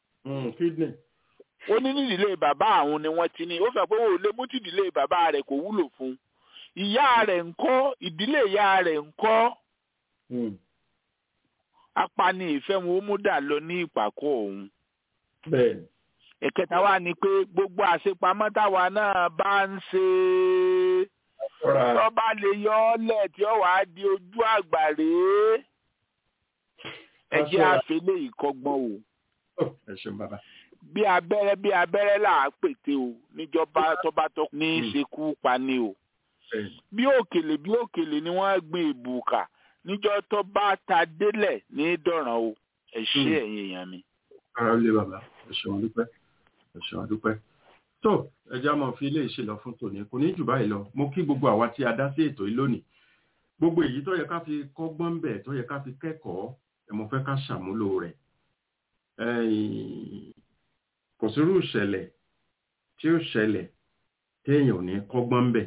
ó ní nídìílé bàbá àwọn ni wọ́n ti ní ó fẹ́ pé ó lè mú tìdílé bàbá rẹ̀ kò wúlò fún ìyá rẹ̀ ńkọ́ ìdílé ìyá rẹ̀ ńkọ́ apani ìfẹ́ wọn ó mú dà lọ ní ìpàkọ́ òun. bẹ́ẹ̀ni. ẹ̀kẹta wa ni pé gbogbo àṣepamọ́ táwa náà bá ń ṣe tọ́ba lè yọ ọ́ lẹ̀ tí ó wàá di ojú àgbà rèé ẹ jẹ́ àfẹlẹ́ ìkọgbọ́n o. ẹ ṣeun bàbá. bí abẹ́rẹ́ bí abẹ́rẹ́ là á pète o níjọba tọ́ba tó ní í ṣekú pa ni o. bí òkèlè bí òkèlè ni wọ́n gbin ìbùkà níjọ́ tó bá ta délẹ̀ ní dọ̀ràn o ẹ ṣé ẹ̀yin èèyàn mi. ara lé bàbá ẹ ṣeun dúpẹ́ ẹ ṣeun dúpẹ́. tó ẹja máa fi ilé ìṣe lọ fún tòní kò ní jù báyìí lọ mo kí gbogbo àwa tí a dá sí ètò yìí lónìí gbogbo èyí tó yẹ ká fi kọ́gbọ́n bẹ̀ tó yẹ ká fi kẹ́kọ̀ọ́ ẹ mo fẹ́ ká ṣàmúlò rẹ̀ kò sírú ìṣẹ̀lẹ̀ tí ó ṣẹlẹ̀ téèyàn ò ní kọ́gbọ́n bẹ̀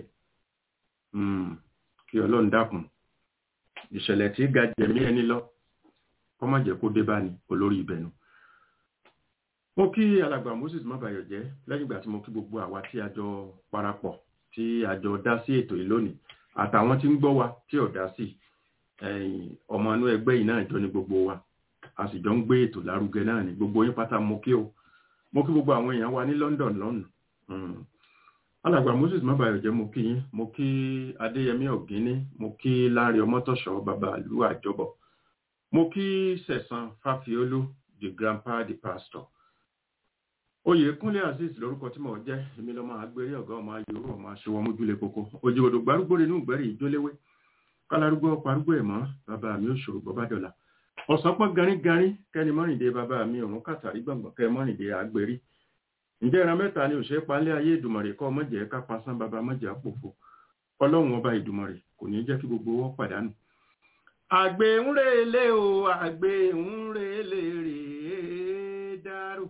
kí ọlọ́run dákun ìṣẹ̀lẹ̀ tí ga jẹ̀mí ẹni lọ kọ́ má jẹ́ kó dé bá ní olórí ibẹ̀ nu. mo kí alàgbà moses mabayọ̀ jẹ́ lẹ́yìn ìgbà tí mo kí gbogbo àwa tí a jọ parapọ̀ tí a jọ dá sí ètò yìí lónìí àtàwọn tí ń gbọ́ wa tí ò dá sí ọmọ inú ẹgbẹ́ yìí náà jọ ní gbogbo wa a sì jọ ń gbé ètò lárugẹ náà ní gbogbo yín pátá mo kí o mo kí gbogbo àwọn èèyàn wa ní London lọ́nà alàgbà moses mabayọ̀ jẹ́ mo kí yín mo kí adéyẹmí ọ̀gíní mo kí láàrin ọmọtọ̀ṣọ́ bàbá ìlú àjọbọ̀ mo kí sẹ̀sán fáfiolú the grandpa the pastor oyè kúnlé azeez lórúkọ tí mo jẹ́ èmi lọ́mọ agbèrè ọ̀gá ọmọ ayòrò ọmọ aṣọwọ́ mójúlé koko òjòdò gbárùgbò nínú ìgbẹ́rì ìjóléwé kálárúgbó parúgbó ẹ̀ mọ́ bàbá mi ò ṣòro bọ́bá dọ̀là ọ̀sán pọ́n garígarí kẹ́ni mọ́rìndé bàbá mi òun kàtàrí gbọ̀ngbọ̀n kẹ́ mọ́rìndé àgbèrí ǹjẹ́ ìran mẹ́ta ni òṣèré palẹ́ ayé ìdùmọ̀rè kọ́ mọ́jẹ́ ká pasán bàbá mọ́jẹ́ àpòfo ọlọ́run ọba ìdùmọ̀rè kò ní jẹ́ kí gbogbo wọn pàdánù. àgbẹ̀ ń relé o àgbẹ̀ ń relé rèé dárò.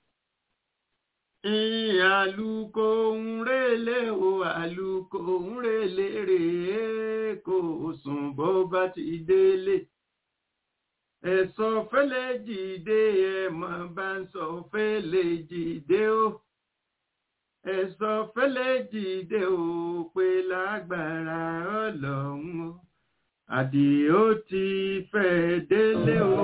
àlùkò ń relé o àlùkò ń relé rèé kò sùn bó bá ti délé. ẹ̀sọ́ fẹ́lẹ́ jìde ẹ̀mọ́ bá ń sọ fẹ́lẹ́ jìde o ẹ̀sọ́ fẹ́lẹ́ jìde o pé lágbára ọlọ́run o àdìó ti fẹ́ délé o.